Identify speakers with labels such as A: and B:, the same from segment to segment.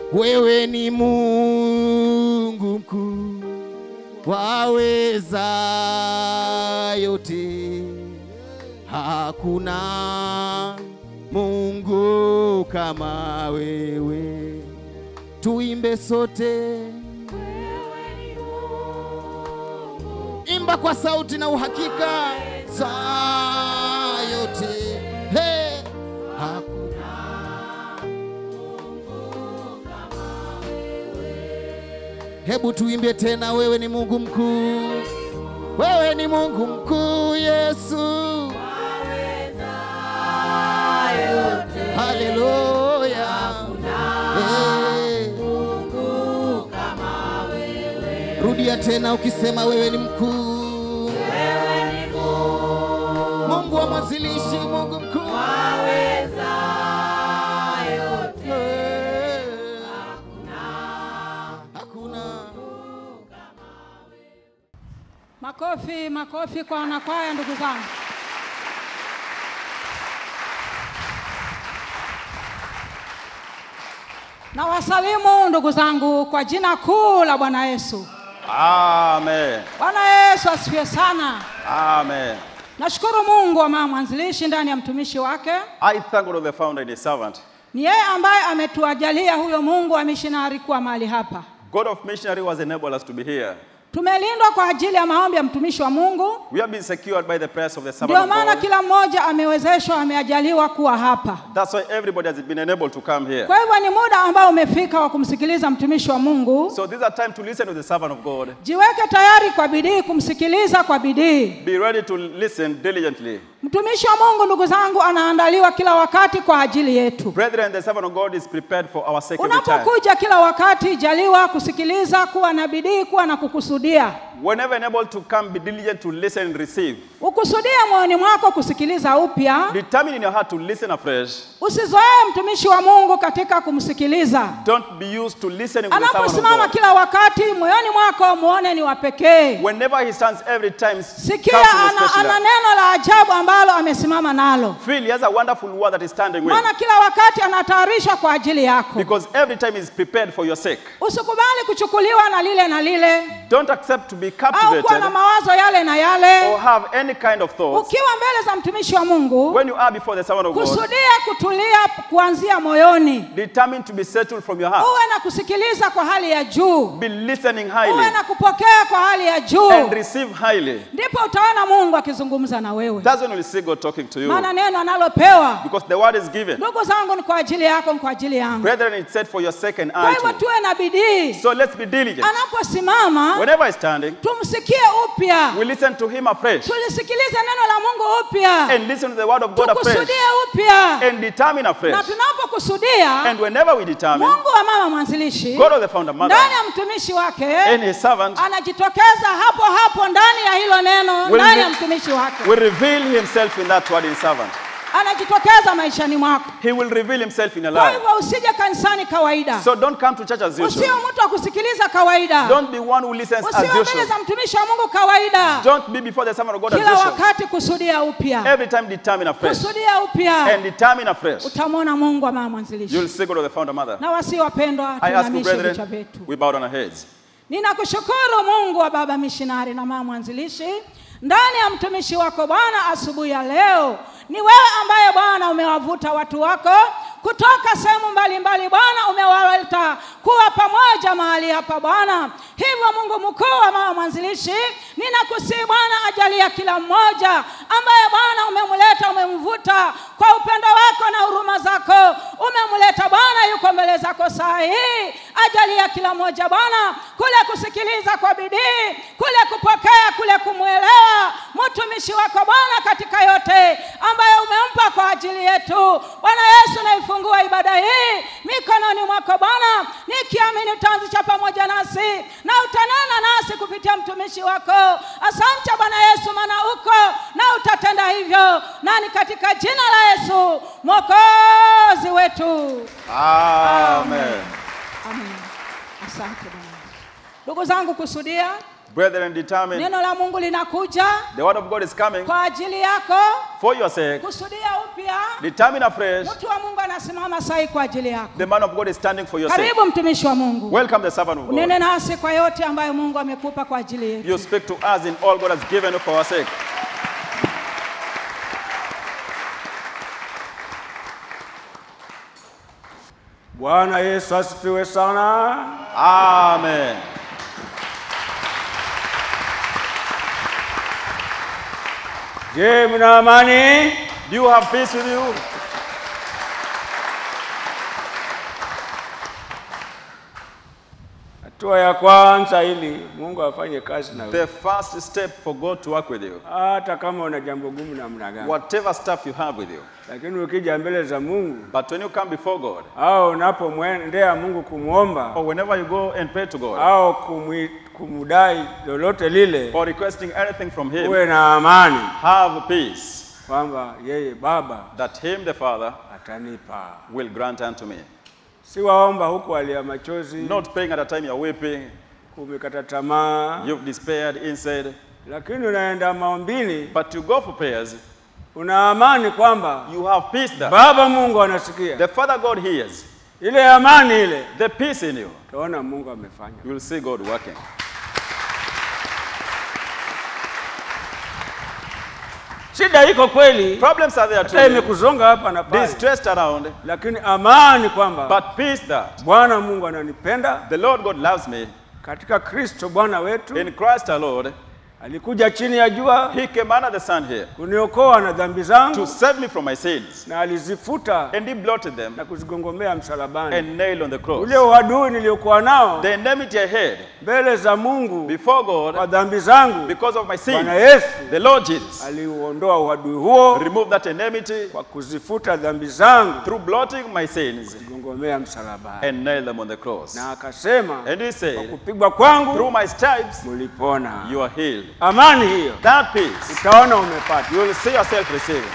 A: wewe ni Mungu mkuu, waweza yote, hakuna Mungu kama wewe. Tuimbe sote, imba kwa sauti na uhakika, saa yote hey, hakuna Hebu tuimbe tena, wewe ni Mungu mkuu, wewe ni Mungu mkuu Yesu. Haleluya. Eh. Rudia tena ukisema wewe ni mkuu, Mungu wa mwanzilishi, Mungu mkuu. Eh. Hakuna
B: Makofi, makofi kwa wanakwaya, ndugu zangu. Na wasalimu ndugu zangu kwa jina kuu la Bwana Yesu.
C: Amen.
B: Bwana Yesu asifiwe sana.
C: Amen.
B: Nashukuru Mungu wa mama mwanzilishi ndani ya mtumishi wake.
C: I thank God of the founder and his servant.
B: Ni yeye ambaye ametuajalia huyo Mungu wa missionary kuwa mahali hapa.
C: God of missionary was enabled us to be here.
B: Tumelindwa kwa ajili ya maombi ya mtumishi wa Mungu.
C: We have been secured by the prayers of the servant
B: Ndio
C: of
B: maana
C: God.
B: kila mmoja amewezeshwa, ameajaliwa kuwa hapa.
C: That's why everybody has been enabled to come here.
B: Kwa hivyo ni muda ambao umefika wa kumsikiliza mtumishi wa Mungu.
C: So this is a time to listen to the servant of God.
B: Jiweke tayari kwa bidii kumsikiliza kwa bidii.
C: Be ready to listen diligently.
B: Mtumishi wa Mungu, ndugu zangu, anaandaliwa kila wakati kwa ajili yetu.
C: Brethren, the servant of God is prepared for our sake every time.
B: Unapokuja kila wakati, jaliwa kusikiliza, kuwa na bidii, kuwa na kukusudia.
C: Whenever enabled to come, be diligent to listen and receive.
B: Ukusudia moyoni mwako kusikiliza upya.
C: Determine in your heart to listen afresh.
B: Usizoee mtumishi wa Mungu katika kumsikiliza.
C: Don't be used to listening with the servant of
B: Anaposimama
C: God.
B: kila wakati, moyoni mwako muone ni wa pekee.
C: Whenever he stands every time,
B: Sikia
C: count him
B: ana,
C: especially.
B: ana neno la ajabu ambalo amesimama nalo,
C: Feel he has a wonderful word that is standing with.
B: maana kila wakati anatayarisha kwa ajili yako.
C: Because every time is prepared for your sake.
B: Usikubali kuchukuliwa na lile na lile
C: Don't accept to be
B: au kuwa
C: captivated
B: na mawazo yale na
C: or
B: yale.
C: have any kind of thoughts.
B: Ukiwa mbele za mtumishi wa Mungu,
C: When you are before the servant of God,
B: kusudia kutulia kuanzia moyoni,
C: determined to be settled from your heart.
B: uwe na kusikiliza kwa hali ya juu,
C: Be listening
B: uwe
C: highly
B: na kupokea kwa hali ya juu,
C: and receive highly.
B: ndipo utaona Mungu akizungumza na wewe,
C: That's when you will see God talking to you.
B: maana neno analopewa
C: Because the word is given.
B: ndugu zangu ni kwa ajili yako, ni kwa ajili yangu.
C: Brethren, it's said for your sake and
B: Kwa
C: I
B: hivyo
C: too.
B: tuwe na bidii,
C: So let's be diligent.
B: anaposimama
C: Whenever he's standing,
B: tumsikie upya,
C: we listen to him afresh
B: tulisikilize neno la Mungu upya,
C: and listen to the word of God afresh
B: tukusudie upya,
C: and determine
B: na
C: afresh.
B: tunapokusudia
C: And whenever we determine,
B: Mungu wa mama mwanzilishi
C: God of the founder mother
B: ndani ya mtumishi wake
C: and his servant
B: anajitokeza hapo hapo ndani ya hilo neno
C: Will
B: ndani
C: re-
B: ya mtumishi wake
C: will reveal himself in that word in servant.
B: anajitokeza maishani mwako.
C: He will reveal himself in your
B: Kwa
C: life.
B: hivyo usije kanisani kawaida,
C: So don't come to church as
B: usiwe
C: usual.
B: mtu wa kusikiliza kawaida,
C: Don't be one who listens as
B: usiwe mbele
C: usual.
B: za mtumishi wa Mungu kawaida.
C: Don't be before the servant of God as
B: Kila
C: usual.
B: wakati kusudia upya,
C: Every time determine afresh
B: kusudia upya,
C: and determine afresh.
B: utamwona Mungu wa mama
C: You'll
B: mwanzilishi.
C: see God of the founder mother.
B: Na wasi wapendwa,
C: I ask you,
B: tuinamishe vichwa
C: brethren,
B: vyetu.
C: we bow down our heads.
B: Ninakushukuru Mungu wa baba mishinari na mama mwanzilishi ndani ya mtumishi wako Bwana asubuhi ya leo. Ni wewe ambaye Bwana umewavuta watu wako kutoka sehemu mbalimbali Bwana, umewaleta kuwa pamoja mahali hapa Bwana. Hivyo Mungu mkuu wa mama mwanzilishi, ninakusihi Bwana, ajalia kila mmoja ambaye Bwana umemleta, umemvuta kwa upendo wako na huruma zako, umemleta Bwana, yuko mbele zako saa hii, ajalia kila mmoja Bwana kule kusikiliza kwa bidii, kule kupokea, kule kumwelewa mtumishi wako Bwana katika yote ambayo umempa kwa ajili yetu. Bwana Yesu, naifungua ibada hii mikononi mwako Bwana, nikiamini utaanzisha pamoja nasi na utanena nasi kupitia mtumishi wako. Asante Bwana Yesu, maana uko na utatenda hivyo, nani katika jina la Yesu mwokozi wetu.
C: Amen.
B: Amen. Asante Bwana. Ndugu zangu, kusudia
C: Brethren, determine
B: neno la mungu linakuja
C: the word of God is coming
B: kwa ajili yako
C: for your sake.
B: kusudia upya
C: Determine afresh.
B: mtu wa mungu anasimama sahi kwa ajili yako
C: The man of God is standing for your sake.
B: karibu mtumishi wa mungu
C: Welcome the servant of God.
B: unene nasi kwa yote ambayo mungu amekupa kwa ajili yetu
C: You speak to us in all God has given you for our sake.
D: Bwana Yesu asifiwe sana.
C: Amen.
D: Je, mna amani?
C: Do you have peace with you?
D: Hatua ya kwanza ili Mungu afanye kazi na wewe,
C: The first step for God to work with you,
D: hata kama una jambo gumu namna gani,
C: whatever stuff you have with you.
D: lakini ukija mbele za Mungu
C: But when you come before God,
D: au unapomwendea Mungu kumwomba
C: or whenever you go and pray to God,
D: au kumwi- kumdai lolote lile,
C: or requesting anything from Him,
D: uwe na amani
C: have peace
D: kwamba yeye Baba
C: that Him, the Father,
D: atanipa.
C: will grant unto me.
D: Si waomba huku alia machozi,
C: Not praying at a time you're weeping,
D: kumekata tamaa,
C: you've despaired inside,
D: lakini unaenda maombini,
C: but you go for prayers,
D: una amani kwamba
C: you have peace there.
D: Baba Mungu anasikia.
C: The Father God hears.
D: Ile amani ile,
C: The peace in you,
D: utaona Mungu amefanya.
C: you will see God working.
D: Shida iko kweli,
C: Problems are there
D: hata
C: too,
D: imekuzonga hapa na pale,
C: distressed around,
D: lakini amani kwamba
C: but peace that
D: Bwana Mungu ananipenda
C: the Lord God loves me.
D: katika Kristo Bwana wetu.
C: In Christ our Lord,
D: Alikuja chini ya jua
C: He came under the sun here
D: kuniokoa na dhambi
C: to
D: zangu,
C: save me from my sins,
D: na alizifuta
C: and He blotted them
D: na kuzigongomea msalabani.
C: and nailed on the cross.
D: Ule uadui niliokuwa nao
C: The enmity I had
D: mbele za Mungu
C: before
D: kwa
C: God
D: dhambi zangu,
C: because of my
D: Bwana
C: sins,
D: Yesu
C: the Lord Jesus
D: aliuondoa uadui huo
C: removed that enmity
D: kwa kuzifuta dhambi zangu,
C: through blotting my sins
D: kuzigongomea msalabani,
C: and nailed them on the cross.
D: na akasema
C: And He
D: kwa
C: said,
D: kupigwa
C: Through
D: kwangu
C: my stripes
D: mulipona.
C: you are healed.
D: Amani hiyo
C: That peace
D: utaona umepata.
C: you will see yourself receiving.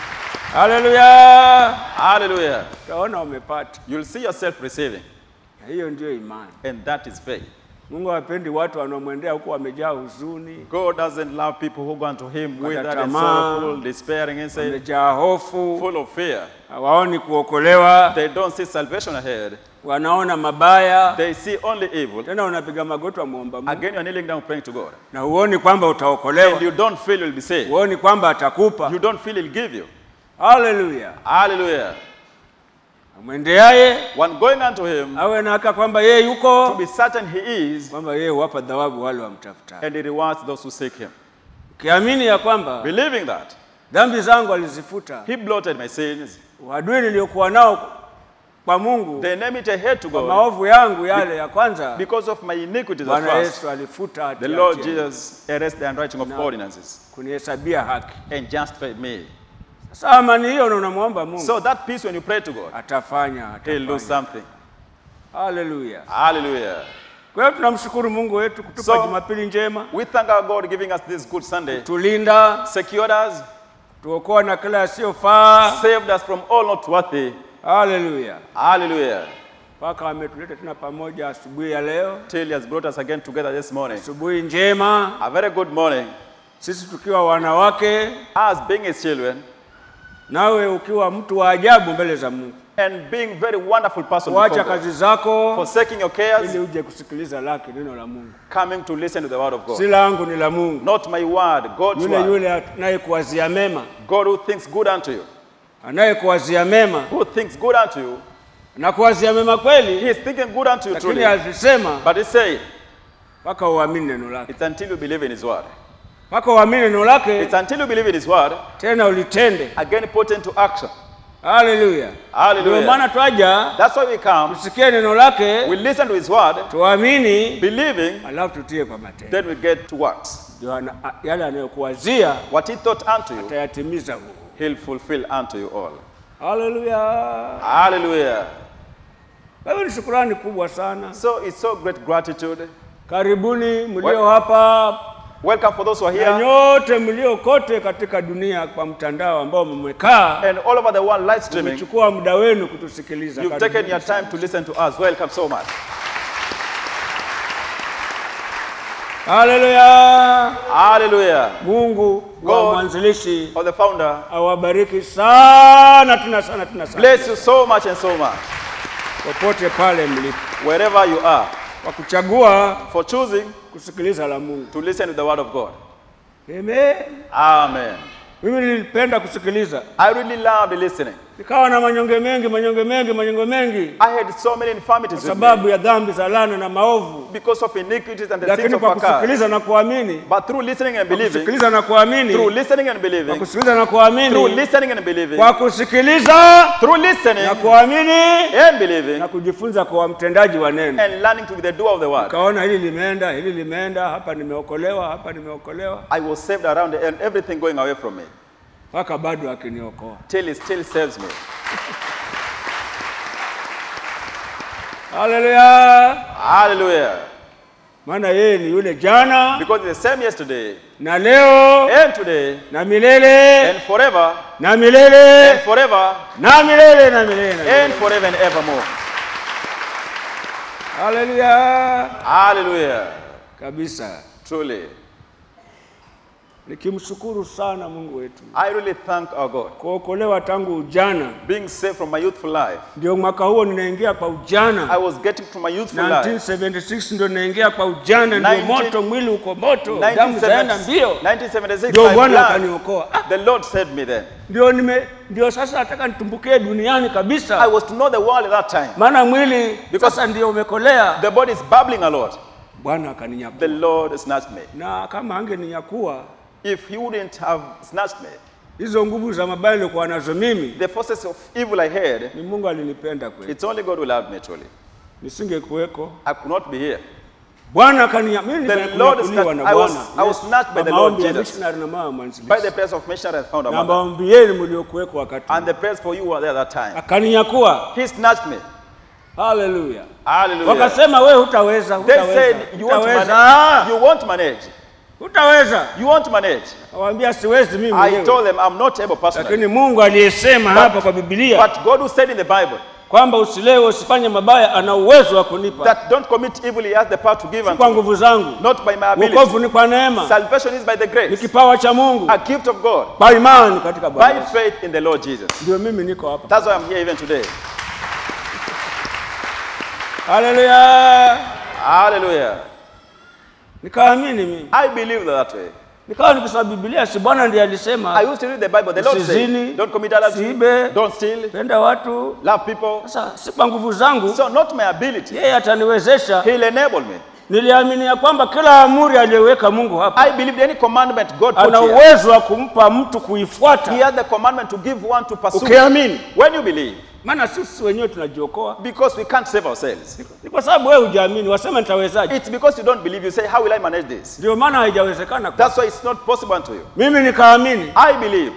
D: Haleluya,
C: Hallelujah.
D: utaona umepata.
C: You will see yourself receiving,
D: Na hiyo ndiyo imani.
C: and that is faith.
D: Mungu hapendi watu wanaomwendea huku wamejaa huzuni,
C: God doesn't love people who go unto Him with that and
D: Tamaa.
C: sorrowful, despairing inside,
D: wamejaa hofu,
C: full of fear.
D: hawaoni kuokolewa,
C: They don't see salvation ahead.
D: wanaona mabaya,
C: They see only evil.
D: tena unapiga magoti wamwomba Mungu
C: Again, you're kneeling down praying to God.
D: na huoni kwamba utaokolewa,
C: And you don't feel you'll be saved.
D: huoni kwamba atakupa.
C: You don't feel He'll give you.
D: Haleluya!
C: Hallelujah.
D: Amwendeaye
C: One going unto Him
D: awe na haka kwamba yeye
C: to
D: yuko,
C: be certain He is,
D: kwamba yeye huwapa thawabu wale wamtafuta.
C: and He rewards those who seek Him.
D: Ukiamini ya kwamba
C: Believing that
D: dhambi zangu alizifuta,
C: He blotted my sins,
D: uadui niliokuwa nao kwa Mungu
C: the enmity I had to
D: kwa
C: God
D: maovu yangu yale ya kwanza,
C: because of my iniquities at
D: Bwana
C: first.
D: Yesu alifuta
C: The
D: hatia
C: Lord
D: yangu,
C: Jesus erased the handwriting of ordinances
D: kunihesabia haki.
C: and justified me.
D: Sasa amani hiyo na unamwomba Mungu
C: So that peace, when you pray to God,
D: atafanya,
C: He'll do
D: atafanya.
C: something.
D: Haleluya!
C: Hallelujah.
D: Kwa hiyo tunamshukuru Mungu wetu kutupa
C: So-
D: Jumapili njema,
C: We thank our God giving us this good Sunday,
D: tulinda,
C: secured us,
D: tuokoa na kila yasiyofaa.
C: saved us from all not worthy.
D: Haleluya!
C: Hallelujah.
D: Mpaka ametuleta tena pamoja asubuhi ya leo,
C: Till He has brought us again together this morning.
D: asubuhi njema,
C: A very good morning.
D: sisi tukiwa wanawake,
C: Us being His children
D: nawe ukiwa mtu wa ajabu mbele za Mungu,
C: and being very wonderful person
D: kuacha
C: before God.
D: kazi zako
C: Forsaking your cares,
D: ili uje kusikiliza lake neno la Mungu.
C: coming to listen to the word of
D: Si
C: God.
D: langu ni la Mungu,
C: Not my word, God's
D: yule
C: word.
D: yule anayekuwazia mema,
C: God who thinks good unto you,
D: anayekuwazia mema
C: who thinks good unto you,
D: na kuwazia mema
C: He
D: kweli,
C: is thinking good unto you
D: lakini
C: truly.
D: alisema
C: But He said,
D: mpaka uamini neno lake,
C: it's until you believe in His word.
D: mpaka uamini neno lake,
C: It's until you believe in His word,
D: tena ulitende.
C: again put into action.
D: Haleluya!
C: Hallelujah.
D: Ndio maana twaja
C: That's why we come,
D: tusikie neno lake,
C: we listen to His word,
D: tuamini,
C: believing,
D: alafu tutie kwa matendo.
C: then we get to works.
D: Ndio ana- a- yale anayokuwazia
C: What He thought unto you,
D: atayatimiza huo.
C: He'll fulfill unto you all.
D: Haleluya!
C: Hallelujah.
D: Kwa hiyo ni shukurani kubwa sana.
C: So it's so great gratitude.
D: Karibuni mlio
C: Well-
D: hapa
C: Welcome for those who are
D: na
C: here
D: nyote mlio kote katika dunia kwa mtandao ambao mmekaa
C: and all over the world live streaming.
D: mmechukua muda wenu kutusikiliza.
C: You've
D: Karibuni
C: taken your time to listen to us. Welcome so much.
D: Haleluya!
C: Hallelujah.
D: Mungu wa
C: God.
D: mwanzilishi
C: Of the founder.
D: awabariki sana tena sana tena sana
C: Bless you so much and so much.
D: popote pale mlipo,
C: Wherever you are.
D: kwa kuchagua
C: For choosing
D: kusikiliza la Mungu.
C: to listen to the word of God.
D: Amen.
C: Amen.
D: Mimi nilipenda kusikiliza,
C: I really loved listening.
D: nikawa na manyonge mengi manyonge mengi manyonge mengi
C: I had so many
D: kwa
C: infirmities with me
D: sababu ya dhambi za laana na maovu,
C: because of iniquities and the sins
D: lakini
C: of
D: kwa
C: our cars.
D: kusikiliza na kuamini,
C: But through listening and believing,
D: kusikiliza na kuamini,
C: through listening and
D: kwa
C: believing,
D: kusikiliza na
C: through
D: kuamini,
C: listening and believing,
D: kwa kusikiliza
C: through listening
D: na kuamini
C: and believing,
D: na kujifunza kwa mtendaji wa neno.
C: and learning to be the doer of the word.
D: Kaona hili limeenda, hili limeenda, hapa nimeokolewa, hapa nimeokolewa,
C: I was saved around and everything going away from me
D: mpaka bado akiniokoa.
C: till He still saves me.
D: Haleluya!
C: Hallelujah.
D: Maana yeye ni yule jana
C: Because it's the same yesterday
D: na leo
C: and today
D: na milele
C: and forever
D: na milele
C: and forever
D: na milele na milele. na milele.
C: and forever and evermore.
D: Haleluya!
C: Hallelujah.
D: Kabisa.
C: Truly.
D: Nikimshukuru sana Mungu wetu
C: I really thank our God.
D: kuokolewa tangu ujana,
C: Being saved from my youthful life.
D: ndio mwaka huo ninaingia kwa
C: I
D: ujana.
C: was getting to my youthful life.
D: 1976 ndio naingia kwa ujana, ndio
C: 19
D: moto, mwili uko moto, damu zaenda
C: 1976,
D: mbio,
C: 1976
D: ndio
C: my
D: Bwana
C: blood,
D: akaniokoa. Ah,
C: the Lord saved me then.
D: ndio nime ndio sasa nataka nitumbukie duniani
C: I
D: kabisa,
C: was to know the world at that time.
D: maana mwili
C: Because-
D: sasa ndio umekolea.
C: The body is bubbling a lot.
D: Bwana
C: The
D: akaninyakua,
C: Lord snatched me.
D: na kama angeninyakua
C: If He wouldn't have snatched me,
D: hizo nguvu za mabaya nilikuwa nazo mimi,
C: the forces of evil I had,
D: ni Mungu alinipenda kweli,
C: it's only God who loved me truly.
D: nisingekuweko.
C: I could not be here.
D: Bwana akaninya mimi
C: The
D: nilifanya
C: Lord
D: kunyakuliwa
C: snatched-
D: na
C: I was-
D: Bwana.
C: I was snatched by the
D: Kwa
C: Lord
D: maombi ya
C: Jesus.
D: missionary na mama
C: By
D: mwanzilishi.
C: the prayers of missionary and founder
D: Na
C: mother.
D: maombi yenu mliokuweko wakati.
C: And the prayers for you were there at that time.
D: Akaninyakua.
C: He snatched me.
D: Haleluya.
C: Hallelujah.
D: Wakasema we hutaweza,
C: They
D: hutaweza.
C: said you won't
D: Hutaweza.
C: manage. You won't manage.
D: Hutaweza.
C: You won't manage.
D: Kawaambia siwezi mimi
C: I
D: mwenyewe.
C: told them I'm not able personally.
D: Lakini Mungu aliyesema hapa kwa Biblia
C: But God who said in the Bible
D: kwamba usilewe usifanye mabaya ana uwezo wa kunipa.
C: that don't commit evil, He has the power to give
D: Si
C: unto
D: kwa
C: me.
D: nguvu zangu.
C: Not by my ability.
D: Wokovu ni kwa neema.
C: Salvation is by the
D: Ni
C: grace,
D: kipawa cha Mungu.
C: a gift of God,
D: Kwa imani katika
C: by
D: Bwana.
C: faith in the Lord Jesus.
D: Ndio mimi niko hapa.
C: That's why I'm here even today.
D: Haleluya.
C: Hallelujah.
D: Nikaamini mimi.
C: I believe that way.
D: Nikawa nikisoma Biblia, si Bwana ndiye alisema
C: I used to read the Bible. The Lord
D: Usizini,
C: said, don't commit adultery,
D: usiibe,
C: don't steal,
D: penda watu.
C: love people.
D: Sasa si kwa nguvu zangu,
C: So not my ability.
D: yeye ataniwezesha.
C: He'll enable me.
D: Niliamini ya kwamba kila amri aliyoweka Mungu hapa
C: I believe any commandment God put
D: ana
C: here,
D: uwezo wa kumpa mtu
C: He
D: kuifuata.
C: has the commandment to give one to pursue.
D: Ukiamini,
C: When you believe,
D: maana sisi wenyewe tunajiokoa.
C: because we can't save ourselves.
D: Ni kwa sababu wewe hujaamini, wasema nitawezaje?
C: It's because you don't believe. You say, how will I manage this?
D: Ndio maana haijawezekana. kwa-
C: That's why it's not possible unto you.
D: Mimi nikaamini.
C: I believe.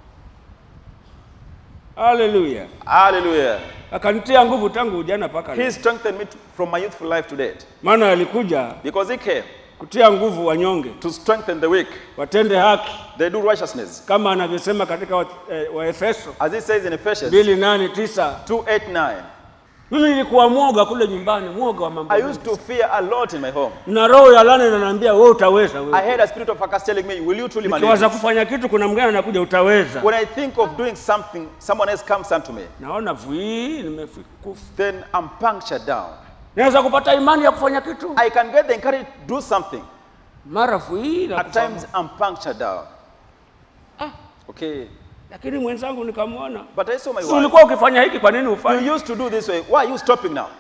D: Haleluya.
C: Hallelujah.
D: Akanitia nguvu tangu ujana mpaka
C: He
D: leo.
C: strengthened me to- from my youthful life to date.
D: Maana alikuja
C: Because he came
D: kutia nguvu wanyonge,
C: to strengthen the weak.
D: watende haki
C: They do righteousness.
D: kama anavyosema katika wa- eh, Waefeso
C: As he says in Ephesians
D: mbili nane tisa.
C: 2 8 9.
D: Mimi nilikuwa mwoga kule nyumbani, mwoga wa mambo
C: I
D: mengi.
C: used to fear a lot in my home.
D: na roho ya laana inaniambia wewe utaweza
C: I
D: wewe.
C: had a spirit of Akas telling me, Will you truly manage
D: Nikiwaza
C: this?
D: kufanya kitu, kuna mgeni anakuja, utaweza.
C: When I think of doing something, someone else comes unto me,
D: Naona vui nimekufa.
C: then I'm punctured down.
D: Naweza kupata imani ya kufanya kitu,
C: I can get the encouragement to do something.
D: mara vui na
C: At
D: kufa.
C: times, I'm punctured down. Okay.
D: Lakini mwenzangu nikamwona,
C: But I saw my
D: si
C: wife.
D: ulikuwa ukifanya hiki, kwa nini ufanye?
C: You used to do this way. Why are you stopping now?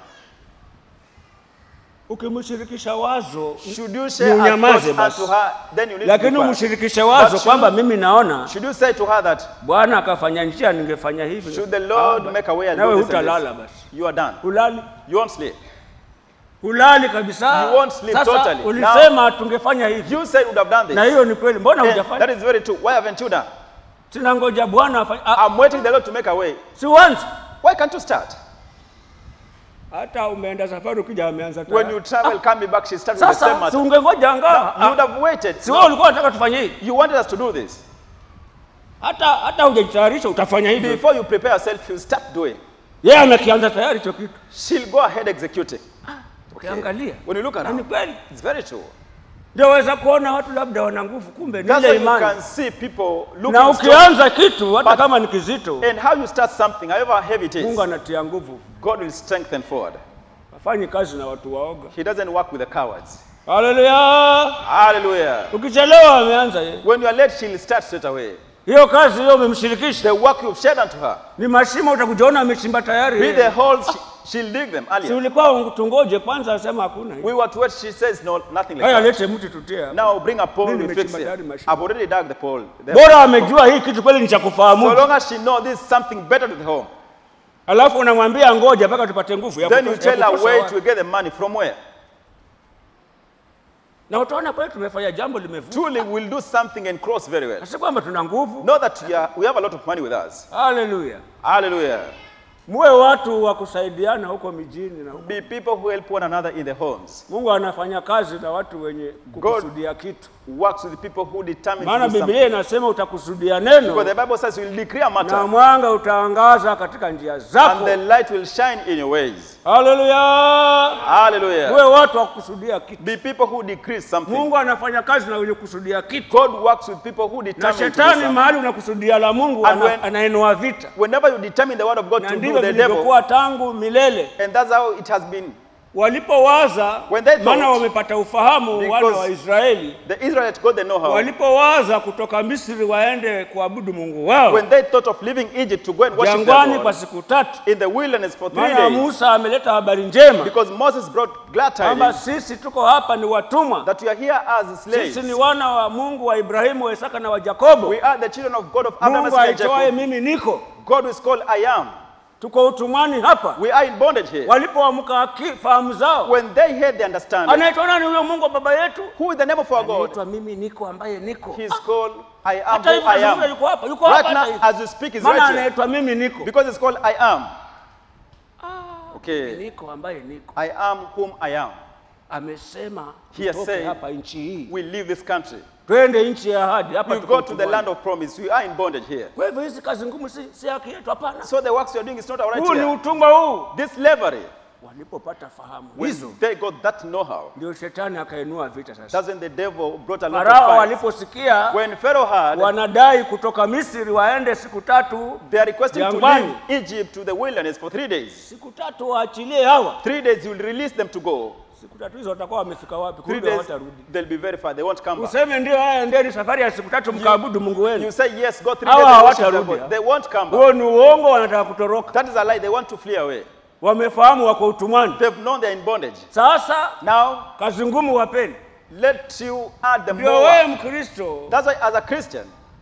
D: Ukimshirikisha wazo
C: Should you
D: ni
C: share a
D: unyamaze
C: thought
D: basi,
C: unto her? Then you need
D: lakini
C: to be quiet.
D: umshirikishe wazo
C: But
D: kwamba
C: should-
D: mimi naona
C: Should you say to her that,
D: Bwana akafanya njia, ningefanya hivi.
C: should the Lord
D: Ah,
C: make a way and
D: nawe
C: do this and
D: hutalala
C: this?
D: basi,
C: You are done.
D: hulali
C: You won't sleep.
D: hulali kabisa.
C: You won't sleep
D: Sasa
C: totally.
D: ulisema tungefanya hivi,
C: You said you would have done
D: na
C: this.
D: hiyo ni kweli. Mbona
C: And
D: hujafanya?
C: that is very true. Why haven't you done?
D: Tunangoja Bwana afanye. Ah,
C: I'm waiting the Lord to make a way.
D: si once
C: Why can't you start?
D: hata umeenda safari ukija ameanza
C: When
D: tayari.
C: you travel, coming back, she started with the same
D: Sasa si
C: matter.
D: ungengoja anga
C: You would have waited.
D: si wewe ulikuwa unataka tufanye hivi,
C: You wanted us to do this.
D: hata hata hujajitayarisha utafanya hivyo.
C: Before you prepare yourself, you start doing.
D: Yeye amekianza tayari hicho kitu,
C: She'll go ahead executing.
D: ukiangalia
C: When you look
D: na ni
C: around,
D: kweli.
C: it's very true.
D: ndio waweza kuona watu labda wana nguvu, kumbe ni
C: That's
D: ile
C: why you can
D: imani.
C: see people
D: Na
C: looking strong.
D: ukianza kitu hata
C: But-
D: kama ni kizito,
C: And how you start something, however heavy it
D: Mungu
C: is,
D: anatia nguvu.
C: God will strengthen forward.
D: Hafanyi kazi na watu waoga.
C: He doesn't work with the cowards.
D: Haleluya!
C: Hallelujah.
D: Ukichelewa ameanza yeye.
C: When you are late, she'll start straight away.
D: Hiyo kazi hiyo umemshirikisha,
C: The work you've shared unto her,
D: ni mashimo utakujaona amechimba tayari.
C: be
D: yeye.
C: the holes, she- she'll dig them
D: Si
C: earlier.
D: ulikuwa tungoje kwanza, asema hakuna.
C: We were to wait, she says, no, nothing like
D: Haya,
C: that.
D: lete mti tutia.
C: Now bring a pole,
D: Mimi
C: we fix
D: nimechimba
C: it.
D: tayari mashimo.
C: I've already dug the pole. The-
D: Bora amejua hii kitu kweli ni cha
C: So
D: kufahamu,
C: long as she knows this is something better to the home,
D: alafu unamwambia ngoja mpaka tupate nguvu ya
C: then you
D: kutosha- ya
C: tell her
D: kutosha
C: where
D: wapi.
C: to get the money from where.
D: na utaona kweli tumefanya jambo limevuka,
C: Truly, we'll do something and cross very well.
D: na si kwamba tuna nguvu.
C: Know that we, are, we have a lot of money with us.
D: Haleluya!
C: Hallelujah.
D: Muwe watu wa kusaidiana huko mijini na huko.
C: Be people who help one another in the homes.
D: Mungu anafanya kazi na watu wenye kukusudia kitu,
C: Works with the people who determine
D: maana
C: to do
D: Biblia
C: something.
D: inasema utakusudia
C: Because
D: neno
C: the Bible says we'll decree a
D: na
C: matter
D: mwanga utaangaza katika njia
C: and
D: zako.
C: the light will shine in your ways.
D: Haleluya!
C: Hallelujah.
D: Muwe watu wa kukusudia kitu.
C: Be people who decree something.
D: Mungu anafanya kazi na wenye kusudia kitu,
C: God works with people who
D: na
C: determine to do
D: shetani
C: something.
D: mahali unakusudia la Mungu
C: And
D: ana,
C: when-
D: anainua vita,
C: Whenever you determine the word of God
D: na
C: to do
D: ndivyo
C: the devil,
D: vilivyokuwa tangu milele.
C: and that's how it has been.
D: Walipowaza,
C: When they thought-
D: maana wamepata ufahamu wana
C: Because-
D: wa Israeli
C: The Israelites got the know-how.
D: walipowaza kutoka Misri waende kuabudu Mungu wao
C: When they thought of leaving Egypt to go and worship
D: jangwani
C: their
D: kwa
C: God
D: siku tatu,
C: in the wilderness for three
D: maana
C: days,
D: Musa ameleta habari njema
C: because Moses brought glad
D: kwamba
C: tidings
D: sisi tuko hapa ni watumwa,
C: that we are here as slaves.
D: sisi ni wana wa Mungu wa Ibrahimu, wa Isaka na wa Yakobo.
C: We are the children of God of Abraham,
D: Mungu
C: Isaac, and
D: aitwaye
C: Jacob.
D: mimi niko,
C: God is called I am.
D: tuko utumwani hapa.
C: We are in bondage here.
D: Walipoamka aki- fahamu zao,
C: When they heard the understanding,
D: anaitwa nani huyo Mungu wa baba yetu?
C: who is the name of our God?
D: Anaitwa mimi niko ambaye niko.
C: He is called I am
D: Hata
C: who
D: hivyo
C: I
D: nazungumza
C: am.
D: yuko hapa, yuko
C: Right
D: hapa
C: now,
D: hata hivi.
C: as you speak, is
D: Maana
C: right here.
D: anaitwa mimi niko.
C: Because it's called I am. Okay.
D: Niko ambaye niko.
C: I am whom I am.
D: Amesema
C: He has
D: tutoke
C: said,
D: hapa nchi hii.
C: We leave this country.
D: Twende nchi ya ahadi. Hapa
C: We
D: tuko
C: go to the
D: utumwani.
C: land of promise. We are in bondage here.
D: Kwa hivyo hizi kazi ngumu si, si haki yetu, hapana.
C: So the works you're doing is not our right
D: Huu ni
C: here.
D: utumwa huu.
C: This slavery,
D: Walipopata fahamu
C: when
D: hizo,
C: they got that know-how,
D: ndio shetani akainua vita sasa.
C: that's when the devil brought a lot
D: Farao
C: of fights.
D: waliposikia
C: When Pharaoh had,
D: wanadai kutoka Misri waende siku tatu,
C: they are requesting to
D: Jangwani.
C: leave Egypt to the wilderness for three days.
D: siku tatu waachilie hawa.
C: Three days, you will release them to go.
D: Siku tatu hizo watakuwa wamefika wapi?
C: Three
D: Kumbe
C: days,
D: hawatarudi.
C: they'll be very far. They won't come back.
D: Useme ndio, haya endeni safari ya siku tatu mkaabudu Mungu
C: You
D: wenu.
C: say yes, go three
D: Hawa
C: days and worship their
D: hawatarudi,
C: God. They won't come back.
D: Huo ni uongo, wanataka kutoroka.
C: That is a lie. They want to flee away.
D: Wamefahamu wako utumwani.
C: They've known they're in bondage.
D: Sasa
C: Now,
D: kazi ngumu wapeni.
C: let you add the
D: Ndio wewe
C: more.
D: Mkristo
C: That's why, as a Christian,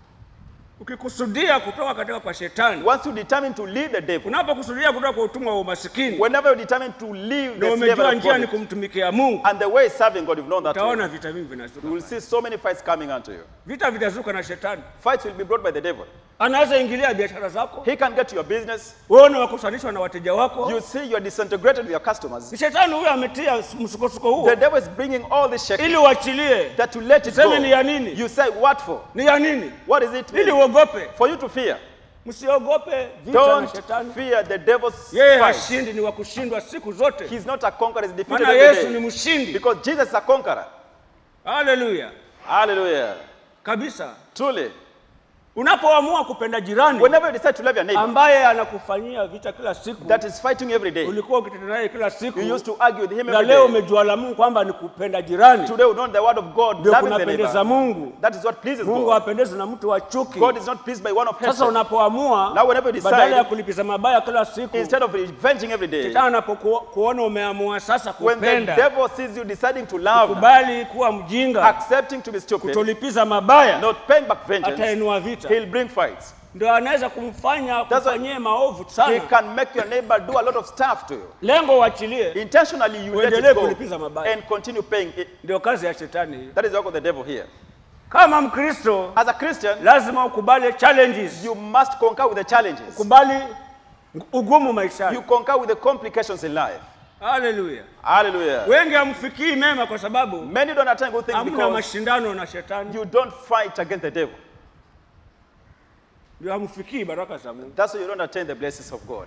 D: ukikusudia kutoka katika kwa shetani,
C: once you determine to leave the devil,
D: unapokusudia kutoka kwa utumwa wa umasikini
C: whenever you determine to leave
D: na
C: the
D: umejua
C: slavery of
D: njia ni
C: bondage,
D: kumtumikia Mungu,
C: and the way is serving God, you've known that way,
D: utaona vita vingi
C: you
D: vinasuka.
C: will see so many fights coming unto you.
D: Vita vitazuka na shetani,
C: Fights will be brought by the devil.
D: anaweza ingilia biashara zako,
C: He can get to your business.
D: wewe unawakusanishwa na wateja wako.
C: You see you're disintegrated with your customers.
D: Ni Shetani huyo ametia msukosuko huo
C: The devil is bringing all this shaking
D: ili uachilie.
C: that to let it
D: Tuseme ni ya
C: go.
D: nini?
C: You say, what for?
D: Ni ya nini?
C: What is it?
D: Ili
C: mean?
D: uogope.
C: For you to fear.
D: Msiogope vita na
C: Don't
D: shetani.
C: fear the devil's
D: Yeye
C: fight.
D: hashindi, ni wa kushindwa siku zote,
C: He's not a conqueror, he's defeated
D: maana
C: every
D: Yesu ni
C: day.
D: mshindi.
C: Because Jesus is a conqueror.
D: Haleluya,
C: Hallelujah.
D: kabisa.
C: Truly.
D: Unapoamua kupenda jirani
C: Whenever you decide to love your neighbor
D: ambaye anakufanyia vita kila siku,
C: that is fighting you every day,
D: ulikuwa ukitenda naye kila siku,
C: you used to argue with him
D: na
C: every
D: leo
C: day.
D: umejua la Mungu kwamba ni kupenda jirani,
C: Today we know the word of God,
D: ndio
C: loving the
D: kunapendeza
C: neighbor.
D: Mungu.
C: That is what pleases
D: Mungu
C: God.
D: hapendezwi na mtu wa chuki.
C: God is not pleased by one of
D: Sasa
C: hatred.
D: unapoamua
C: Now whenever you
D: badala ya
C: decide,
D: kulipiza mabaya kila siku,
C: instead of revenging every day,
D: shetani anapokuona umeamua sasa
C: when the
D: kupenda,
C: devil sees you deciding to love,
D: kubali kuwa mjinga,
C: accepting to be stupid,
D: kutolipiza mabaya,
C: not paying back vengeance,
D: atainua vita,
C: he'll bring fights.
D: ndio anaweza kumfanya
C: That's why-
D: kufanyie maovu
C: He
D: sana.
C: can make your neighbor do a lot of stuff to you.
D: Lengo uachilie,
C: Intentionally, you let
D: Uendelee
C: it go
D: kulipiza mabaya.
C: and continue paying it.
D: ndio kazi ya shetani hiyo.
C: That is the work of the devil here.
D: Kama Mkristo
C: As a Christian,
D: lazima ukubali challenges,
C: you must conquer with the challenges.
D: ukubali ugumu
C: You
D: maishani.
C: conquer with the complications in life.
D: Haleluya!
C: Hallelujah.
D: Wengi hamfikii mema kwa sababu
C: Many don't attain good things
D: hamna
C: because
D: mashindano na shetani,
C: you don't fight against the devil.
D: ndio hamfikii baraka za Mungu.
C: That's why you don't attain the blessings of God.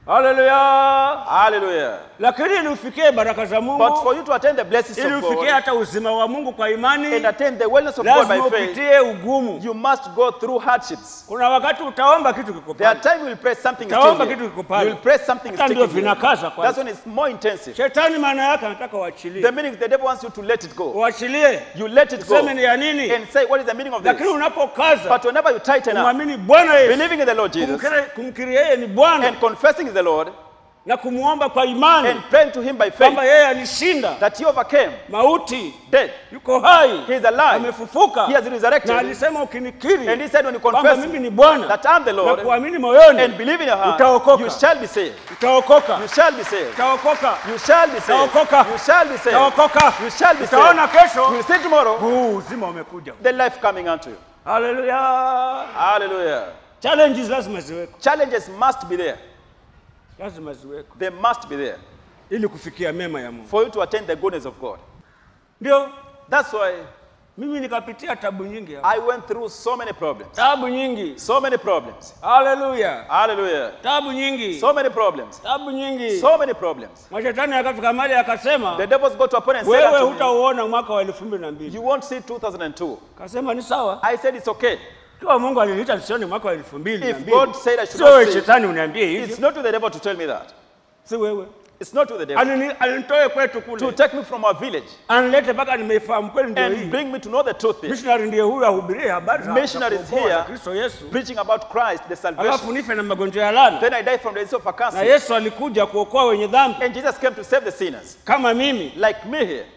D: Haleluya!
C: Hallelujah.
D: Lakini ili ufikie baraka za
C: But for
D: Mungu,
C: you to attain the blessings
D: ili
C: of
D: ufikie
C: God
D: hata uzima wa Mungu kwa imani,
C: and attain the wellness of God by
D: lazima
C: faith,
D: upitie ugumu.
C: you must go through hardships.
D: Kuna wakati utaomba kitu kiko
C: There are
D: pale,
C: times you will pray something is
D: Utaomba
C: still
D: kitu
C: here.
D: kiko pale.
C: You will pray something is
D: Hata ndio
C: sticking here.
D: vinakaza kwanza.
C: That's when it's more intensive.
D: shetani maana yake anataka
C: The
D: uachilie,
C: meaning is the devil wants you to let it go.
D: uachilie,
C: You let it go
D: useme ni ya nini,
C: and say, what is the meaning of
D: lakini
C: this?
D: unapokaza
C: But whenever you tighten up,
D: kumwamini Bwana Yesu,
C: believing in the Lord Jesus
D: kumkiri- kumkiri yeye ni Bwana
C: and confessing the Lord
D: na kumwomba kwa imani
C: and praying to Him by
D: kwamba
C: faith
D: yeye alishinda
C: that He overcame
D: mauti,
C: death.
D: yuko hai,
C: He is alive.
D: amefufuka,
C: He has resurrected.
D: na alisema ukinikiri
C: And He said, when you
D: kwamba
C: confess
D: mimi ni Bwana
C: that I'm the
D: na
C: Lord
D: kuamini moyoni,
C: and believe in your heart,
D: Utaokoka.
C: you shall be saved.
D: utaokoka,
C: You shall be saved.
D: utaokoka,
C: You shall be saved.
D: Utaokoka.
C: You shall be saved.
D: utaokoka,
C: You shall be
D: utaona
C: saved.
D: kesho
C: You will see tomorrow
D: huu uzima umekuja.
C: the life coming unto you.
D: Haleluya!
C: Hallelujah.
D: Challenges lazima ziweko,
C: Challenges must be there.
D: lazima ziweko
C: They must be there
D: ili kufikia mema ya Mungu.
C: for you to attain the goodness of God.
D: Ndio
C: That's why
D: mimi nikapitia tabu nyingi hapa,
C: I went through so many problems.
D: tabu nyingi.
C: So many problems.
D: Haleluya!
C: Hallelujah.
D: tabu nyingi,
C: So many problems.
D: tabu nyingi.
C: So many problems.
D: Mashetani akafika mahali akasema,
C: The devils got to a point and said
D: wewe
C: unto me,
D: hutauona mwaka wa elfu mbili na mbili.
C: You won't see 2002.
D: Kasema ni sawa,
C: I said it's okay.
D: kiwa Mungu aliniita nisione mwaka wa elfu mbili na
C: If
D: mbili,
C: God said I should
D: sio wewe
C: not see,
D: shetani uniambie
C: it's
D: hivyo,
C: not to the devil to tell me that.
D: si wewe.
C: It's not to the devil.
D: Alini- Alinitoe kwetu
C: To
D: kule,
C: take me from our village
D: anilete mpaka nimeifahamu kweli, ndio
C: and
D: hii
C: bring me to know the truth here.
D: missionary ndiye huyu ahubirie habari za- za
C: Missionaries
D: kuokoa
C: here
D: na Kristo Yesu,
C: preaching about Christ, the salvation.
D: alafu nife na magonjwa ya laana.
C: Then I died from the disease of a
D: Na
C: cancer.
D: Yesu alikuja kuokoa wenye dhambi
C: And Jesus came to save the sinners,
D: kama mimi,
C: like me here.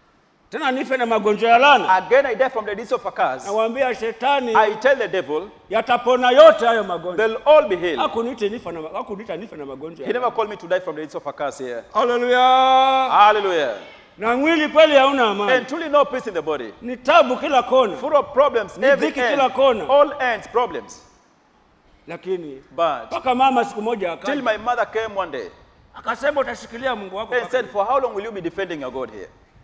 D: tena nife na magonjwa ya laana.
C: Again, I died from the disease of a curse.
D: Nawaambia shetani
C: I tell the devil,
D: yatapona yote hayo magonjwa.
C: they'll all be healed.
D: Hakuniita nife na hakuniita nife na magonjwa.
C: He
D: ya
C: never called me to die from the disease of a curse here.
D: Haleluya.
C: Hallelujah.
D: Na mwili kweli hauna amani,
C: And truly no peace in the body.
D: ni tabu kila kona,
C: Full of problems, every
D: dhiki
C: end.
D: kila kona.
C: All ends, problems.
D: lakini
C: But
D: mpaka mama siku moja
C: till
D: akaja
C: my mother came one day
D: akasema utashikilia Mungu wako
C: and
D: mpaka
C: said, For how long will you be defending your God here?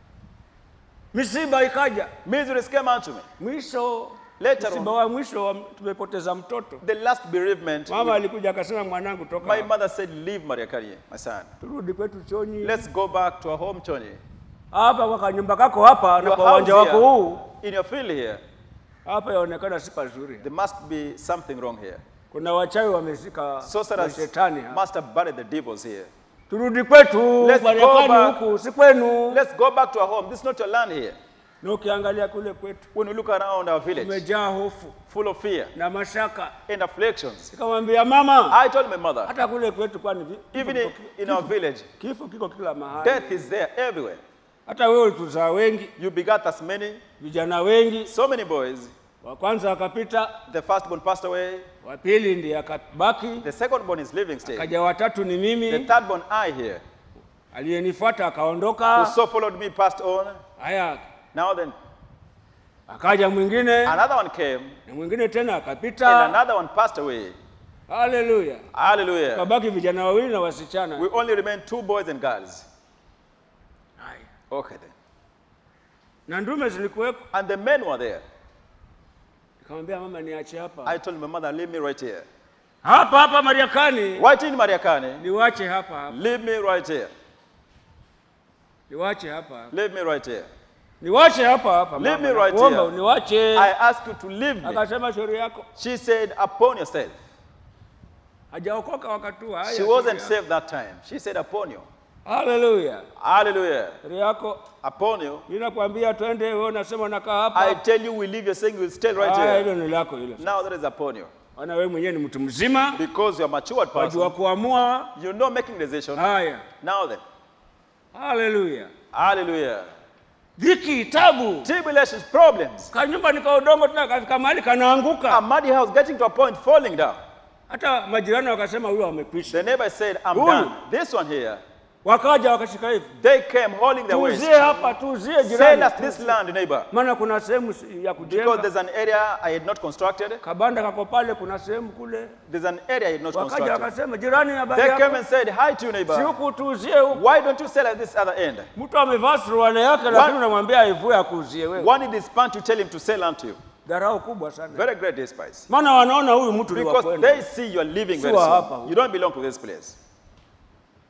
D: misiba ikaja
C: Miseries came unto me.
D: mwisho
C: Later
D: msiba
C: on,
D: wa mwisho wa, tumepoteza mtoto
C: the last bereavement,
D: mama alikuja akasema mwanangu toka
C: my
D: hapa.
C: mother said, Leave Maria Karie, my son.
D: turudi kwetu chonyi
C: Let's go back to our home, Choni.
D: hapa kwa kanyumba kako hapa na
C: Your
D: kwa uwanja
C: house
D: wako huu
C: here, in your field here,
D: hapa yaonekana si pazuri
C: there must be something wrong here.
D: kuna wachawi wamezika
C: Sorcerers
D: mashetani hapa
C: must have buried the devils here.
D: turudi kwetu
C: Let's go
D: Marekani
C: back.
D: huku si kwenu
C: Let's go back to our home. This is not your land here.
D: na ukiangalia kule kwetu
C: When we look around our village,
D: umejaa hofu
C: full of fear
D: na mashaka
C: and afflictions,
D: nikamwambia mama
C: I told my mother,
D: hata kule kwetu kwani vi- kifo
C: even
D: kiko-
C: in, in our village,
D: kifo kiko kila mahali
C: death is there everywhere.
D: hata wewe ulituzaa wengi
C: You begat us many,
D: vijana wengi
C: so many boys.
D: wa kwanza akapita
C: The firstborn passed away.
D: wa pili ndiye akabaki
C: The secondborn is living still.
D: kaja watatu ni
C: The
D: mimi
C: thirdborn, I here,
D: aliyenifuata
C: who
D: akaondoka
C: so followed me, passed on.
D: haya
C: Now then,
D: akaja mwingine
C: another one came,
D: na mwingine tena
C: and
D: akapita
C: another one passed away.
D: haleluya
C: Hallelujah.
D: kabaki vijana wawili na wasichana
C: We only remain two boys and girls.
D: Haya.
C: Okay then.
D: na ndume zilikuwepo
C: And the men were there.
D: nikamwambia mama niache hapa
C: I told my mother, leave me right here.
D: hapa hapa mariakani
C: Right in Mariakani,
D: niwache hapa hapa
C: leave me right here.
D: niwache hapa hapa
C: Leave me right here.
D: niwache hapa hapa
C: Leave
D: mama,
C: me right
D: nakuomba
C: here.
D: uniwache
C: I ask you to leave me.
D: akasema shauri yako
C: She said, upon yourself.
D: hajaokoka wakati huo haya
C: She
D: shauri
C: wasn't
D: yako.
C: saved that time. She said, upon you.
D: haleluya
C: Hallelujah.
D: shauri yako
C: Upon you.
D: mimi nakwambia twende wewe unasema unakaa
C: I
D: hapa
C: tell you, we leave, you're saying you will stay right
D: haya
C: here.
D: hilo ni lako hilo
C: Now that is upon you.
D: maana wewe mwenyewe ni mtu mzima
C: Because you're a matured
D: wajua
C: person,
D: kuamua
C: you know making decision.
D: haya
C: Now then.
D: haleluya
C: Hallelujah.
D: dhiki tabu
C: Tribulations, problems.
D: kanyumba ni ka udongo tena kafika mahali
C: A
D: kanaanguka
C: muddy house getting to a point falling down.
D: hata majirani wakasema huyo amekwisha
C: The neighbor said, I'm
D: Huyu.
C: done. This one here,
D: wakaja wakashika hivi
C: they came holding their waist.
D: tuuzie hapa tuuzie
C: Sell
D: jirani
C: us this land, neighbor.
D: maana kuna sehemu si- ya
C: Because
D: kujenga
C: there's an area I had not constructed.
D: kabanda kako pale kuna sehemu kule
C: There's an area I had not
D: wakaja
C: constructed.
D: wakasema jirani habari
C: They came
D: yako
C: and said, Hi to you,
D: si
C: neighbor.
D: huku tuuzie huku
C: Why don't you sell at this other end?
D: mtu amevaa suruali yake lakini unamwambia aivue akuuzie wewe
C: One in this pant, you tell him to sell unto you.
D: dharau kubwa sana
C: Very great despise.
D: maana wanaona huyu mtu ni wa
C: Because
D: kwenda
C: they see you are living very
D: Si wa hapa
C: soon.
D: huyu.
C: You don't belong to this place.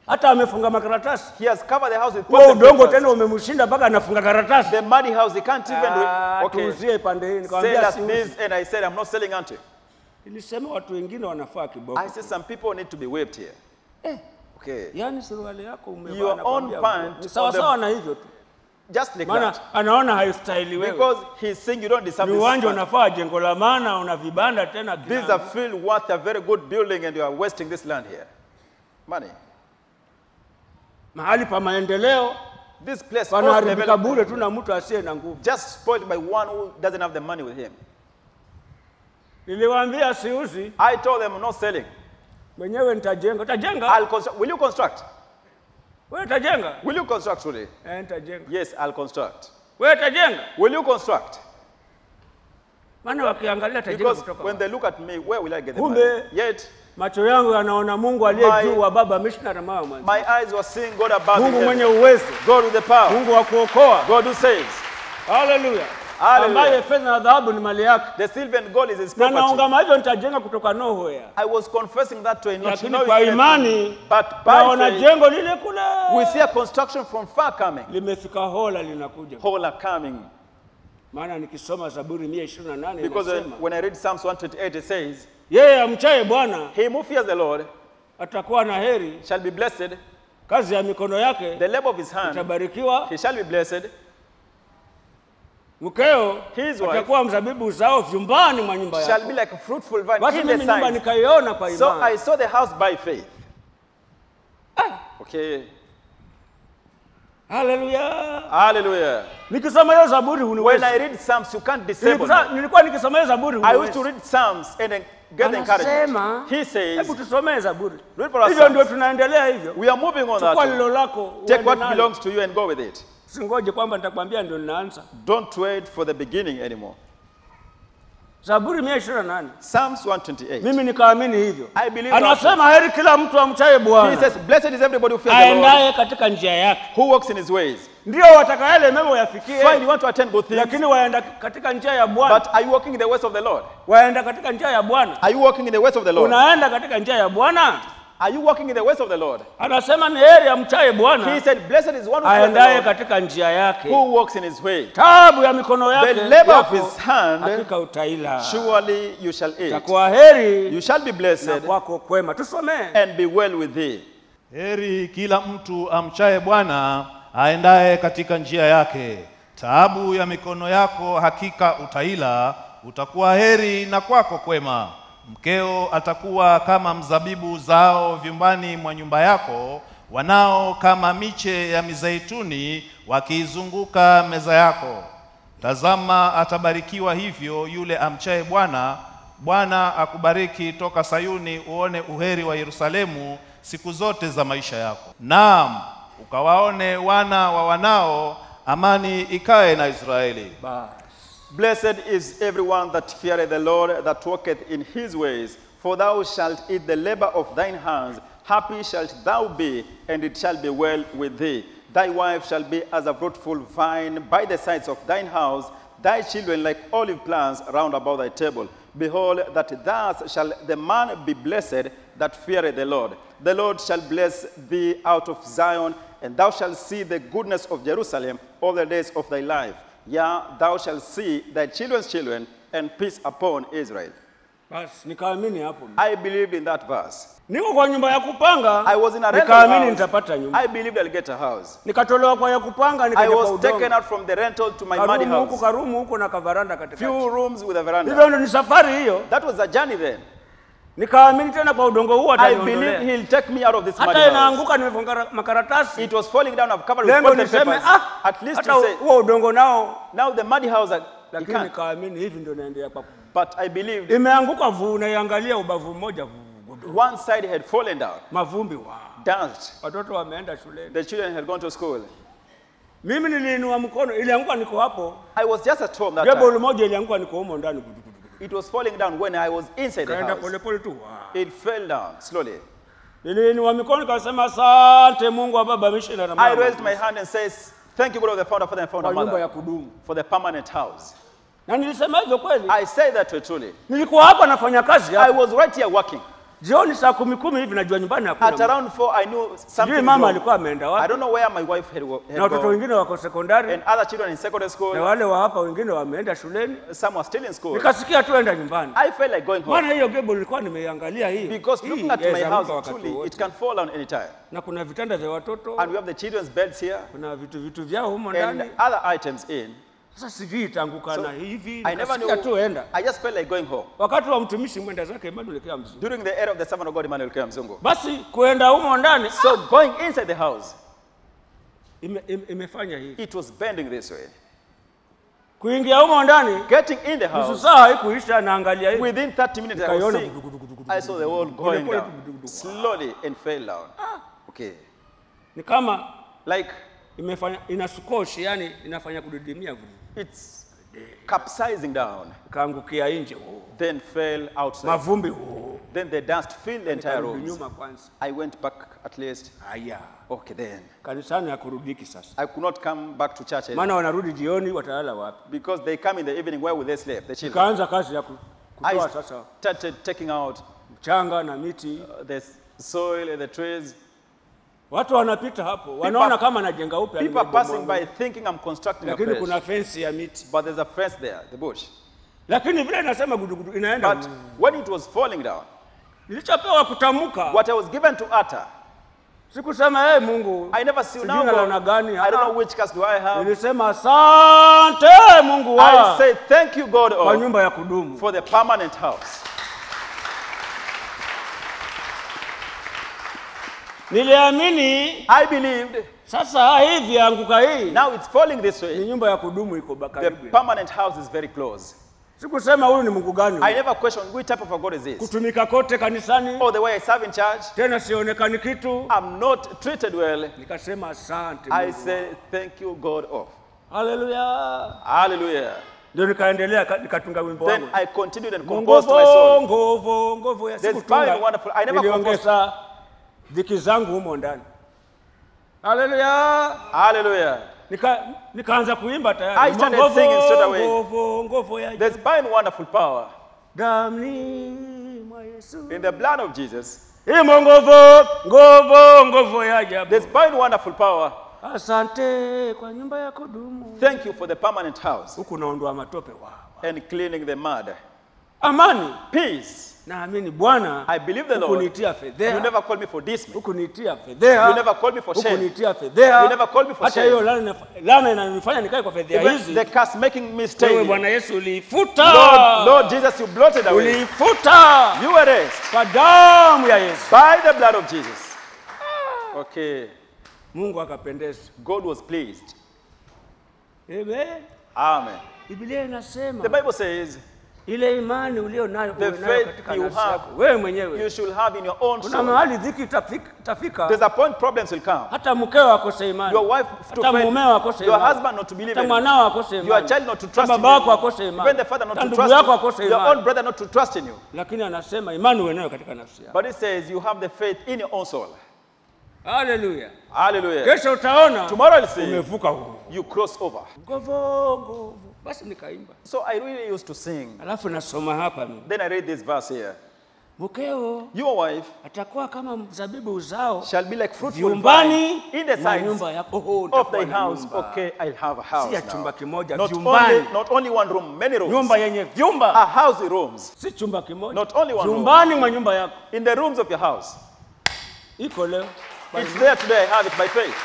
D: hata amefunga makaratasi.
C: He has covered the house with
D: Huo
C: pots and
D: udongo
C: papers.
D: tena umemshinda mpaka anafunga karatasi.
C: The muddy house, he can't even.
D: Ah,
C: okay.
D: tuuzie pande hii.
C: Sell
D: Nikamwambia
C: us
D: siuzi.
C: this, and I said, I'm not selling unto you.
D: Nilisema watu wengine wanafaa kiboko.
C: I said, some people need to be whipped here. Okay.
D: Yaani suruali yako umevaa
C: Your
D: nakwambia,
C: own pant
D: ni sawa
C: on the-
D: sawa na hivyo tu.
C: Just like
D: Maana
C: that.
D: anaona haistahili wewe.
C: Because he's saying you don't deserve
D: Ni
C: this.
D: uwanja
C: land.
D: unafaa jengo la maana, una vibanda tena.
C: These
D: kina-
C: are field worth a very good building, and you are wasting this land here. Money.
D: mahali pa maendeleo
C: This place all
D: panaharibika bure
C: developed,
D: tu na mtu asiye na nguvu.
C: just spoiled by one who doesn't have the money with him.
D: Niliwaambia siuzi,
C: I told them, I'm not selling.
D: mwenyewe nitajenga. Utajenga?
C: I'll construct. Will you construct?
D: Wewe utajenga?
C: Will you construct truly?
D: Eh, nitajenga.
C: Yes, I'll construct.
D: Wewe utajenga?
C: Will you construct?
D: Maana wakiangalia tajenga
C: Because
D: kutoka
C: when they look at me, where will I get the
D: Kumbe-
C: money? Yet,
D: macho yangu yanaona Mungu aliye
C: My-
D: juu wa baba missionary mama mwanzo.
C: my eyes were seeing God above
D: Mungu
C: in
D: mwenye
C: heaven.
D: uwezo,
C: God with the power.
D: Mungu wa kuokoa.
C: God who saves.
D: Haleluya.
C: Hallelujah.
D: Ambaye fedha na dhahabu ni mali yake.
C: The silver and gold is his
D: Na
C: property.
D: naungama hivyo nitajenga kutoka nowhere.
C: I was confessing that to a not
D: Lakini
C: knowing
D: kwa
C: anything.
D: imani
C: But by
D: naona
C: faith,
D: jengo lile kule
C: we see a construction from far coming.
D: limefika hola linakuja.
C: Whole are coming.
D: Maana nikisoma Zaburi 128
C: Because uh,
D: inasema
C: when I read Psalms 128, it says,
D: yeye amchaye Bwana
C: He who fears the Lord
D: atakuwa na heri,
C: shall be blessed.
D: kazi ya mikono yake
C: The labor of his hand,
D: itabarikiwa,
C: he shall be blessed.
D: mkeo
C: His wife
D: atakuwa mzabibu uzao vyumbani mwa nyumba
C: shall
D: yako.
C: be like a fruitful vine
D: Basi
C: in the
D: mimi nyumba
C: sides.
D: nikaiona kwa
C: So I
D: imani.
C: saw the house by faith. Okay.
D: Haleluya!
C: Hallelujah.
D: Nikisoma hiyo Zaburi
C: When
D: huniwezi.
C: I read Psalms, you can't disable
D: Nilikuwa-
C: me.
D: Nilikuwa nikisoma hiyo Zaburi
C: I used to
D: huniwezi.
C: read Psalms and then get the encouragement.
D: Anasema,
C: He says,
D: hebu tusomee Zaburi.
C: Read for us
D: Hivyo ndio
C: Psalms.
D: tunaendelea hivyo.
C: We are moving on
D: Chukua
C: that.
D: lilo
C: one.
D: lako
C: Take
D: uende
C: what
D: nalo.
C: belongs to you and go with it.
D: Singoje kwamba nitakwambia ndio ninaanza.
C: Don't wait for the beginning anymore.
D: Zaburi 128.
C: Psalms 128.
D: Mimi nikaamini hivyo.
C: I believe
D: Anasema heri kila mtu amchaye
C: He
D: Bwana
C: says, Blessed is everybody who fears the Lord,
D: aendaye katika njia yake.
C: who walks in his ways.
D: Ndio wataka yale mema
C: Fine,
D: uyafikie,
C: you want to attend good things,
D: lakini waenda katika njia ya Bwana,
C: but are you walking in the ways of the Lord?
D: waenda katika njia ya Bwana.
C: Are you walking in the ways of the Lord?
D: Unaenda katika njia ya Bwana,
C: Are you walking in the ways of the Lord?
D: anasema ni heri amchaye
C: He
D: Bwana
C: said, Blessed is one who fears the
D: aendaye
C: Lord,
D: katika njia yake.
C: who walks in his way.
D: Tabu ya mikono yake
C: The labor of
D: yako,
C: his hand,
D: hakika utaila.
C: surely you shall eat.
D: Takuwa heri
C: You shall be
D: na
C: blessed
D: kwako kwema. Tusomee.
C: and be well with thee.
E: Heri kila mtu amchaye Bwana aendaye katika njia yake. Taabu ya mikono yako hakika utaila, utakuwa heri na kwako kwema. Mkeo atakuwa kama mzabibu zao vyumbani mwa nyumba yako, wanao kama miche ya mizeituni wakiizunguka meza yako. Tazama, atabarikiwa hivyo yule amchaye Bwana. Bwana akubariki toka Sayuni, uone uheri wa Yerusalemu siku zote za maisha yako. Naam, ukawaone wana wa wanao, amani ikae na Israeli.
C: Blessed is everyone that feareth the Lord, that walketh in his ways. For thou shalt eat the labor of thine hands. Happy shalt thou be, and it shall be well with thee. Thy wife shall be as a fruitful vine by the sides of thine house, thy children like olive plants round about thy table. Behold, that thus shall the man be blessed that feareth the Lord. The Lord shall bless thee out of Zion, and thou shalt see the goodness of Jerusalem all the days of thy life. Yeah, thou shalt see thy children's children, and peace upon Israel.
D: Basi nikaamini hapo.
C: I believed in that verse.
D: Niko kwa nyumba ya kupanga,
C: I was in a rental
D: nikaamini
C: house.
D: nitapata nyumba.
C: I believed I'll get a house.
D: Nikatolewa kwa ya kupanga,
C: I
D: nikaja kwa
C: was taken
D: udongo.
C: out from the rental to my muddy
D: Karumu huku,
C: house.
D: karumu huku na kavaranda katikati.
C: Few rooms with a veranda.
D: Hivyo ndo ni safari hiyo.
C: That was a journey then.
D: Nikaamini tena kwa udongo huu
C: I
D: ataniondolea.
C: believed he'll take me out of this muddy
D: Hata
C: house.
D: inaanguka nimefunga makaratasi.
C: It was falling down. I've covered with
D: Lengo
C: cotton
D: niseme
C: papers.
D: ah,
C: At least
D: hata
C: to say,
D: huo udongo nao,
C: now the muddy house, I- you
D: lakini
C: can't.
D: nikaamini hivi ndio naendelea kwa
C: But I believed
D: imeanguka vuu, naiangalia ubavu mmoja vuu,
C: one side had fallen down,
D: mavumbi wa
C: danced.
D: watoto wameenda shuleni.
C: The children had gone to school.
D: Mimi niliinua mkono, ilianguka niko hapo.
C: I was just at home that
D: Jebo
C: time.
D: moja ilianguka niko humo ndani,
C: It was falling down when I was inside the
D: kaenda
C: house.
D: polepole tu. wa.
C: It fell down slowly.
D: Niliinua mikono nikasema, asante Mungu wa baba missionary
C: I
D: mama,
C: raised my hand and says, Thank you, God of the founder, father, and founder,
D: kwa nyumba ya
C: mother,
D: kudumu.
C: for the permanent house.
D: Na nilisema hivyo kweli.
C: I say that to you truly.
D: Nilikuwa hapa nafanya kazi
C: I
D: hapa.
C: was right here working.
D: jioni saa kumi kumi hivi najua nyumbani
C: At
D: hakuna
C: around four, I knew
D: sijui
C: something.
D: mama
C: wrong.
D: alikuwa ameenda
C: I
D: wapi
C: don't know where my wife had, go- had
D: na watoto
C: gone.
D: wengine wako sekondari
C: And other children in secondary
D: na
C: school,
D: wale wa hapa wengine wameenda shuleni
C: some were still in school.
D: nikasikia tu enda nyumbani
C: I felt like going home.
D: maana hiyo gebo nilikuwa nimeiangalia hii
C: Because
D: Hii
C: looking at my
D: yaweza
C: house,
D: anguka wakati
C: truly,
D: wowote.
C: it can fall down anytime.
D: na kuna vitanda vya watoto
C: And we have the children's beds here
D: kuna vitu vitu vyao humo
C: and
D: ndani
C: other items in.
D: sasa sijui itaanguka
C: So,
D: na hivi
C: I never
D: nikasikia tu
C: knew.
D: enda
C: I just felt like going home.
D: wakati wa mtumishi mwenda zake Emmanuel Kea mzungu
C: During the era of the servant of God, Emmanuel K. Mzungu.
D: basi kuenda humo ndani
C: So going inside the house,
D: ime, ime, imefanya hivi
C: it was bending this way.
D: kuingia humo ndani
C: Getting in the
D: nusu
C: house,
D: saa haikuisha naangalia hivi
C: within 30 minutes, I was
D: Nikaiona
C: seeing,
D: gudugudugudugudu.
C: I saw the wall going
D: Pole pole
C: down
D: gudugudu.
C: slowly and fell down. Okay.
D: ni kama
C: Like
D: imefanya inasukoshi yani inafanya kudidimia vile.
C: it's capsizing down,
D: ikaangukia nje oh.
C: then fell outside.
D: mavumbi oh.
C: Then the dust filled the entire
D: Nikarudi
C: rooms.
D: nyuma kwanza
C: I went back at least.
D: haya
C: Okay, then.
D: kanisani hakurudiki sasa
C: I could not come back to church anymore
D: maana wanarudi jioni watalala wapi
C: because they come in the evening. Where will they sleep? The children.
D: ikaanza kazi ya ku-
C: I
D: kutoa sasa
C: started taking out
D: mchanga na miti
C: uh, the soil and the trees.
D: watu wanapita hapo wanaona kama najenga upya
C: People are passing
D: nimebomoa.
C: by thinking I'm constructing a
D: lakini
C: place.
D: kuna fensi ya miti
C: But there's a fence there, the bush.
D: lakini vile inasema gudugudu inaenda
C: But when it was falling down,
D: nilichopewa kutamka
C: what I was given to utter,
D: sikusema hey, mungu
C: I never see
D: sijui
C: now.
D: nalana gani
C: I don't
D: Ah,
C: know which cast do I have.
D: nilisema asante mungu
C: I
D: wa
C: say thank you, God,
D: kwa
C: oh,
D: nyumba ya kudumu
C: for the permanent house.
D: niliamini
C: I believed.
D: sasa hivi anguka hii
C: Now it's falling this
D: ni
C: way.
D: nyumba ya kudumu iko ba-
C: The
D: karibu
C: permanent house is very close.
D: sikusema huyu ni mungu gani
C: I never questioned which type of a God is this.
D: kutumika kote kanisani
C: Or the way I serve in church,
D: tena sionekani kitu
C: I'm not treated well.
D: nikasema asante
C: I
D: Mungu
C: say thank you, God, oh.
D: wangu." haleluya
C: Hallelujah.
D: ndio nikaendelea ka- nikatunga wimbo
C: Then
D: wangu
C: I continued and composed my
D: nguvu
C: soul.
D: nguvu nguvu ya
C: There's
D: sikutunga.
C: fine, wonderful. I never
D: niliongeza dhiki zangu humo ndani haleluya
C: Hallelujah.
D: nika nikaanza kuimba
C: I
D: tayari
C: started
D: Nguvu,
C: singing straight away.
D: nguvu nguvu ya
C: There's fine, wonderful power
D: damni mwa Yesu
C: in the blood of Jesus.
D: imo nguvu nguvu nguvu ya ajabu
C: There's fine, wonderful power.
D: asante kwa nyumba ya kudumu
C: Thank you for the permanent house
D: huku naondoa matope wa
C: and cleaning the mud.
D: amani
C: Peace.
D: naamini bwana
C: I believe the Lord.
D: hukunitia
C: You
D: fedhea
C: never called me for this.
D: hukunitia fedhea
C: You never called me for shame.
D: hukunitia fedhea
C: You never called me for
D: hata
C: shame.
D: hiyo laana inaf- laana inanifanya nikae kwa fedhea
C: Even
D: hizi
C: the curse making me
D: wewe
C: stay.
D: bwana
C: here.
D: yesu uliifuta
C: Lord, Lord Jesus, you blotted away.
D: uliifuta
C: You erased
D: kwa damu ya yesu
C: by the blood of Jesus. Okay.
D: mungu akapendeza
C: God was pleased.
D: Amen.
C: Amen.
D: biblia inasema
C: The Bible says
D: ile imani ulio nayo
C: The
D: uwe nayo
C: faith
D: katika
C: you
D: nafsi
C: have,
D: yako wewe
C: you
D: mwenyewe
C: should have in your own
D: kuna
C: soul.
D: mahali dhiki itafika- itafika
C: There's a point problems will come.
D: hata mkeo akose imani
C: Your wife to
D: hata
C: faith,
D: mumeo akose
C: your
D: imani
C: husband not to believe
D: hata
C: in
D: mwanao akose
C: your
D: imani
C: child not to
D: hata
C: trust in
D: baba yako
C: you,
D: akose imani
C: even the father not
D: hata
C: to
D: ndugu
C: trust
D: yako
C: you,
D: akose
C: your own
D: imani
C: brother not to trust in you.
D: lakini anasema imani uwe nayo katika nafsi yako
C: But it says you have the faith in your own soul.
D: haleluya
C: Hallelujah.
D: kesho utaona
C: Tomorrow I'll see
D: umevuka huu
C: you cross over.
D: nguvu nguvu basi nikaimba
C: So I really used to sing.
D: alafu nasoma hapa mimi
C: Then I read this verse here.
D: mkeo
C: Your wife
D: atakuwa kama mzabibu uzao
C: shall be like fruitful
D: vyumbani
C: vine in the
D: na
C: sides
D: nyumba yako oh,
C: of
D: utakuwa
C: thy
D: na
C: house.
D: nyumba.
C: Okay, I'll have a house
D: si ya
C: now.
D: chumba kimoja
C: Not
D: vyumbani
C: only, not only one room, many rooms.
D: nyumba yenye vyumba
C: A house with rooms.
D: si chumba kimoja
C: Not only one room.
D: vyumbani mwa nyumba yako
C: In the rooms of your house.
D: iko leo
C: It's there today. I have it by faith.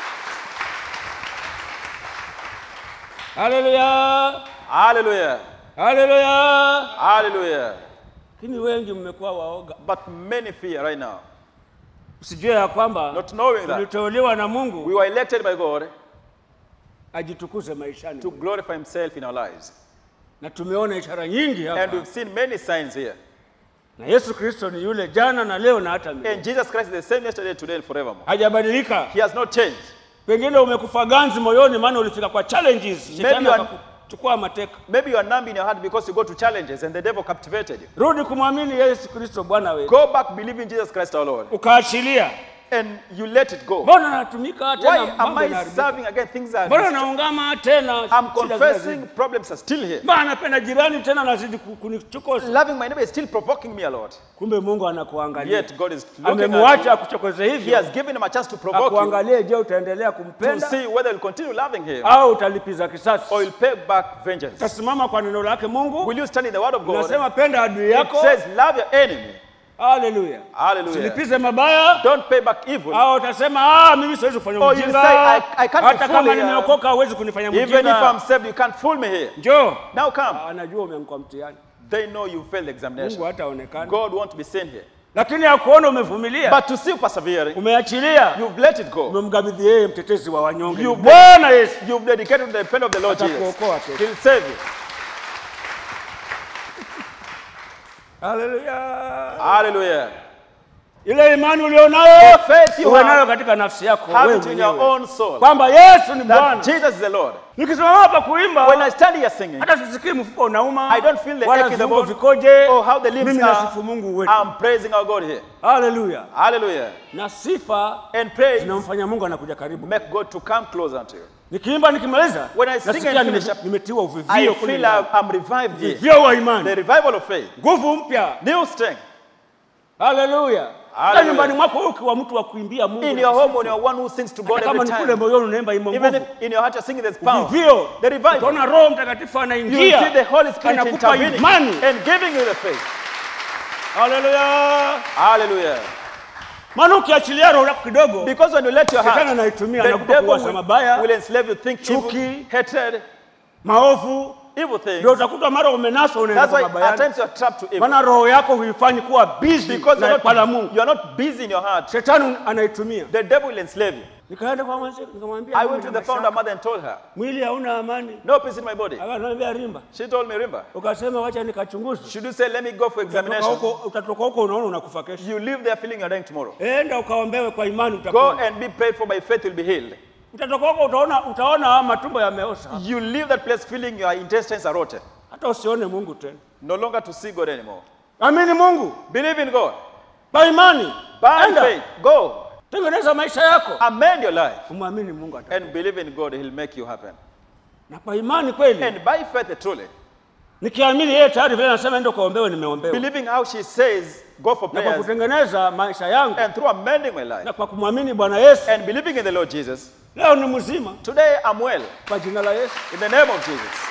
D: haleluya
C: Hallelujah.
D: haleluya
C: Hallelujah.
D: lakini wengi mmekuwa waoga
C: But many fear right now.
D: usijue ya kwamba
C: Not knowing that
D: tuliteuliwa na
C: we
D: mungu
C: were elected by God
D: ajitukuze maishani
C: to glorify Himself in our lives.
D: na tumeona ishara nyingi
C: And
D: hapa
C: we've seen many signs here.
D: na yesu kristo ni yule jana na leo na hata milele
C: And Jesus Christ is the same yesterday, today, and forevermore.
D: hajabadilika
C: He has not changed.
D: pengine umekufa ganzi moyoni maana ulifika kwa challenges shetani
C: you are-
D: akakuchukua mateka
C: Maybe you are numb in your heart because you go to challenges and the devil captivated you.
D: rudi kumwamini yesu kristo bwana wetu
C: Go back, believe in Jesus Christ our Lord.
D: ukaachilia
C: and you let it go.
D: mbona natumika tena
C: Why am
D: mambo
C: I
D: yanaharibika?
C: serving again? Things are.
D: mbona naungama tena
C: I'm
D: shida
C: confessing
D: zinazidi?
C: problems are still here.
D: mbona napenda jirani tena nazidi ku- kunichokoza
C: Loving my neighbor is still provoking me a lot.
D: kumbe mungu anakuangalia
C: Yet God is looking
D: amemwacha
C: at
D: akuchokoze
C: you. He
D: hivyo
C: has given him a chance to provoke you
D: akuangalie je utaendelea
C: to
D: kumpenda
C: see whether you'll continue loving him
D: au utalipiza kisasi
C: or you'll pay back vengeance.
D: utasimama kwa neno lake mungu
C: Will you stand in the word of God?
D: unasema penda adui
C: It
D: yako
C: says, love your enemy.
D: haleluya
C: Hallelujah.
D: silipize mabaya
C: Don't pay back evil.
D: au utasema ah, mimi siwezi kufanya
C: Oh, you
D: ujinga
C: say, I- I can't be
D: hata kama
C: fully, uh,
D: nimeokoka huwezi kunifanya
C: Even if
D: mjinga
C: I'm saved, you can't fool me here.
D: njoo
C: Now come.
D: anajua umeamkwa mtihani
C: They know you failed the
D: mungu
C: examination.
D: hataonekana
C: God won't be seen here.
D: lakini akuona umevumilia
C: But to see you persevering,
D: umeachilia
C: you've let it go.
D: umemkabidhi yeye mtetezi wa wanyonge
C: You-
D: bwana yesu
C: You've dedicated to the pen of the Lord Jesus.
D: Atakuokoa kesho.
C: He'll save you.
D: haleluya
C: Hallelujah.
D: ile imani ulionayo
C: The faith you
D: uwe
C: have,
D: nayo katika nafsi yako
C: Have
D: wewe
C: it in your
D: mwenyewe
C: own soul.
D: kwamba yesu ni
C: That
D: bwana
C: Jesus is the Lord.
D: nikisimama hapa kuimba
C: When I stand here singing,
D: hata sisikii mfuko unauma
C: I don't feel the
D: wala
C: ache in the
D: viungo
C: bone.
D: vikoje
C: oh, how the limbs
D: mimi
C: are,
D: nasifu mungu wetu
C: I'm praising our God here.
D: haleluya
C: Hallelujah.
D: na sifa
C: And praise
D: zinamfanya mungu anakuja karibu
C: make God to come closer unto you.
D: nikiimba nikimaliza
C: When I sing
D: nasikia
C: and
D: nime-
C: finish up,
D: nimetiwa
C: I
D: uvivio kule
C: feel
D: ndani.
C: I'm, I'm revived here.
D: uvivio wa
C: The
D: imani
C: revival of faith.
D: nguvu mpya
C: New strength.
D: haleluya hata
C: Hallelujah.
D: nyumbani mwako wewe ukiwa mtu wa kuimbia mungu
C: In
D: na
C: your
D: kusifu.
C: home, when you're one who sings to God
D: Hata kama
C: every
D: ni kule
C: time,
D: moyoni unaimba imo
C: even
D: nguvu
C: if in your heart you're singing, there's power.
D: vivyo
C: The revival.
D: utaona roho mtakatifu
C: You
D: anaingia
C: will see the Holy Spirit
D: anakupa
C: intervening
D: imani
C: and giving you the faith.
D: haleluya
C: Hallelujah.
D: maana ukiachilia roho yako kidogo
C: Because when you let your
D: Shetani
C: heart,
D: anaitumia
C: the
D: anakupa
C: devil
D: kuwaza
C: will,
D: mabaya
C: will enslave you, think evil,
D: chuki,
C: hatred,
D: maovu
C: evil things.
D: ndio utakuta mara umenaswa unaenda
C: That's
D: kwa
C: why at
D: mabayani
C: times you're trapped to evil.
D: maana roho yako huifanyi kuwa busy
C: Because
D: na
C: you're
D: kwa la
C: not,
D: Mungu
C: you're not busy in your heart.
D: shetani anaitumia
C: The devil will enslave you.
D: nikaenda kwa mwanzo nikamwambia
C: I
D: mimi
C: went to
D: na
C: the founder
D: mashaka.
C: mother and told her,
D: mwili hauna amani
C: no peace in my body.
D: akaniambia rimba
C: She told me, Rimba,
D: ukasema wacha nikachunguze
C: should you say, let me go for
D: Utatoka
C: examination?
D: huko utatoka huko unaona unakufa kesho
C: You live there feeling you're dying tomorrow.
D: enda ukaombewe kwa imani
C: Go
D: utapona
C: and be prayed for by faith, you'll be healed.
D: utatoka huko utaona utaona matumbo yameosha
C: You leave that place feeling your intestines are rotten.
D: hata usione Mungu tena
C: No longer to see God anymore.
D: amini Mungu
C: Believe in God.
D: kwa imani
C: By
D: enda
C: faith, go.
D: tengeneza maisha yako
C: Amend your life.
D: umwamini Mungu ata
C: And believe in God, He'll make you happen.
D: na kwa imani kweli
C: And by faith, truly,
D: nikiamini yeye tayari vile anasema enda ukaombewe nimeombewa
C: believing how she says, go for
D: na kwa
C: prayers,
D: kutengeneza maisha yangu
C: and through amending my life,
D: na kwa kumwamini Bwana Yesu
C: and believing in the Lord Jesus,
D: leo ni mzima
C: today I'm well.
D: kwa jina la Yesu
C: In the name of Jesus.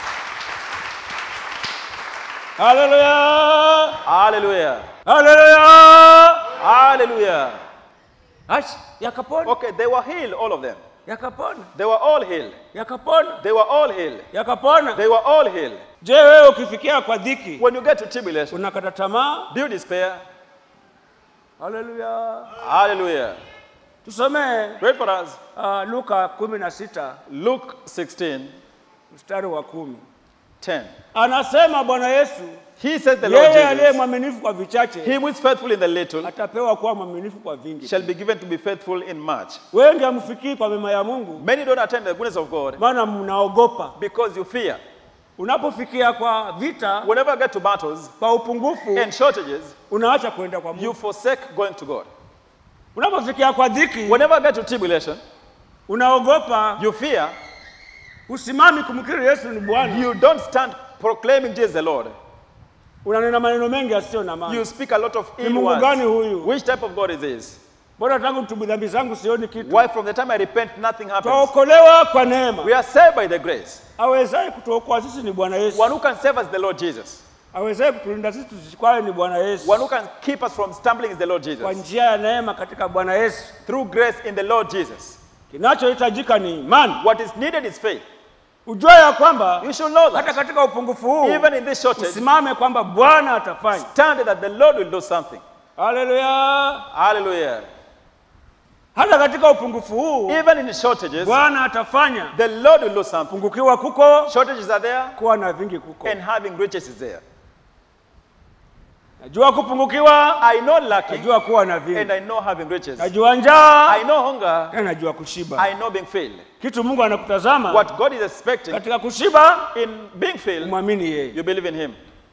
D: haleluya
C: Hallelujah.
D: haleluya
C: Hallelujah.
D: achi yakapona
C: Okay, they were healed, all of them.
D: yakapona
C: They were all healed.
D: yakapona
C: They were all healed.
D: yakapona
C: They were all healed.
D: je wewe ukifikia kwa dhiki
C: When you get to tribulation,
D: unakata tamaa
C: do you despair?
D: haleluya
C: Hallelujah.
D: tusomee
C: Read for us.
D: uh, luka kumi na sita
C: Luke 16,
D: mstari wa kumi
C: 10.
D: anasema bwana yesu
C: He says the Lord
D: yeye aliye
C: Jesus,
D: mwaminifu kwa vichache
C: He who is faithful in the little
D: atapewa kuwa mwaminifu kwa vingi
C: shall be given to be faithful in much.
D: wengi hamfikii kwa mema ya mungu
C: Many don't attend the goodness of God
D: maana mnaogopa
C: because you fear.
D: unapofikia kwa vita
C: Whenever you get to battles
D: kwa upungufu
C: and shortages,
D: unaacha kwenda kwa mungu
C: you forsake going to God.
D: unapofikia kwa dhiki
C: Whenever you get to tribulation,
D: unaogopa
C: you fear,
D: usimami kumkiri yesu ni bwana
C: you don't stand proclaiming Jesus the Lord.
D: unanena maneno mengi yasiyo na maana
C: You speak a lot of
D: ni
C: ill
D: mungu gani
C: words.
D: huyu
C: Which type of God is this?
D: mbona tangu tubu dhambi zangu sioni kitu
C: Why from the time I repent, nothing happens?
D: twaokolewa kwa neema
C: We are saved by the grace.
D: awezaye kutuokoa sisi ni bwana yesu
C: One who can save us is the Lord Jesus.
D: awezaye kutulinda sisi tusikwaye ni bwana yesu
C: One who can keep us from stumbling is the Lord
D: kwa
C: Jesus.
D: njia ya neema katika bwana yesu
C: Through grace in the Lord Jesus.
D: kinachohitajika ni imani
C: What is needed is faith.
D: ujue ya kwamba
C: You should know
D: hata
C: that.
D: katika upungufu huu
C: Even in this shortage,
D: usimame kwamba bwana atafanya
C: stand that the Lord will do something.
D: haleluya
C: Hallelujah.
D: hata katika upungufu huu
C: Even in shortages,
D: bwana atafanya
C: the Lord will do something.
D: pungukiwa kuko
C: Shortages are there
D: kuwa na vingi kuko
C: and having riches is there.
D: najua kupungukiwa
C: I know lacking
D: najua kuwa na
C: and
D: vingi
C: I know having riches.
D: najua njaa
C: I know hunger.
D: na najua kushiba
C: I know being filled.
D: kitu mungu anakutazama
C: What God is expecting
D: katika kushiba
C: in being filled,
D: umwamini yeye
C: you believe in Him.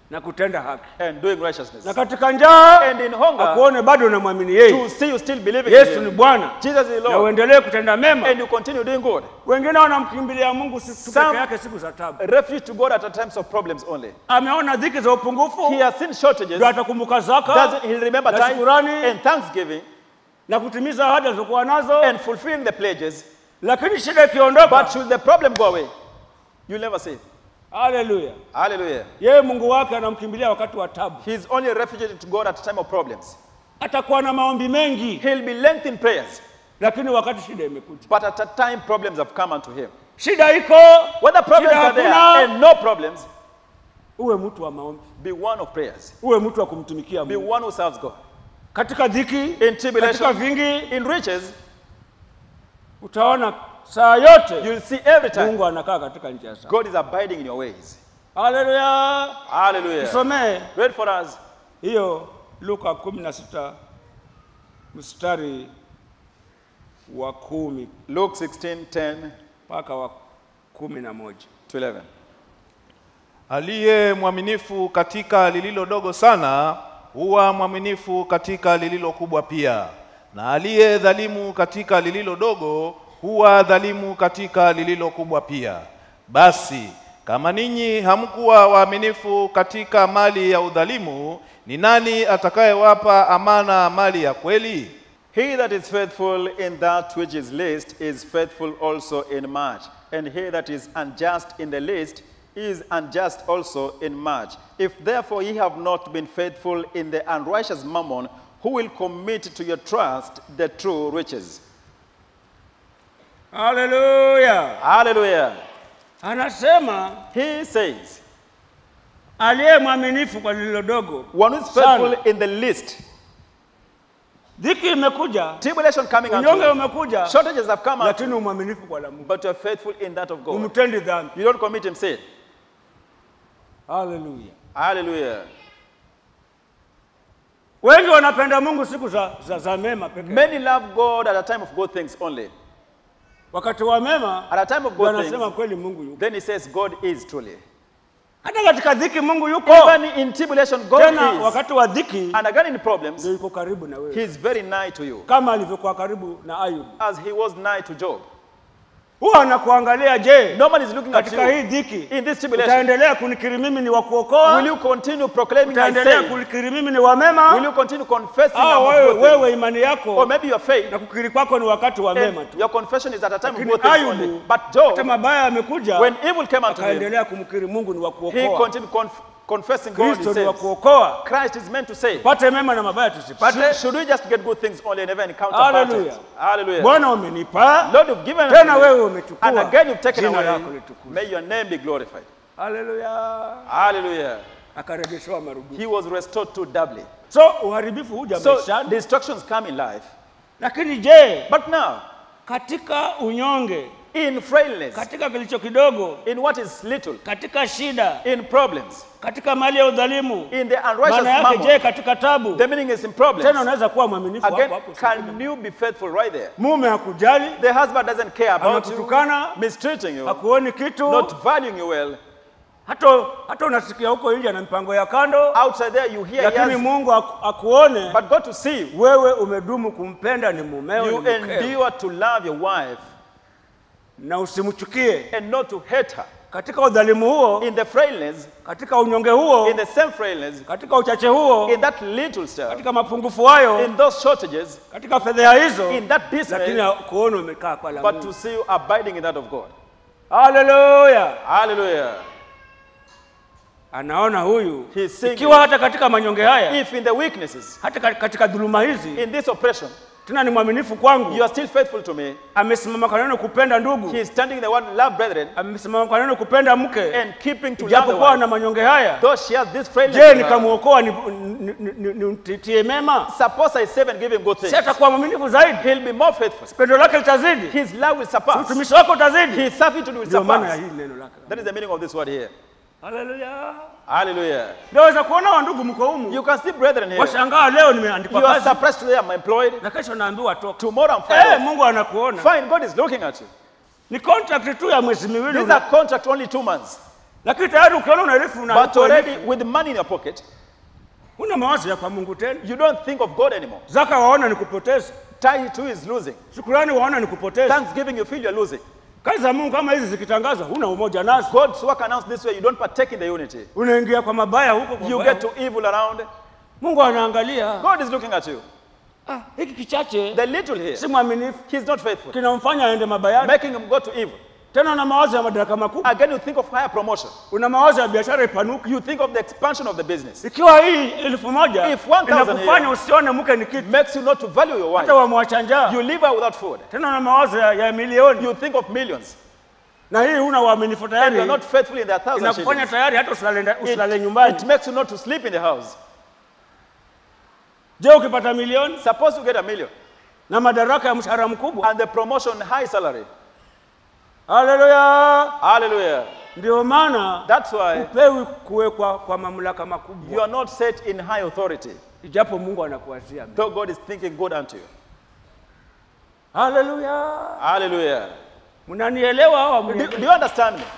D: na kutenda haki,
C: and doing righteousness.
D: na katika njaa
C: And in hunger,
D: akuone bado unamwamini yeye.
C: to see you still believing
D: Yesu
C: in
D: ni
C: Him.
D: Bwana,
C: Jesus is
D: na
C: Lord.
D: uendelee kutenda mema.
C: And you continue doing good.
D: Wengine wanamkimbilia Mungu si- tu
C: Some-
D: peke yake siku za tabu.
C: Refuge to God at the times of problems only.
D: Ameona dhiki za upungufu,
C: He has seen shortages.
D: ndio atakumbuka zaka
C: Doesn't he remember
D: na
C: time
D: shukurani
C: and thanksgiving
D: na kutimiza ahadi alizokuwa nazo,
C: and fulfilling the pledges?
D: lakini shida ikiondoka,
C: But should the problem go away, you'll never see.
D: haleluya,
C: Hallelujah.
D: yeye Mungu wake anamkimbilia wakati wa tabu.
C: He's only a refuge to God at the time of problems.
D: Atakuwa na maombi mengi,
C: He'll be lengthened prayers,
D: lakini wakati shida imekuja,
C: but at a time problems have come unto him.
D: shida iko,
C: Whether problems
D: shida
C: are there
D: hakuna,
C: and no problems,
D: uwe mtu wa maombi,
C: be one of prayers.
D: uwe mtu wa kumtumikia
C: Be
D: Mungu
C: one who serves God.
D: katika dhiki,
C: In
D: katika
C: tribulation,
D: vingi,
C: in riches,
D: utaona saa yote
C: you'll see every time
D: Mungu anakaa katika njia zake.
C: God is abiding in your ways.
D: Haleluya!
C: Hallelujah.
D: Tusomee
C: Read for us
D: hiyo Luka 16 mstari wa kumi
C: Luke 16 10
D: mpaka wa kumi na moja.
C: to 11.
E: Aliye mwaminifu katika lililo dogo sana huwa mwaminifu katika lililo kubwa pia, na aliye dhalimu katika lililo dogo huwa dhalimu katika lililo kubwa pia. Basi kama ninyi hamkuwa waaminifu katika mali ya udhalimu, ni nani atakayewapa amana mali ya kweli?
C: He that is faithful in that which is least is faithful also in much, and he that is unjust in the least is unjust also in much. If therefore ye have not been faithful in the unrighteous mammon, who will commit to your trust the true riches?
D: Haleluya!
C: Hallelujah.
D: Anasema
C: He says,
D: aliye mwaminifu kwa lililo dogo
C: one who is
D: sana.
C: faithful in the least,
D: Dhiki imekuja,
C: tribulation coming unto
D: unyonge
C: you,
D: umekuja,
C: shortages have come unto
D: lakini
C: you,
D: umwaminifu kwa la Mungu,
C: but you are faithful in that of God.
D: umtendi dhambi.
C: You don't commit him sin.
D: Haleluya!
C: Hallelujah.
D: Wengi wanapenda Mungu siku za, za, za mema pekee.
C: Many love God at a time of good things only.
D: Wakati wa mema
C: At a time of
D: ndio
C: good
D: anasema
C: things,
D: kweli Mungu yuko.
C: then he says God is truly.
D: Hata katika dhiki Mungu yuko.
C: Even in tribulation, God
D: Tena
C: is.
D: wakati wa dhiki
C: And again in problems,
D: ndio yuko karibu na wewe,
C: he is very nigh to you,
D: kama alivyokuwa karibu na Ayubu.
C: as he was nigh to Job.
D: Huwa anakuangalia, je,
C: No man is looking at
D: katika hii
C: you.
D: dhiki
C: In this tribulation,
D: utaendelea kunikiri mimi ni wa
C: will
D: kuokoa?
C: you continue proclaiming I
D: Utaendelea
C: say?
D: kunikiri mimi ni wa mema?
C: Will you continue confessing
D: Au
C: I'm of
D: wewe,
C: good things?
D: wewe imani
C: Or
D: yako
C: maybe your faith,
D: na kukiri kwako ni wakati wa mema
C: and
D: tu.
C: your confession is at a time of
D: Lakini
C: good things
D: Ayubu,
C: only. But
D: hata
C: Job,
D: mabaya yamekuja,
C: when evil came unto him,
D: akaendelea kumkiri Mungu ni wa
C: he
D: kuokoa.
C: continued conf- confessing God. He
D: Kristo ni wa
C: says,
D: kuokoa.
C: Christ is meant to say,
D: Pate mema na mabaya
C: should,
D: tusipate.
C: should we just get good things only and never encounter
D: Hallelujah.
C: battles? Hallelujah.
D: Bwana umenipa,
C: Lord, you've given
D: tena
C: unto
D: wewe
C: me,
D: umechukua.
C: and again you've taken
D: Jina
C: away.
D: lako litukuzwe.
C: May your name be glorified.
D: Haleluya.
C: Hallelujah.
D: Akarejeshewa marudufu.
C: He was restored to doubly.
D: So uharibifu huja
C: So
D: maishani,
C: destructions come in life.
D: lakini je,
C: But now,
D: katika unyonge,
C: in frailness,
D: katika kilicho kidogo,
C: in what is little,
D: katika shida,
C: in problems,
D: katika mali ya udhalimu,
C: in the unrighteous
D: maana yake je,
C: mammon,
D: katika tabu,
C: the meaning is in
D: tena
C: problems.
D: unaweza kuwa mwaminifu hapo
C: Again,
D: hapo.
C: can you be faithful right there?
D: Mume hakujali,
C: The husband doesn't care about you,
D: anakutukana,
C: mistreating you,
D: hakuoni kitu,
C: not valuing you well.
D: hata hata unasikia huko nje na mipango ya kando,
C: Outside there, you hear
D: lakini
C: yes,
D: Mungu aku- akuone
C: but God to see you.
D: wewe umedumu kumpenda ni mumeo, ni
C: You
D: mkeo,
C: endure to love your wife
D: na usimchukie
C: and not to hate her.
D: katika udhalimu huo,
C: In the frailness,
D: katika unyonge huo,
C: in the same frailness,
D: katika uchache huo,
C: in that little stuff,
D: katika mapungufu hayo,
C: in those shortages,
D: katika fedheha hizo,
C: in that
D: lakini
C: dismay,
D: kuona umekaa kwa la
C: but to
D: Mungu.
C: see you abiding in that of God.
D: Haleluya!
C: Hallelujah.
D: Anaona huyu
C: He's seeing
D: ikiwa
C: you.
D: hata katika manyonge haya,
C: If in the weaknesses,
D: hata ka- katika dhuluma hizi,
C: in this oppression,
D: tena ni mwaminifu
C: you
D: kwangu,
C: are still faithful to me.
D: amesimama kwa neno kupenda ndugu,
C: He is standing in the word love brethren
D: amesimama kwa neno kupenda mke,
C: and keeping to love the
D: ijapokuwa
C: wife.
D: na manyonge haya.
C: Though she has this frailness,
D: Je,
C: in her,
D: nikamwokoa ni- ni- ni- ni- nimtitie mema?
C: suppose I save and give him good
D: Si
C: things.
D: atakuwa mwaminifu zaidi,
C: He'll be more faithful.
D: pendo lake litazidi,
C: His love will surpass.
D: utumishi wako utazidi.
C: His servitude will
D: Ndio maana ya
C: surpass.
D: hili neno lake.
C: That is the meaning of this word here.
D: Haleluya!
C: Hallelujah.
D: Ndio waweza kuona wa ndugu mko humu,
C: You can see brethren here.
D: washangaa leo nimeandikwa
C: You are
D: kazi
C: suppressed today, I'm employed.
D: na kesho naambiwa toka.
C: Tomorrow I'm
D: Eh,
C: fired.
D: Mungu anakuona.
C: Fine, God is looking at you.
D: Ni contract tu ya mwezi miwili
C: These
D: una-
C: are contract only two months.
D: lakini tayari ukiona una elfu
C: But
D: unalipa
C: already
D: elfu,
C: with money in your pocket,
D: huna mawazo ya kwa Mungu tena.
C: you don't think of God anymore.
D: Zaka waona ni kupoteza,
C: Tithe too is losing.
D: shukurani waona ni kupoteza.
C: Thanksgiving, you feel you're losing.
D: Kazi za Mungu kama hizi zikitangazwa, huna umoja nazo,
C: God's work announced this way, you don't partake in the unity.
D: unaingia kwa mabaya huko kwa
C: You
D: mabaya
C: get to evil around.
D: Mungu anaangalia
C: God is looking at you.
D: ah, hiki kichache
C: The little here,
D: si mwaminifu,
C: he's not faithful,
D: kinamfanya aende mabayani,
C: making him go to evil.
D: tena na mawazo ya madaraka makubwa,
C: Again, you think of higher promotion.
D: una mawazo ya biashara ipanuke.
C: You think of the expansion of the business.
D: Ikiwa hii elfu moja
C: If 1,000
D: inakufanya
C: here-
D: usione mke ni kitu,
C: Makes you not to value your
D: hata
C: wife.
D: wamwacha njaa,
C: You leave her without food.
D: tena na mawazo ya, ya milioni,
C: You think of millions.
D: na hii huna uaminifu
C: And you're
D: tayari,
C: not faithful in their thousand
D: inakufanya
C: shillings.
D: tayari hata usilale, nda- usilale
C: It,
D: nyumbani.
C: it makes you not to sleep in the house.
D: Je, ukipata milioni
C: Suppose you get a million
D: na madaraka ya mshahara mkubwa,
C: and the promotion high salary.
D: haleluya!
C: Hallelujah.
D: Ndio maana
C: That's why
D: hupewi kuwekwa kwa mamlaka
C: you
D: makubwa,
C: are not set in high authority,
D: ijapo Mungu anakuwazia mema.
C: though God is thinking good unto you.
D: Haleluya!
C: Hallelujah.
D: Mnanielewa au
C: Do,
D: hamnielewi?
C: do you understand me?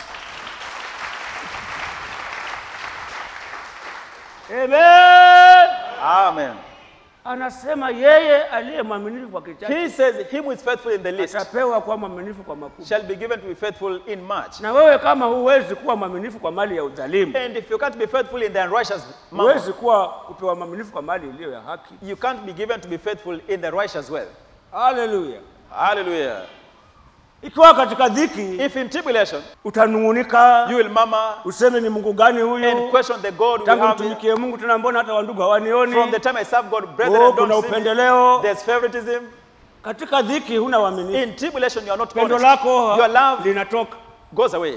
D: Amen.
C: Amen.
D: Anasema yeye aliye mwaminifu kwa kichache
C: He says, Him who is faithful in the least
D: atapewa kuwa mwaminifu kwa makubwa.
C: shall be given to be faithful in much.
D: Na wewe kama huwezi kuwa mwaminifu kwa mali ya udhalimu,
C: And if you can't be faithful in the unrighteous mammon,
D: huwezi kuwa kupewa mwaminifu kwa mali iliyo ya haki.
C: you can't be given to be faithful in the righteous wealth.
D: Haleluya!
C: Hallelujah.
D: Ikiwa katika dhiki
C: If in tribulation
D: utanung'unika,
C: you will murmur
D: useme ni Mungu gani
C: and
D: huyu?
C: question the God we
D: Tangu
C: have,
D: mtumikie Mungu tena, mbona hata wandugu hawanioni?
C: from the time I serve God, brethren,
D: Oh,
C: I
D: kuna
C: don't see me.
D: upendeleo.
C: There's favoritism.
D: Katika dhiki huna uaminifu,
C: In tribulation, you are not
D: pendo
C: honest.
D: lako
C: Your love
D: linatoka.
C: goes away.